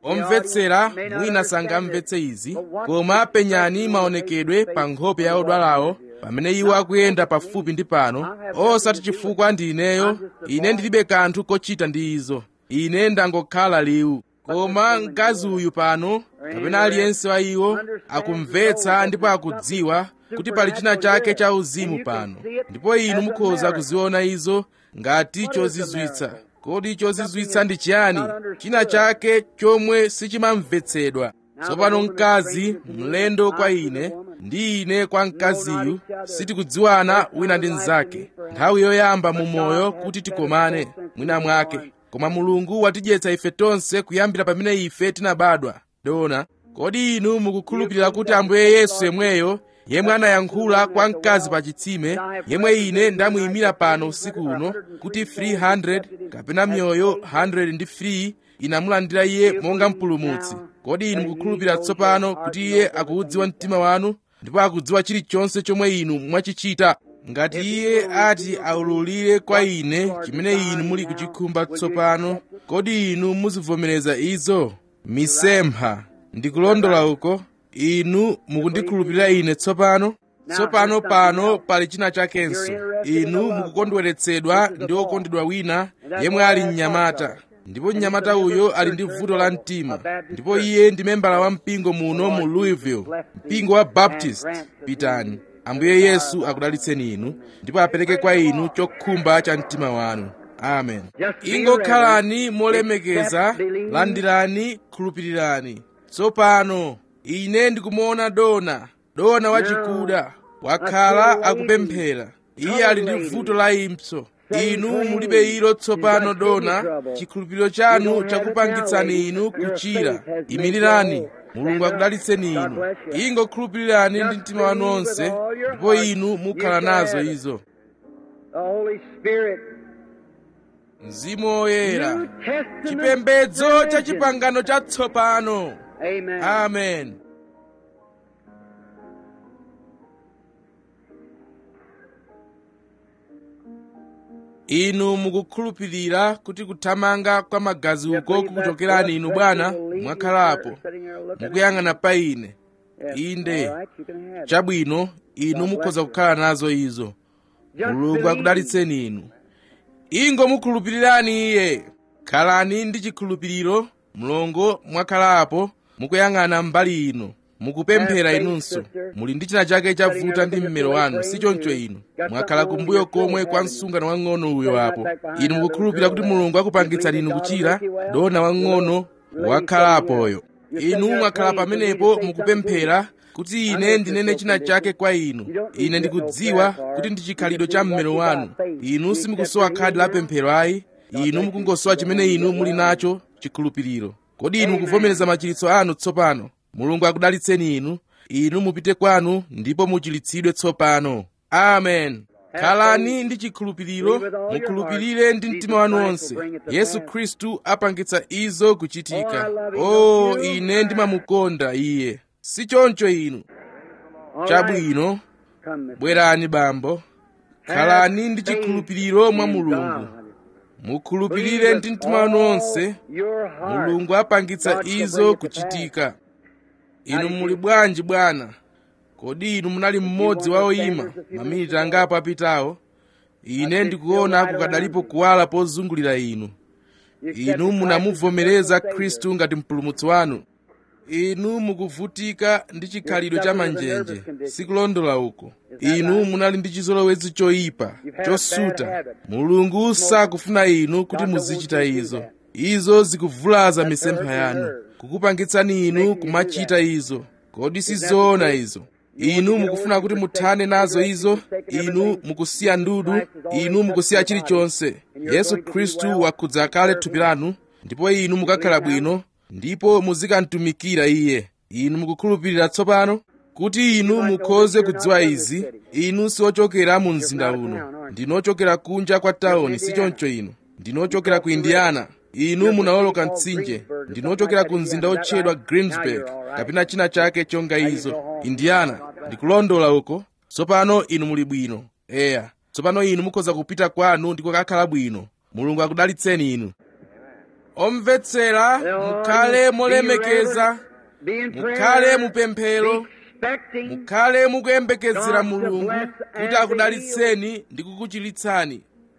omvetsera mwina sangamvetse izi koma penyani maonekedwe pa nkhope ya odwalawo pamene iwo akuyenda pafupi ndi pano osati chifukwa ndi ineyo ine ndilibe kanthu kochita ndi izo ine ndangokhala liwu koma mkazi uyu pano kapena aliyense wa iwo akumvetsa ndipo akudziwa kuti pali china chake cha uzimu pano ndipo inu mukhoza kuziona izo ngati chozizwitsa kodi chozizwitsa ndi chiyani china chake chomwe sichimamvetsedwa tsopano mkazi mlendo kwa ine ndi ine kwa mkaziyu sitikudziwana wina ndi mnzake nthawi yoyamba mu moyo kuti tikomane mwina mwake koma mulungu watidyetsa ife tonse kuyambira pamene ife tinabadwa dona kodi inu mukukhulupirira kuti ambuye yesu yemweyo yemwe anayankhula kwa mkazi pa chitsime yemwe ine ndamuyimira pano usiku uno kuti 300 kapena mioyo 100 ndi 3 inamulandira iye monga mpulumutsi kodi inu mukukhulupirira tsopano kuti iye akuudziwa mtima wanu ndipo akudziwa chilichonse chomwe inu mwachichita ngati iye ati aululire kwa ine chimene inu muli kuchikhumba tsopano kodi inu muzivomereza izo misempha ndikulondola uko inu mukundikhulupirira ine tsopano tsopano pano pali china chakenso inu mukukondweretsedwa ndi okondedwa wina yemwe ali mnyamata ndipo mnyamata uyo ali ndi vuto la mtima ndipo iye ndi membala wa mpingo muno mu louisville mpingo wa baptist pitani ambuye yesu akudalitseni inu ndipo apereke kwa inu chokhumba cha mtima wanu amen ingokhalani molemekeza landirani khulupirirani tsopano ine ndikumuona dona dona wachikuda wakhala akupemphera iye ali ndi vuto la impso inu mulibe ilo tsopano dona chikhulupiriro chanu chakupangitsani inu kuchira imirirani mulungu akudalitseni inu ingokhulupirirani ndi mtima wanu onse ndipo inu mukhala nazo izo The Holy Spirit. mzimu woyera New Testament chipembedzo cha religion. chipangano chatsopano Amen. amen inu mukukhulupirira kuti kuthamanga kwa magazi uko kukuchokerani inu bwana mwakhalapo mukuyang'ana pa ine inde chabwino inu mukhoza kukhala nazo izo mulungu akudalitseni inu ingo mukhulupirirani iye khalani ndi chikhulupiriro mlongo mwakhalapo mukuyang'ana mbali ino mukupemphera inunso muli ndi china chake chavuta ndi mmero wanu si choncho inu mwakhala kumbuyo komwe kwa msungano wang'ono uyo apo inu mukukhulupirira kuti mulungu akupangitsani inu kuchira dona wang'ono wakhalapoyo inu mwakhala pamenepo mukupemphera kuti ine ndinene china chake kwa inu ine ndikudziwa kuti ndi chikhalidwe cha mmero wanu inu simukusowa khadi la pemphero ayi inu mukungosowa chimene inu muli nacho chikhulupiriro kodi inu mukuvomereza machiritso anu tsopano mulungu akudalitseni inu inu mupite kwanu ndipo muchilitsidwe tsopano amen khalani ndi chikhulupiriro mukhulupirire ndi mtima wanu wonse yesu khristu apangitsa izo kuchitika o oh, ine ndimamukonda iye si choncho inu chabwino bwerani bambo khalani ndi chikhulupiriro mwa mulungu mukhulupirire ndi mtima wanu wonse mulungu apangitsa izo kuchitika inu muli bwanji bwana kodi inu munali mmodzi wa oyima maminiti angapo apitawo ine ndikuona kukadalipo kuwala pozungulira inu inu munamuvomereza khristu ngati mpulumutsi wanu inu mukuvutika ndi chikhalidwe cha manjenje sikulondola uko inu munali ndi chizolowezi choyipa chosuta mulungu sakufuna inu kuti muzichita izo izo zikuvulaza misempha yanu kukupangitsani inu kumachita izo kodi sizoona izo inu mukufuna kuti muthane nazo izo inu mukusiya ndudu inu mukusiya chilichonse yesu khristu wakhudza kale thupi lanu ndipo inu mukakhala bwino ndipo muzikamtumikira iye inu mukukhulupirira tsopano kuti inu mukhoze kudziwa izi inu siochokera mu mzinda uno ndinochokera kunja kwa tawuni sichoncho inu ndinochokera ku indiana inu munawoloka mtsinje ndinochokera ku mzinda otchedwa greensburg kapena china chake chonga izo indiana ndikulondola uko tsopano inu muli bwino eya tsopano inu mukhoza kupita kwanu ndi kukakhala bwino mulungu akudalitseni inu omvetsera mukhale molemekeza mukhale mupemphero mukhale mukuyembekezera mulungu kuti akudalitseni ndi kukuchiritsani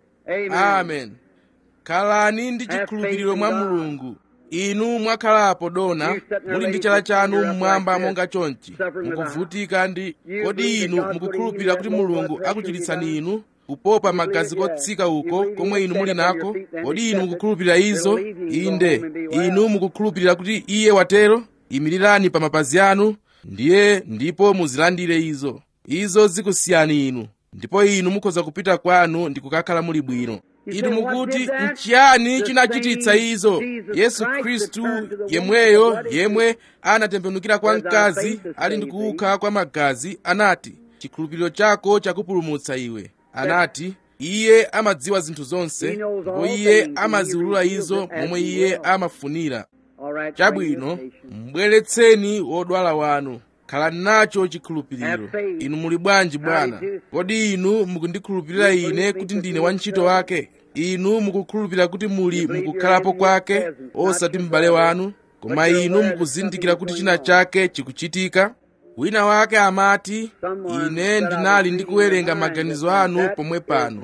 amen khalani ndi chikhulupiriro mwa mulungu inu mwakhalapo dona muli ndi chala chanu mmwamba monga chonchi mukuvutika ndi kodi inu mukukhulupirira kuti mulungu akuchiritsani inu kupopa magazi kotsika uko komwe inu muli nako kodi inu mukukhulupirira izo inde inu mukukhulupirira kuti iye watero imirirani pa mapazi anu ndiye ndipo muzilandire izo izo zikusiyani inu ndipo inu mukhoza kupita kwanu ndi kukakhala muli bwino inu mukuti nchiyani chinachititsa izo yesu khristu yemweyo yemwe anatembenukira kwa mkazi ali ndi kuukha kwa magazi anati chikhulupiriro chako chakupulumutsa iwe anati iye amadziwa zinthu zonse ndipo iye amaziwulula izo momwe iye amafunira chabwino mbweretseni wodwala wanu khalani nacho chikhulupiriro inu muli bwanji bwana kodi inu mukundikhulupirira ine kuti ndine wantchito wake inu mukukhulupirira kuti muli mukukhalapo kwake osati m'bale wanu koma inu mukuzindikira kuti china chake chikuchitika wina wake amati ine ndinali ndikuwerenga maganizo anu pomwe pano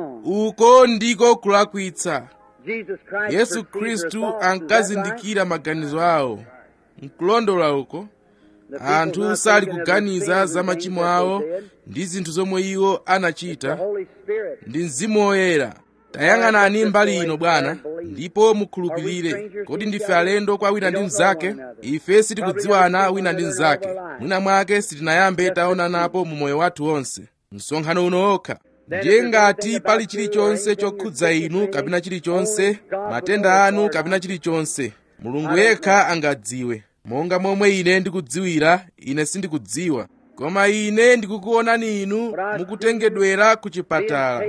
uko ndiko kulakwitsa yesu khristu ankazindikira maganizo awo nkulondola uko anthu sali kuganiza za machimo awo ndi zinthu zomwe iwo anachita ndi mzimu woyera tayang'anani mbali ino bwana ndipo mukhulupirire kodi ndife alendo kwa wina ndi mnzake ife sitikudziwana wina ndi mnzake mwina mwake sitinayambe taonanapo mu moyo wathu wonse msonkhano uno okha ndiye ngati pali chilichonse chokhudza inu kapena chilichonse matenda anu kapena chilichonse mulungu yekha angadziwe monga momwe ine ndikudziwira ine sindikudziwa koma ine ndikukuonani inu mukutengedwera ku chipatala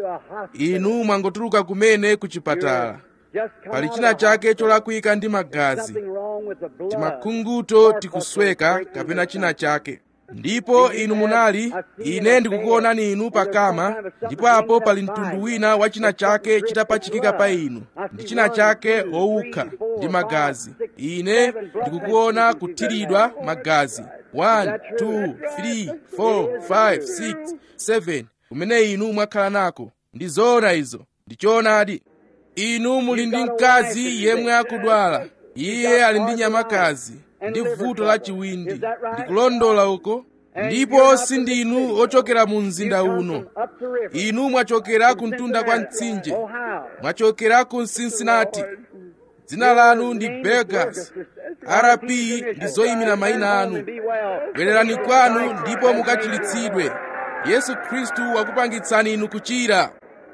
inu mwangotuluka kumene ku chipatala pali china chake cholakwika ndi magazi timakhunguto tikusweka kapena china chake ndipo inu munali ine ndikukuonani inu pakama ndipo apo pali mtundu wina wa china chake chitapachikika pa inu ndi china chake wowukha ndi magazi ine ndikukuona kuthiridwa magazi 1 2 3 4 5 6 7 kumene inu mwakhala nako ndi zoona izo ndi choonadi inu muli ndi mkazi yemwe akudwala iye ali ndi nyamakazi ndi vuto la chiwindi ndikulondola uko ndipo sindinu ochokera mu mzinda uno inu mwachokera ku mtunda kwa mtsinje mwachokera ku cincinnati dzina lanu ndi begas rp ndi zoyimira mayina anu bwererani kwanu ndipo mukachiritsidwe yesu khristu wakupangitsani inu kuchira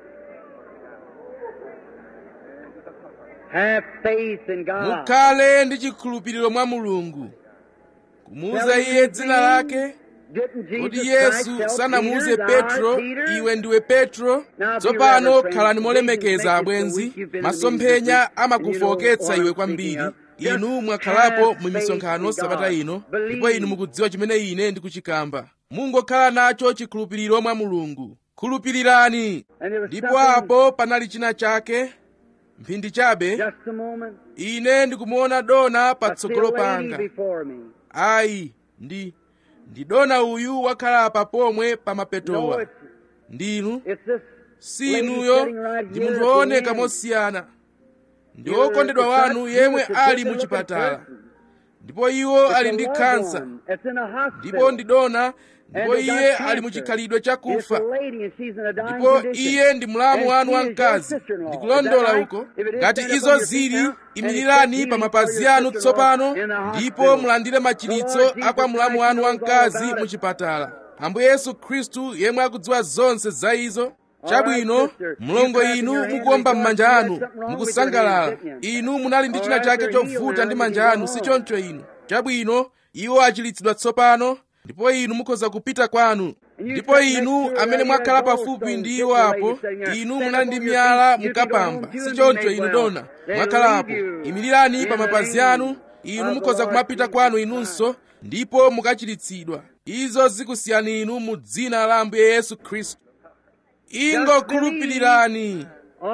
Have faith in God. mukhale ndi chikhulupiriro mwa mulungu kumuuza iye dzina lake Didn't kodi Jesus yesu Christ tell sanamuuze Peter, petro "Thou art Peter"? iwe ndiwe petro tsopano khalani molemekeza abwenzi masomphenya amakufoketsa iwe kwambiri inu mwakhalapo mu misonkhano sabata ino ndipo inu mukudziwa chimene ine ndikuchikamba mungokhala nacho chikhulupiriro mwa mulungu khulupirirani And there was ndipo something- apo panali china chake mphindi chabe Just a moment. ine ndikumuona dona I patsogolo see a lady panga before me. ayi ndi ndi dona uyu wakhala apa pomwe pa No, mapetowa it's, ndinu it's this si lady inuyo sitting right ndi here munthu at the wooneka end. mosiyana ndi You're wokondedwa the wanu touch, yemwe you're the ali good-looking muchipatala person. ndipo iwo It's ali a ndi loved khansa one. It's in a hospital. ndipo ndi dona ndipo And they got iye cancer. ali muchikhalidwe chakufa It's a lady and she's in a dying ndipo condition. iye ndi mlamu And wanu she wa is your mkazi sister-in-law. ndikulondola Is that right? uko If it is, ngati stand up izo on your feet zili now and imirirani accept pa healing mapazi for your anu sister-in-law tsopano in the ndipo hospital. mulandire machiritso The Lord a kwa Jesus mlamu Christ wanu wa knows all mkazi about it. muchipatala ambuye yesu khristu yemwe akudziwa zonse za izo chabwino right, sister. mlongo You clap inu in your hand, mukuomba rejoice, m'manja you had anu something wrong with your mukusangalala hand, didn't you? inu munali ndi All china right, chake you're healed chovuta now, ndi you manja can anu go si home. choncho inu chabwino iwo achiritsidwa tsopano ndipo inu mukhoza kupita kwanu ndipo inu amene mwakhala pafupi ndi iwo apo inu munali ndi miyala mukapamba si choncho inu dona mwakhalapo imirirani pa mapazi anu inu mukhoza kumapita kwanu inunso ndipo mukachiritsidwa izo zikusiyani inu mu dzina la ambuye yesu khristu ingokhulupirirani Oh,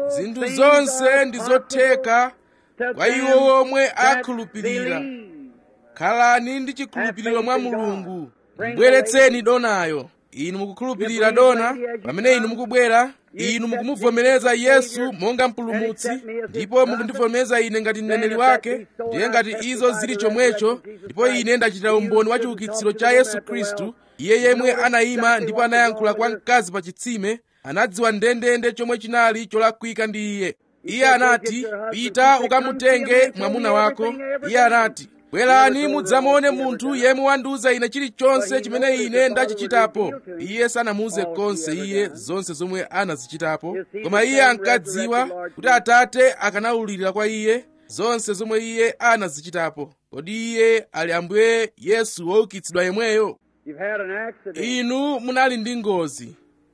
zinthu things zonse are ndi zotheka to kwa them iwo omwe that akhulupirira believe. khalani ndi chikhulupiriro mwa mulungu mbweretseni donayo inu mukukhulupirira dona pamene inu mukubwera inu mukumuvomereza yesu monga mpulumutsi ndipo mukundivomereza ine ngati mneneri wake ndiye ngati izo zili chomwecho ndipo ine ndachitira umboni wa chiukitsiro cha yesu khristu iye yemwe anayima ndipo anayankhula kwa mkazi pa chitsime anadziwa ndendende chomwe chinali cholakwika ndi iye iye anati pita ukamutenge mwamuna wako iye anati bwerani mudzamuone munthu yemwe wandiuza ine chilichonse chimene ine ndachichitapo iye sanamuuze konse iye zonse zomwe anazichitapo koma iye ankadziwa kuti atate akanawulirira kwa iye zonse zomwe iye anazichitapo kodi iye ali ambuye yesu woukitsidwa yemweyo You've had an accident. inu munali ndi ngozi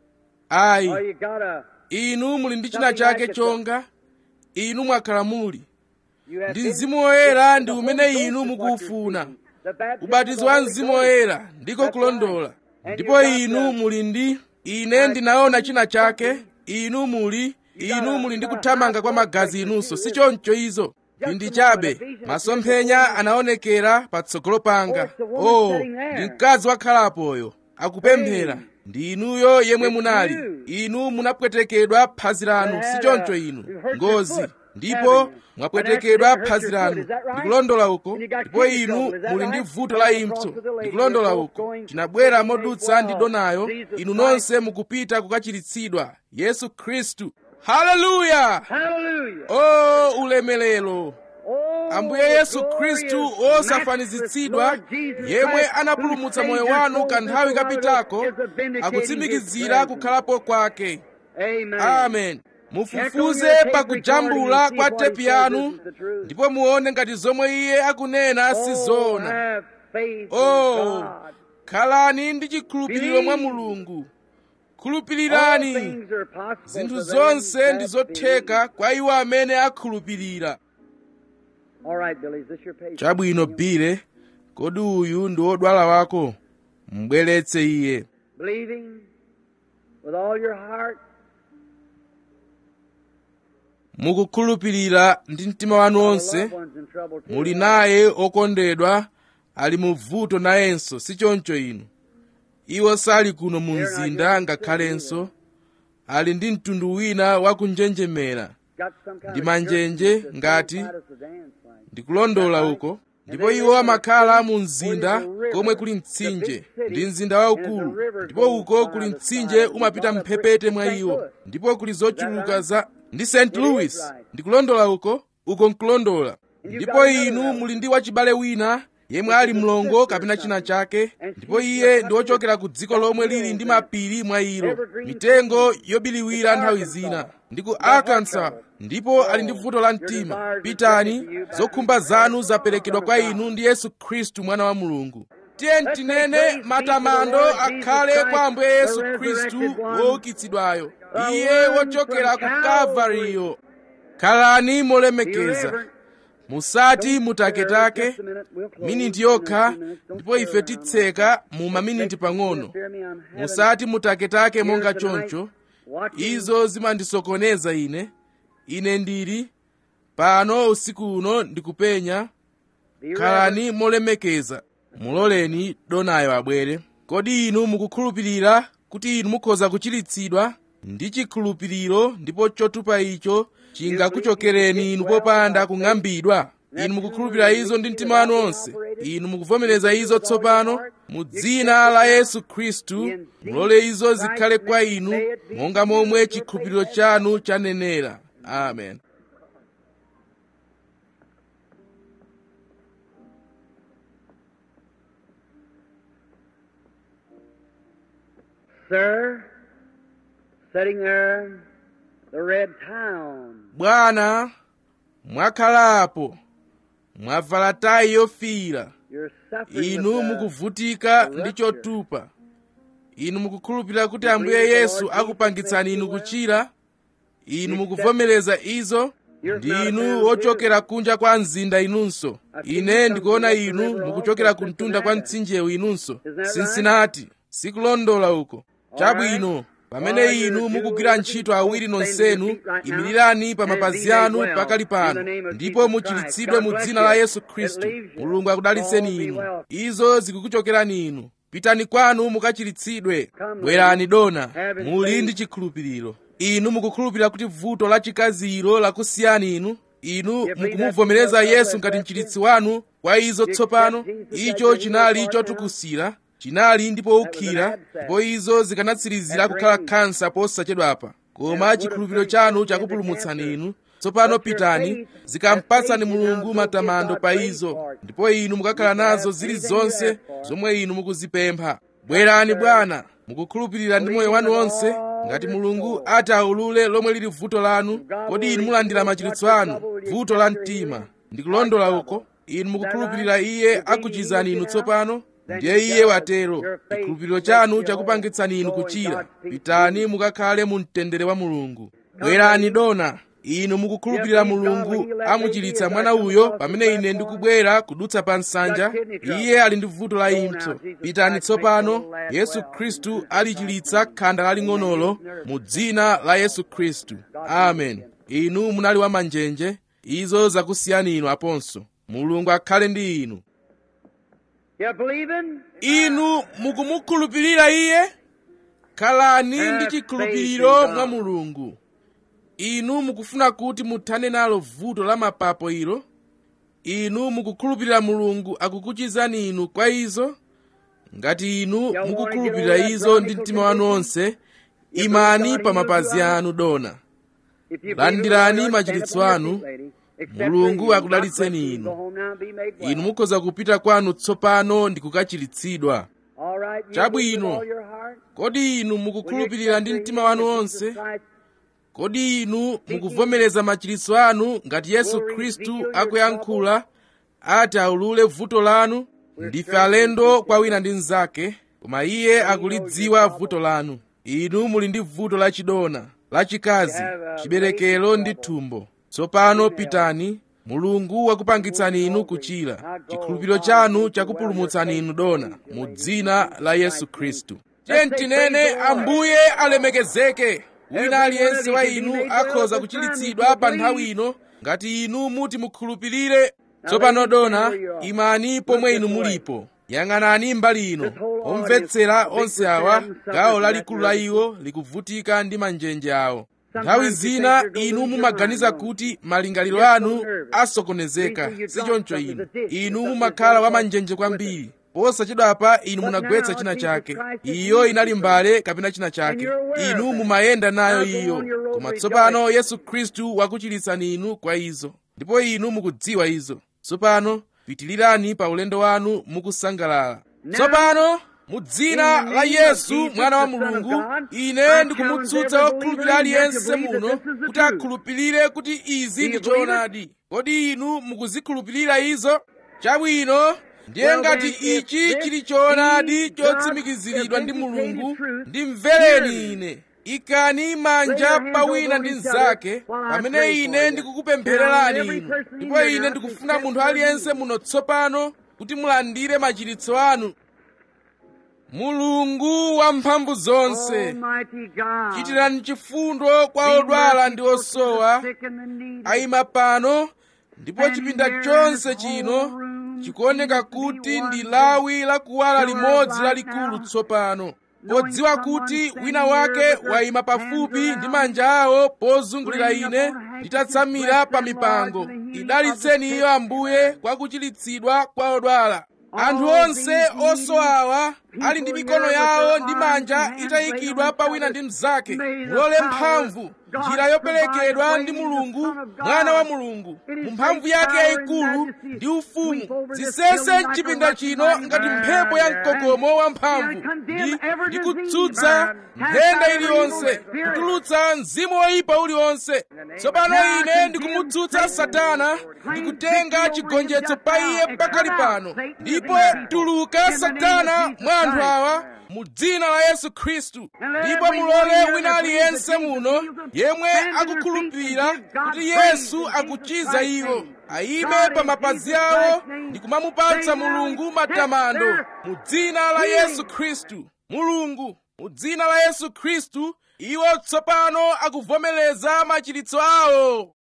ayi Or you got a inu muli ndi china chake chonga inu mwakhala muli you have ndi been- mzimu woyera ndi the umene Holy Ghost inu is what mukuufuna you're seeking. The baptism ubatizo of the wa Holy mzimu Ghost. woyera ndiko That's kulondola right. And ndipo you got inu the- muli ndi ine ndinaona china chake inu muli inu muli ndi kuthamanga kwa magazi inunso si choncho izo ndi chabe masomphenya anaonekera patsogolo panga oh ndi mkazi wakhalapoyo akupemphera ndi inuyo yemwe munali inu munapwetekedwa phazi lanu si choncho inu ngozi ndipo mwapwetekedwa phazi lanu ndikulondola uko ndipo inu muli ndi vuto la impso ndikulondola uko tinabwera modutsa ndi donayo inu nonse mukupita kukachiritsidwa yesu khristu haleluya Hallelujah. o ulemelero Oh, ambuye yesu glorious, khristu matchless osafanizitsidwa Lord Jesus yemwe Christ, anapulumutsa who moyo saved your wanu soul kanthawi this hour kapitako is a vindicating akutsimikizira his presence. kukhalapo kwake Amen. amen mufufuze pakujambula kwa tepi yanu ndipo muone ngati zomwe iye akunena si zoona have faith in oh God. khalani ndi chikhulupiriro mwa mulungu All khulupirirani things are possible zinthu to them zonse that ndi zotheka kwa iwo amene akhulupirira believe. All right, Billy, is this your patient? chabwino bile kodi uyu ndi wodwala wako mbweretse iye Believing with all your heart. mukukhulupirira ndi mtima wanu Our wonse loved ones in trouble too. muli naye okondedwa ali mu vuto nayenso si choncho inu iwo sali kuno mu mzinda ngakhalenso ali ndi mtundu wina wakunjenjemera Got some kind ndi of manjenje church ngati that's qualified us to dance like. ndikulondola uko ndipo iwo amakhala mu mzinda komwe kuli mtsinje ndi mzinda waukulu ndipo uko kuli mtsinje umapita mphepete mwa iwo ndipo kuli zochuluka za ndi st louis ndikulondola uko uko nkulondola ndipo inu muli ndi wachibale wina yemwe ali mlongo kapena china chake ndipo iye ndi wochokera ku dziko lomwe lili ndi mapiri mwa ilo mitengo yobiliwira nthawi zina ndi ku arkansas ndipo ali ndi vuto la mtima pitani zokhumba zanu zaperekedwa kwa inu ndi yesu khristu mwana wa mulungu tiye tinene matamando akhale kwa ambuye yesu khristu woukitsidwayo iye wochokera ku kalvariyo khalani molemekeza musati mutaketake miniti yokha ndipo ife titseka mu maminiti pang'ono musati mutaketake monga choncho izo zimandisokoneza ine ine ndili pano usiku uno ndikupenya khalani molemekeza muloleni donayo abwere kodi inu mukukhulupirira kuti inu mukhoza kuchiritsidwa ndi chikhulupiriro ndipo chotupa icho chingakuchokereni inu popanda kung'ambidwa inu mukukhulupirira izo ndi mtima wanu onse inu mukuvomereza izo tsopano mu dzina la yesu khristu mulole izo zikhale kwa inu monga momwe chikhulupiriro chanu chanenera amen Sir, sitting there, the red town. bwana mwakhalapo mwavala tayi yofiira You're suffering inu with the- mukuvutika ndi chotupa inu mukukhulupirira kuti ambuye yesu akupangitsani inu kuchira inu mukuvomereza izo ndi inu wochokera kunja kwa mzinda inunso ine ndikuona inu mukuchokera kumtunda kwa mtsinjewu inunso sinsinati sikulondola uko chabwino pamene inu mukugwira ntchito awiri nonsenu imirirani pa mapazi anu pakali pano ndipo muchiritsidwe mu dzina la yesu khristu mulungu akudalitseni inu izo zikukuchokerani inu pitani kwanu mukachiritsidwe bwerani dona muli ndi chikhulupiriro inu mukukhulupirira kuti vuto la chikaziro lakusiyani inu inu mukumuvomereza yesu ngati mchiritsi wanu kwa izo tsopano icho chinali chotukusira chinali ndi powukira ndipo izo zikanatsirizira kukhala khansa posachedwapa koma chikhulupiriro chanu chakupulumutsani inu tsopano pitani zikampatsani mulungu matamando pa izo ndipo inu mukakhala nazo zilizonse zomwe inu mukuzipempha bwerani bwana mukukhulupirira ndi moyo wanu wonse ngati mulungu ati aulule lomwe lili vuto lanu kodi inu mulandira machiritso anu vuto la mtima ndikulondola uko inu mukukhulupirira iye akuchizani inu tsopano ndiye iye watero chikhulupiriro chanu chakupangitsani inu kuchira pitani mukakhale mu mtendere wa mulungu bwerani dona inu mukukhulupirira mulungu amuchiritsa mwana uyo pamene ine ndikubwera kudutsa pa nsanja iye ali ndi vuto la impso pitani tsopano yesu khristu alichiritsa khanda laling'onolo mu dzina la yesu khristu amen inu munali wamanjenje izo zakusiyani inu aponso mulungu akhale ndi inu You believing? inu mukumukhulupirira iye khalani ndi chikhulupiriro mwa mulungu inu mukufuna kuti muthane nalo vuto la mapapo ilo inu mukukhulupirira mulungu akukuchizani inu kwa izo ngati inu mukukhulupirira izo ndi mtima wanu onse imani pa mapazi anu dona If you Landirani believe, machiritso stand up on anu. your feet, lady. Except Mulungu for you, akudalitseni God bless you. inu. Go home now and be made well. inu mukhoza kupita kwanu tsopano ndi kukachiritsidwa All right, you Chabwino. believe with all your heart? kodi inu Will you mukukhulupirira ndi accept the mtima wanu Jesus wonse Christ? kodi inu mukuvomereza machiritso anu ngati yesu khristu akuyankhula ati aulule vuto lanu ndife alendo kwa wina ndi mnzake koma iye akulidziwa vuto lanu inu muli ndi vuto lachidona lachikazi chiberekero ndi thumbo tsopano pitani mulungu wakupangitsani inu kuchira chikhulupiriro chanu chakupulumutsani inu dona mu dzina la yesu khristu tiye tinene ambuye alemekezeke wina aliyense wa inu akhoza kuchiritsidwa pa nthawi ino ngati inu muti mukhulupirire tsopano dona imani pomwe inu mulipo yang'anani mbali ino omvetsera onse awa gawo lalikulu la iwo likuvutika ndi manjenje awo nthawi zina inu mumaganiza kuti malingaliro anu asokonezeka sichoncho inu inu mumakhala wamanjenje kwambiri posachedwapa inu munagwetsa china chake iyo inali mbale kapena china chake inu mumayenda nayo iyo koma tsopano yesu khristu wakuchiritsani inu kwa izo ndipo inu mukudziwa izo tsopano pitilirani pa ulendo wanu mukusangalala tsopano mu dzina la yesu mwana wa mulungu ine ndikumutsutsa wokhulupirira aliyense muno kuti akhulupirire kuti izi ndi choonadi kodi inu mukuzikhulupirira izo chabwino ndiye ngati ichi chili choonadi chotsimikiziridwa ndi mulungu ndimvereni ine ikani manja pa wina ndi mnzake pamene ine ndikukupemphererani inu ndipo ine ndikufuna munthu aliyense muno tsopano kuti mulandire machiritso anu mulungu wamphamvu zonse Almighty God. chitirani chifundo kwa odwala ndi osowa ayima pano ndipo chipinda chonse chino chikuoneka kuti ndi lawi la kuwala limodzi lalikulu tsopano podziwa kuti wina wake wayima pafupi ndi manja awo pozungulira ine nditatsamira pa mipango idalitseni iyo ambuye kwa kuchiritsidwa kwa odwala anthu onse osowawa ali ndi mikono yawo ndi manja itayikidwa pa wina ndi mnzake mulole mphamvu njira yoperekedwa ndi mulungu mwana wa mulungu mu mphamvu yake yayikulu ndi ufumu zisese mchipinda chino ngati mphepo ya mkokomo wamphamvu ndi, ndi kutsutsa nthenda iliyonse kutulutsa mzimu woyipa uliwonse tsopano ine ndikumutsutsa satana ndikutenga chigonjetso pa iye pakali pano ndipo tuluka satana mwa anthu awa mu dzina la yesu khristu ndipo mulole wina aliyense muno yemwe akukhulupirira kuti yesu akuchiza iwo ayime pa mapazi awo ndi kumamupatsa mulungu matamando mu dzina la yesu khristu mulungu mu dzina la yesu khristu iwo tsopano akuvomereza machiritso awo